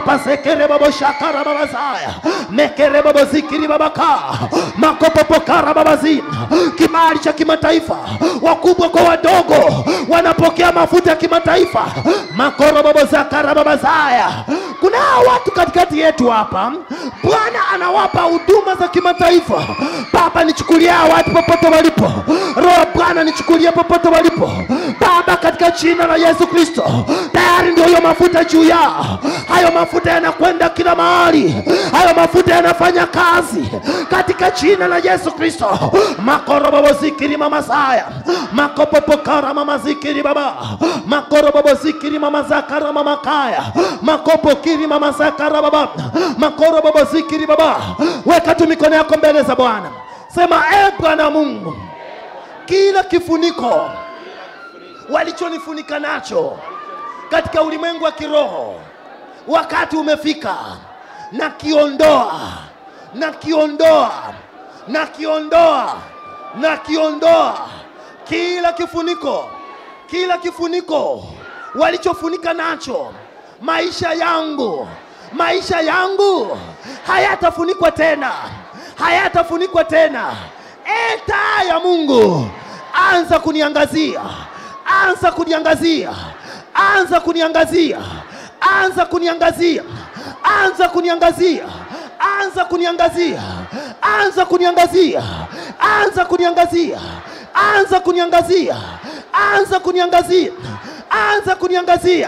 Speaker 1: rapasekere babo shakara babazaya mekere babo zikiri babaka makopopokara babazina kibali cha kimataifa wakubwa kwa wadogo wanapokea mafuta ya kimataifa makoro babo zakara babazaya kuna watu katikati yetu hapa bwana anawapa huduma za kimataifa baba nichukulia hawa watu popote walipo roho bwana nichukulie popote walipo baba katika jina la yesu kristo tayari ndio hiyo mafuta juu yao hayo mafuta yanakwenda kila mahali hayo mafuta yanafanya kazi katika jina la yesu kristo makorobobozikiri mamasaya makopopokara mamazikiri baba makorobobozikiri mamazakara mamakaya makopokiri mamasakara baba makorobobozikiri baba weka tu mikono yako mbele za bwana sema e bwana mungu kila kifuniko walichonifunika nacho katika ulimwengu wa kiroho wakati umefika na kiondoa na kiondoa na kiondoa na kiondoa kila kifuniko kila kifuniko walichofunika nacho maisha yangu maisha yangu hayatafunikwa tena hayatafunikwa tena e taa ya mungu anza kuniangazia anza kuniangazia anza kuniangazia anza kuniangazia anza kuniangazia anza kuniangazia anza kuniangazia anza kuniangazia anza kuniangazia anza kuniangazia anza kuniangazia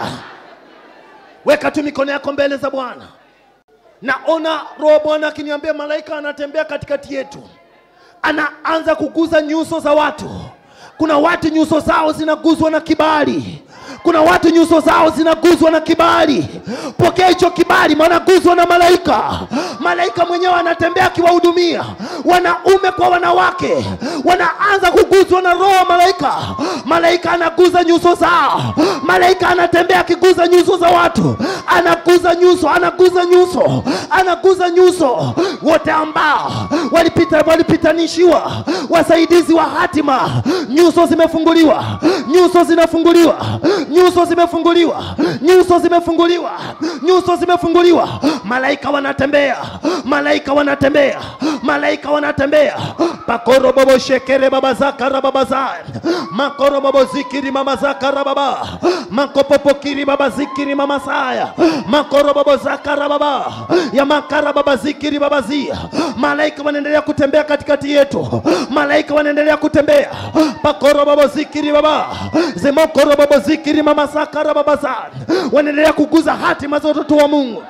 Speaker 1: weka tu mikono yako mbele za bwana naona roho bwana akiniambia malaika anatembea katikati yetu anaanza kuguza nyuso za watu kuna watu nyuso zao zinaguzwa na kibali kuna watu nyuso zao zinaguzwa na kibali pokea hicho kibali wanaguzwa na malaika malaika mwenyewe anatembea akiwahudumia wanaume kwa wanawake wanaanza kuguzwa na roho malaika malaika anaguza nyuso zao malaika anatembea akiguza nyuso za watu anaguza nyuso anaguza nyuso anaguza nyuso wote ambao walipita walipitanishiwa wasaidizi wa hatima nyuso zimefunguliwa nyuso zinafunguliwa nyuso zimefunguliwa nyuso zimefunguliwa nyuso zimefunguliwa malaika wanatembea malaika wanatembea malaika wanatembea pakoro bobo shekere baba zakara baba za makoro bobo zikiri mama zakara baba makopopokiri baba zikiri mama saya makoro bobo zakara baba ya makara baba zikiri baba zia malaika wanaendelea kutembea katikati yetu malaika wanaendelea kutembea pakoro bobo zikiri baba zemokoro bobo zikiri mama sakara baba za wanaendelea kuguza hatima za watoto wa mungu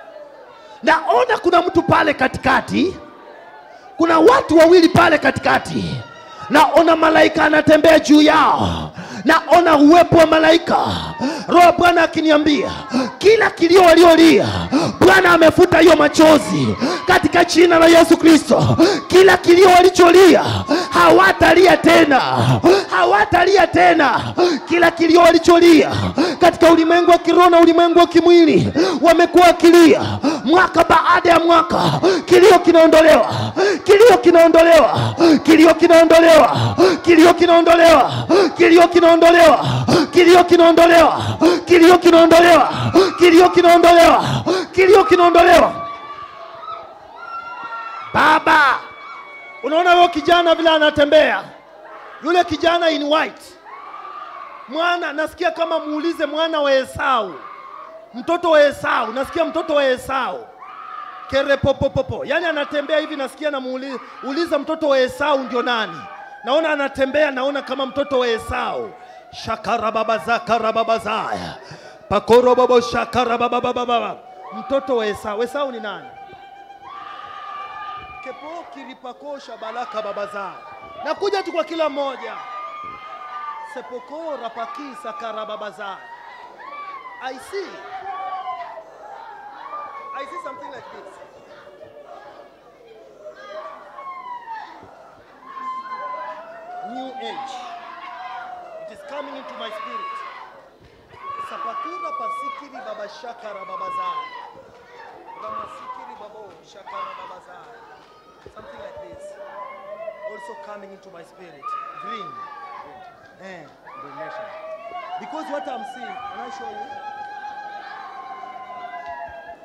Speaker 1: naona kuna mtu pale katikati kuna watu wawili pale katikati naona malaika anatembea juu yao naona uwepo wa malaika roho bwana akiniambia kila kilio waliolia bwana amefuta hiyo machozi katika jina la yesu kristo kila kilio walicholia hawatalia tena hawatalia tena kila kilio walicholia katika ulimwengu wa kiroho na ulimwengu wa kimwili wamekuwa wakilia mwaka baada ya mwaka kilio kinaondolewa kilio kinaondolewa kilio kinaondolewa kilio kinaondolewa kilio kinaondolewa kilio kinaondolewa kilio kinaondolewa kilio kinaondolewa kilio kinaondolewa baba unaona huyo kijana vile anatembea yule kijana in white mwana nasikia kama muulize mwana wa esau mtoto wa esau nasikia mtoto wa esau kerepopopopo yaani anatembea hivi nasikia namuuliza mtoto wa esau ndio nani naona anatembea naona kama mtoto wa esau shakarababazakarababazaya pakorobobo shakarababababa mtoto wa esau esau ni nani kepo kiripakosha balaka babazaya nakuja tu kwa kila mmoja sepoko rapakisa karababazaya i see i see something like this new age. It is coming into my spirit. Sapakura pasikiri baba shakara babazai. Ramasikiri babo shakara babazai. Something like this. Also coming into my spirit. Green. Eh, Because what I'm seeing, can I show you?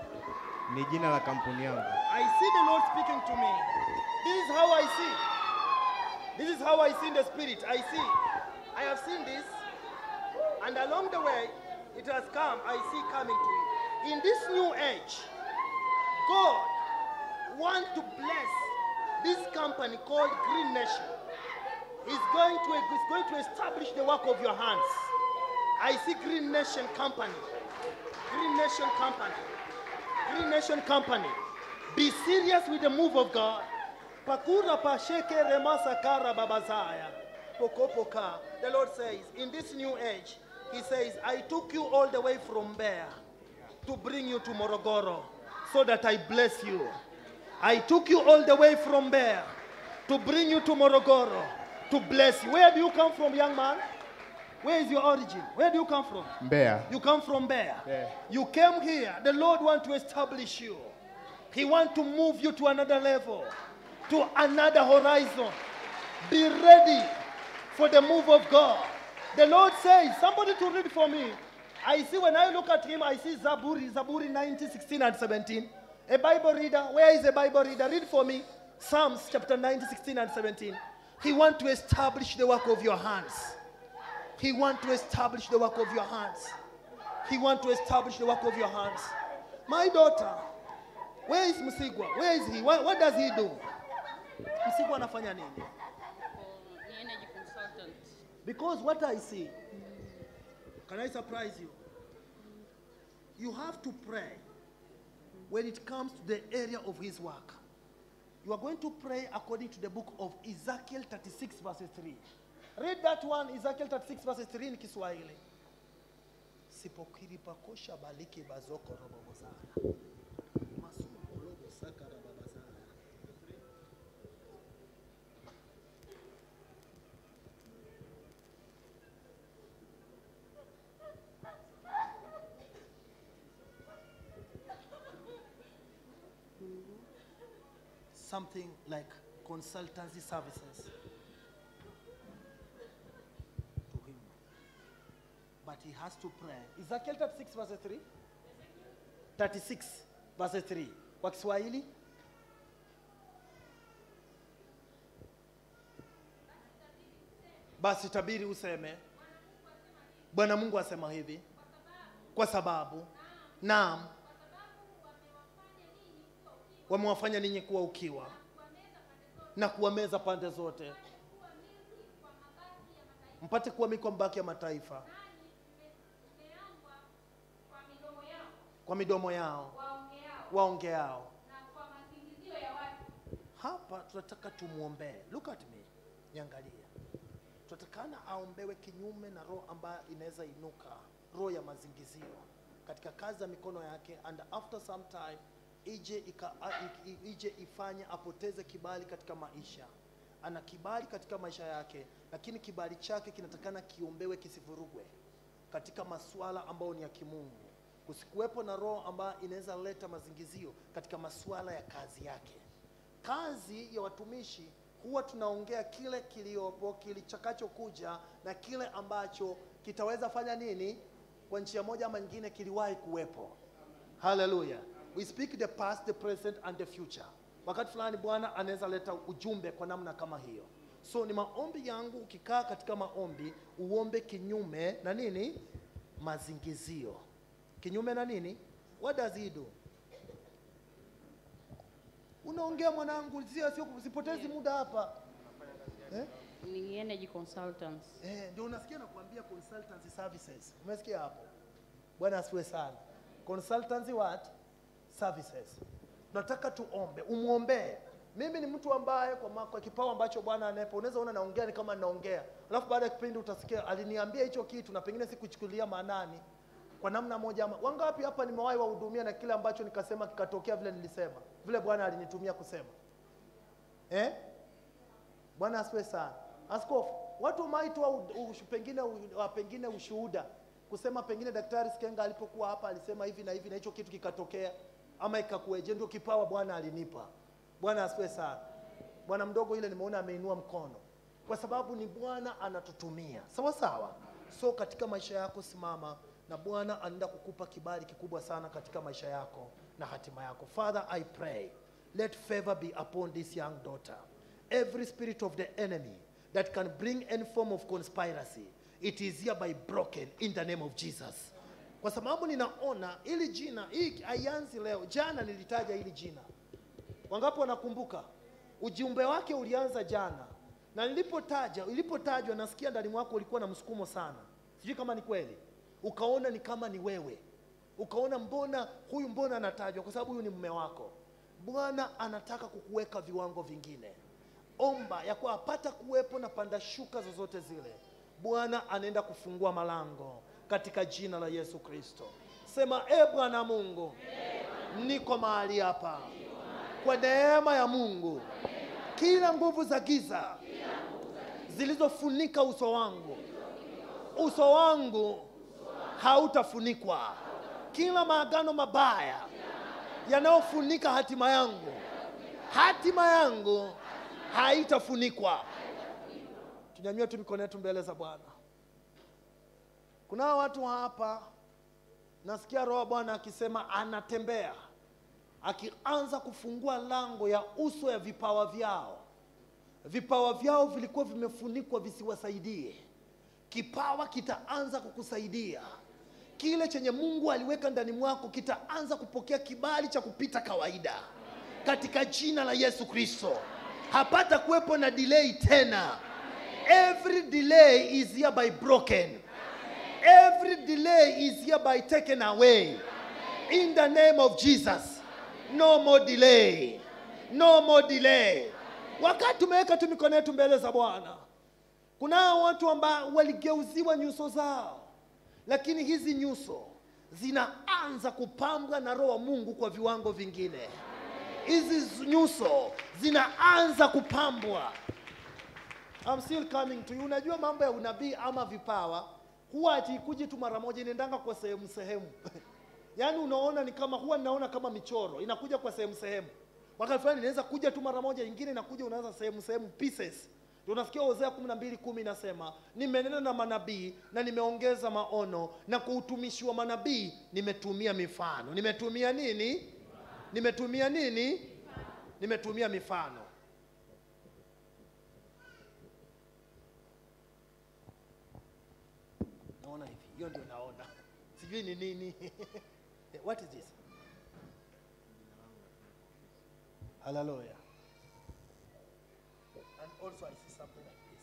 Speaker 3: ni jina la kampuni yangu.
Speaker 4: I see the Lord speaking to me. This is how I see. This is how I see in the spirit. I see. I have seen this. And along the way, it has come. I see coming to it. In this new age, God wants to bless this company called Green Nation. He's going to, he's going to establish the work of your hands. I see Green Nation Company. Green Nation Company. Green Nation Company. Be serious with the move of God. Pakura pasheke remasa kara babazaya. Pokopoka. The Lord says, in this new age, He says, I took you all the way from Bear to bring you to Morogoro so that I bless you. I took you all the way from Bear to bring you to Morogoro to bless you. Where do you come from, young man? Where is your origin? Where do you come from?
Speaker 3: Mbeya.
Speaker 4: You come from Bear.
Speaker 3: Yeah.
Speaker 4: You came here. The Lord want to establish you. He want to move you to another level, to another horizon. Be ready for the move of God. The Lord says, somebody to read for me. I see when I look at him, I see Zaburi, Zaburi 19, 16 and 17. A Bible reader, where is a Bible reader? Read for me. Psalms chapter 90, 16 and 17. He want to establish the work of your hands. He want to establish the work of your hands. He want to establish the work of your hands. My daughter, where is Msigwa? Where is he? What, what does he do? Msigwa anafanya nini?
Speaker 5: ni energy consultant.
Speaker 4: Because what I see, can I surprise you? You have to pray when it comes to the area of his work. You are going to pray according to the book of Ezekiel 36, verses 3. Read that one, Ezekiel 36, verses 3 in Kiswahili. Sipokiri pakosha baliki bazoko robo sana. Masuko robo saka rababa sana. something like consultancy services to him. But he has to pray. Ezekiel 36 verse 3? 36 verse 3. Kwa Kiswahili? Basi tabiri useme. Bwana Mungu asema hivi. Kwa sababu naam wamewafanya ninyi kuwa ukiwa na kuwameza pande zote, mpate kuwa miko mbaki ya mataifa kwa midomo yao waongeao. Hapa tunataka tumwombee. Look at me, niangalie. Tunatakana aombewe kinyume na roho ambayo inaweza inuka, roho ya mazingizio katika kazi ya mikono yake, and after some time ije, ika, a- i- i- ije ifanye apoteze kibali katika maisha. Ana kibali katika maisha yake, lakini kibali chake kinatakana kiombewe kisivurugwe katika masuala ambayo ni ya kimungu. Kusikuwepo na roho ambayo inaweza leta mazingizio katika masuala ya kazi yake. Kazi ya watumishi huwa tunaongea kile kiliopo kilichakachokuja na kile ambacho kitaweza fanya nini kwa njia moja ama nyingine kiliwahi kuwepo. Haleluya. We speak the past, the present and the future. Wakati fulani Bwana anaweza leta ujumbe kwa namna kama hiyo. So ni maombi yangu, ukikaa katika maombi uombe kinyume na nini? Mazingizio. Kinyume na nini? What does he do? Unaongea mwanangu, sio sio usipotezi muda hapa. Eh?
Speaker 5: Ni energy consultants.
Speaker 4: Eh, ndio unasikia nakuambia consultancy services. Umesikia hapo? Bwana asifiwe sana. Consultancy what? Services. Nataka tuombe, umwombee. Mimi ni mtu ambaye kwa, ma- kwa kipawa ambacho Bwana anaepa, unaweza ona naongea ni kama ninaongea, alafu baada ya kipindi utasikia aliniambia hicho kitu na pengine sikuchukulia maanani kwa namna moja ama wangapi hapa nimewahi wahudumia na kile ambacho nikasema kikatokea vile nilisema, vile Bwana alinitumia kusema eh? Bwana asifiwe sana. Askofu, watu wameitoa u- ushu- pengine u- wa- pengine ushuhuda kusema pengine Daktari Sikenga alipokuwa hapa alisema hivi na hivi na hicho kitu kikatokea, ama ikakueje? Ndio kipawa Bwana alinipa. Bwana asifiwe sana. Bwana mdogo ile nimeona ameinua mkono, kwa sababu ni Bwana anatutumia sawa sawa. So katika maisha yako simama na bwana anaenda kukupa kibali kikubwa sana katika maisha yako na hatima yako father i pray let favor be upon this young daughter every spirit of the enemy that can bring any form of conspiracy it is hereby broken in the name of jesus kwa sababu ninaona ili jina hii haianzi leo jana nilitaja hili jina wangapi wanakumbuka ujumbe wake ulianza jana na nilipotaja ilipotajwa nasikia ndani mwako ulikuwa na msukumo sana sijui kama ni kweli ukaona ni kama ni wewe ukaona mbona huyu mbona anatajwa kwa sababu huyu ni mume wako bwana anataka kukuweka viwango vingine omba ya kuwa apata kuwepo na panda shuka zozote zile bwana anaenda kufungua malango katika jina la yesu kristo sema e bwana mungu niko mahali hapa kwa neema ya mungu kila nguvu za giza zilizofunika uso wangu uso wangu hautafunikwa kila maagano mabaya yanayofunika hatima yangu hatima yangu haitafunikwa tunyanyue tu mikono yetu mbele za bwana kunao watu hapa nasikia roho wa bwana akisema anatembea akianza kufungua lango ya uso ya vipawa vyao vipawa vyao vilikuwa vimefunikwa visiwasaidie kipawa kitaanza kukusaidia kile chenye mungu aliweka ndani mwako kitaanza kupokea kibali cha kupita kawaida katika jina la yesu kristo hapata kuwepo na delay tena every delay is hereby broken every delay is hereby taken away in the name of jesus no more delay no more delay wakati tumeweka tu mikono yetu mbele za bwana kunao watu ambao waligeuziwa nyuso zao lakini hizi nyuso zinaanza kupambwa na roho wa mungu kwa viwango vingine hizi nyuso zinaanza kupambwa I'm still coming to you. Unajua mambo ya unabii ama vipawa huwa atikuji tu mara moja, inaendanga kwa sehemu sehemu. yaani unaona ni kama huwa ninaona kama michoro inakuja kwa sehemu sehemu. Wakati fulani inaweza kuja tu mara moja, ingine inakuja unaanza sehemu sehemu pieces. Ndio unasikia Hosea kumi na mbili kumi inasema nimenena na manabii na nimeongeza maono na kwa utumishi wa manabii nimetumia mifano. Nimetumia nini? Nimetumia nini? Nimetumia mifano. naona hivi hiyo ndio naona sijui ni nini what is this haleluya and also i see something like this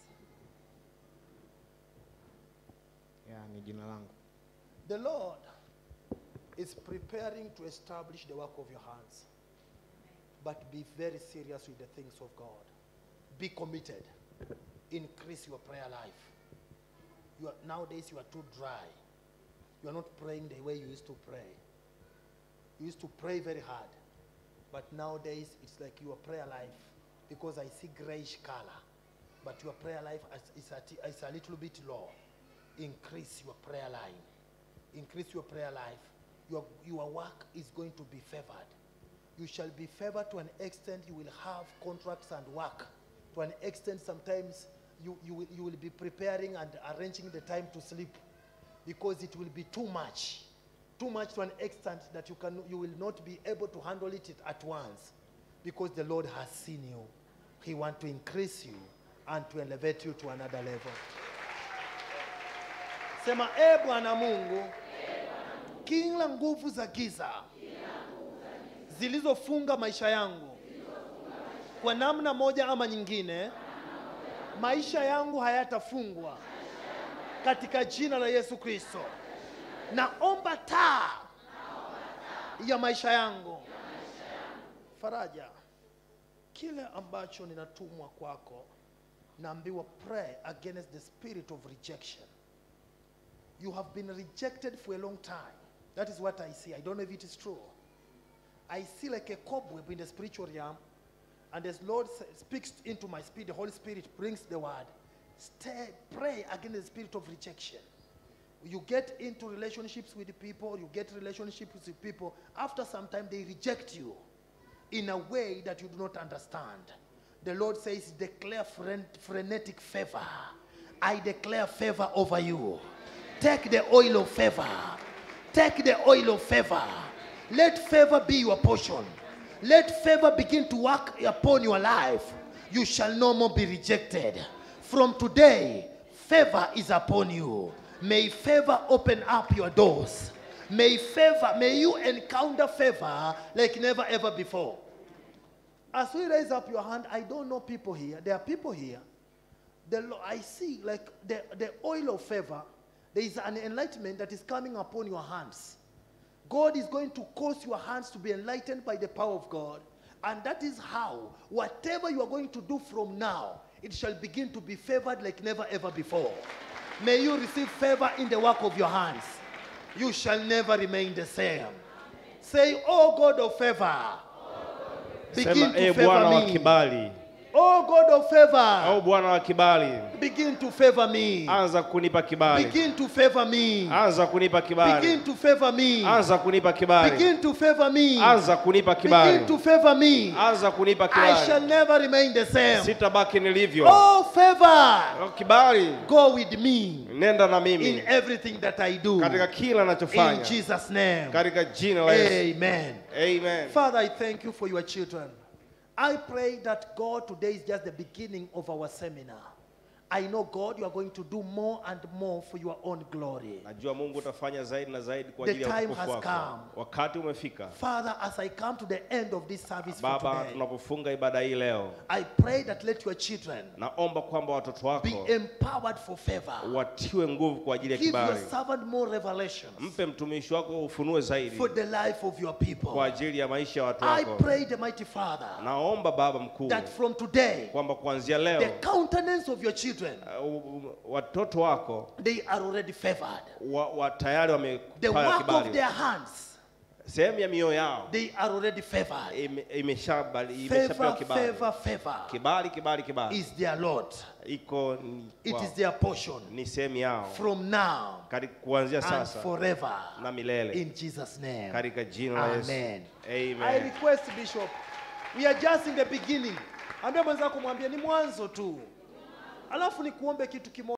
Speaker 3: ya ni jina langu
Speaker 4: the lord is preparing to establish the work of your hands but be very serious with the things of god be committed increase your prayer life you are, nowadays you are too dry. You are not praying the way you used to pray. You used to pray very hard. But nowadays it's like your prayer life, because I see grayish color, but your prayer life is, is, a, is a little bit low. Increase your prayer line. Increase your prayer life. Your, your work is going to be favored. You shall be favored to an extent you will have contracts and work. To an extent sometimes you, you, will, you will be preparing and arranging the time to sleep because it will be too much too much to an extent that you can you will not be able to handle it at once because the lord has seen you he wants to increase you and to elevate you to another level sema e bwana mungu kila nguvu za giza zilizofunga maisha yangu kwa namna moja ama nyingine maisha yangu hayatafungwa katika jina la yesu kristo naomba taa ya maisha yangu faraja kile ambacho ninatumwa kwako naambiwa pray against the spirit of rejection you have been rejected for a long time that is what i see i don't know if it is true i see like a cobweb in the spiritual realm and as Lord sa- speaks into my spirit, the Holy Spirit brings the word. Stay, pray against the spirit of rejection. You get into relationships with people, you get relationships with people. After some time, they reject you in a way that you do not understand. The Lord says, declare fren- frenetic favor. I declare favor over you. Take the oil of favor. Take the oil of favor. Let favor be your portion. Let favor begin to work upon your life. You shall no more be rejected. From today, favor is upon you. May favor open up your doors. May favor, may you encounter favor like never ever before. As we raise up your hand, I don't know people here. There are people here. The, lo- I see like the, the oil of favor. There is an enlightenment that is coming upon your hands. God is going to cause your hands to be enlightened by the power of God. And that is how, whatever you are going to do from now, it shall begin to be favored like never ever before. May you receive favor in the work of your hands. You shall never remain the same. Say, Oh God of favor, begin
Speaker 6: Sema,
Speaker 4: to
Speaker 6: e Bwana wa
Speaker 4: favor me.
Speaker 6: kibali,
Speaker 4: Oh God of
Speaker 6: au
Speaker 4: favor,
Speaker 6: Bwana wa kibali,
Speaker 4: begin to favor me.
Speaker 6: anza kunipa kibali,
Speaker 4: Begin to favor me.
Speaker 6: anza kunipa kibali,
Speaker 4: Begin to favor me.
Speaker 6: anza kunipa kibali,
Speaker 4: Begin to favor me.
Speaker 6: anza kunipa
Speaker 4: Begin
Speaker 6: kibali,
Speaker 4: to favor me.
Speaker 6: anza kunipa
Speaker 4: I shall
Speaker 6: kibali,
Speaker 4: never remain the same.
Speaker 6: sitabaki nilivyo.
Speaker 4: Oh, favor,
Speaker 6: Oh, Kibali,
Speaker 4: go with me
Speaker 6: nenda na
Speaker 4: in
Speaker 6: mimi
Speaker 4: everything that I do.
Speaker 6: katika kila
Speaker 4: In
Speaker 6: nachofanya,
Speaker 4: Jesus' name.
Speaker 6: katika jina la Yesu.
Speaker 4: Amen.
Speaker 6: Amen.
Speaker 4: Father, I thank you for your children. I pray that God, today is just the beginning of our seminar. I know, God, you are going to do more and more for your own glory.
Speaker 6: Najua Mungu utafanya zaidi na zaidi kwa
Speaker 4: The
Speaker 6: ajili ya
Speaker 4: time
Speaker 6: utukufu
Speaker 4: has
Speaker 6: wako.
Speaker 4: come.
Speaker 6: Wakati umefika.
Speaker 4: Father, as I come to the end of this service for
Speaker 6: Baba,
Speaker 4: today,
Speaker 6: tunapofunga ibada hii leo,
Speaker 4: I pray that let your children
Speaker 6: naomba kwamba watoto
Speaker 4: be
Speaker 6: wako
Speaker 4: empowered for favor.
Speaker 6: watiwe nguvu kwa ajili ya
Speaker 4: Give your
Speaker 6: kibali.
Speaker 4: servant more revelations
Speaker 6: Mpe mtumishi wako ufunue zaidi
Speaker 4: for the life of your
Speaker 6: kwa
Speaker 4: people.
Speaker 6: ajili ya maisha ya watu
Speaker 4: I
Speaker 6: wako.
Speaker 4: pray, the mighty Father,
Speaker 6: Naomba Baba mkuu
Speaker 4: that from today,
Speaker 6: kwamba kuanzia
Speaker 4: the
Speaker 6: leo
Speaker 4: countenance of your children,
Speaker 6: uh, watoto wako
Speaker 4: they are already favored.
Speaker 6: wa, wa tayari
Speaker 4: The
Speaker 6: wamepata
Speaker 4: work of
Speaker 6: kibali.
Speaker 4: their hands,
Speaker 6: Sehemu ya mioyo yao
Speaker 4: they are already favored.
Speaker 6: ime- imeshabali- imeshapewa
Speaker 4: Favor,
Speaker 6: kibali.
Speaker 4: favor, favor
Speaker 6: Kibali, kibali, kibali
Speaker 4: is their Lord.
Speaker 6: iko ni,
Speaker 4: It
Speaker 6: wao.
Speaker 4: is their portion
Speaker 6: ni sehemu yao
Speaker 4: from now
Speaker 6: Kari- kuanzia
Speaker 4: and
Speaker 6: sasa
Speaker 4: forever.
Speaker 6: na milele
Speaker 4: In Jesus' name.
Speaker 6: katika jina la Yesu.
Speaker 4: Amen.
Speaker 6: Amen.
Speaker 4: I request Bishop, we are just in the beginning. Ambia mwenzako mwambie ni mwanzo tu. Alafu nikuombe kitu kimoja.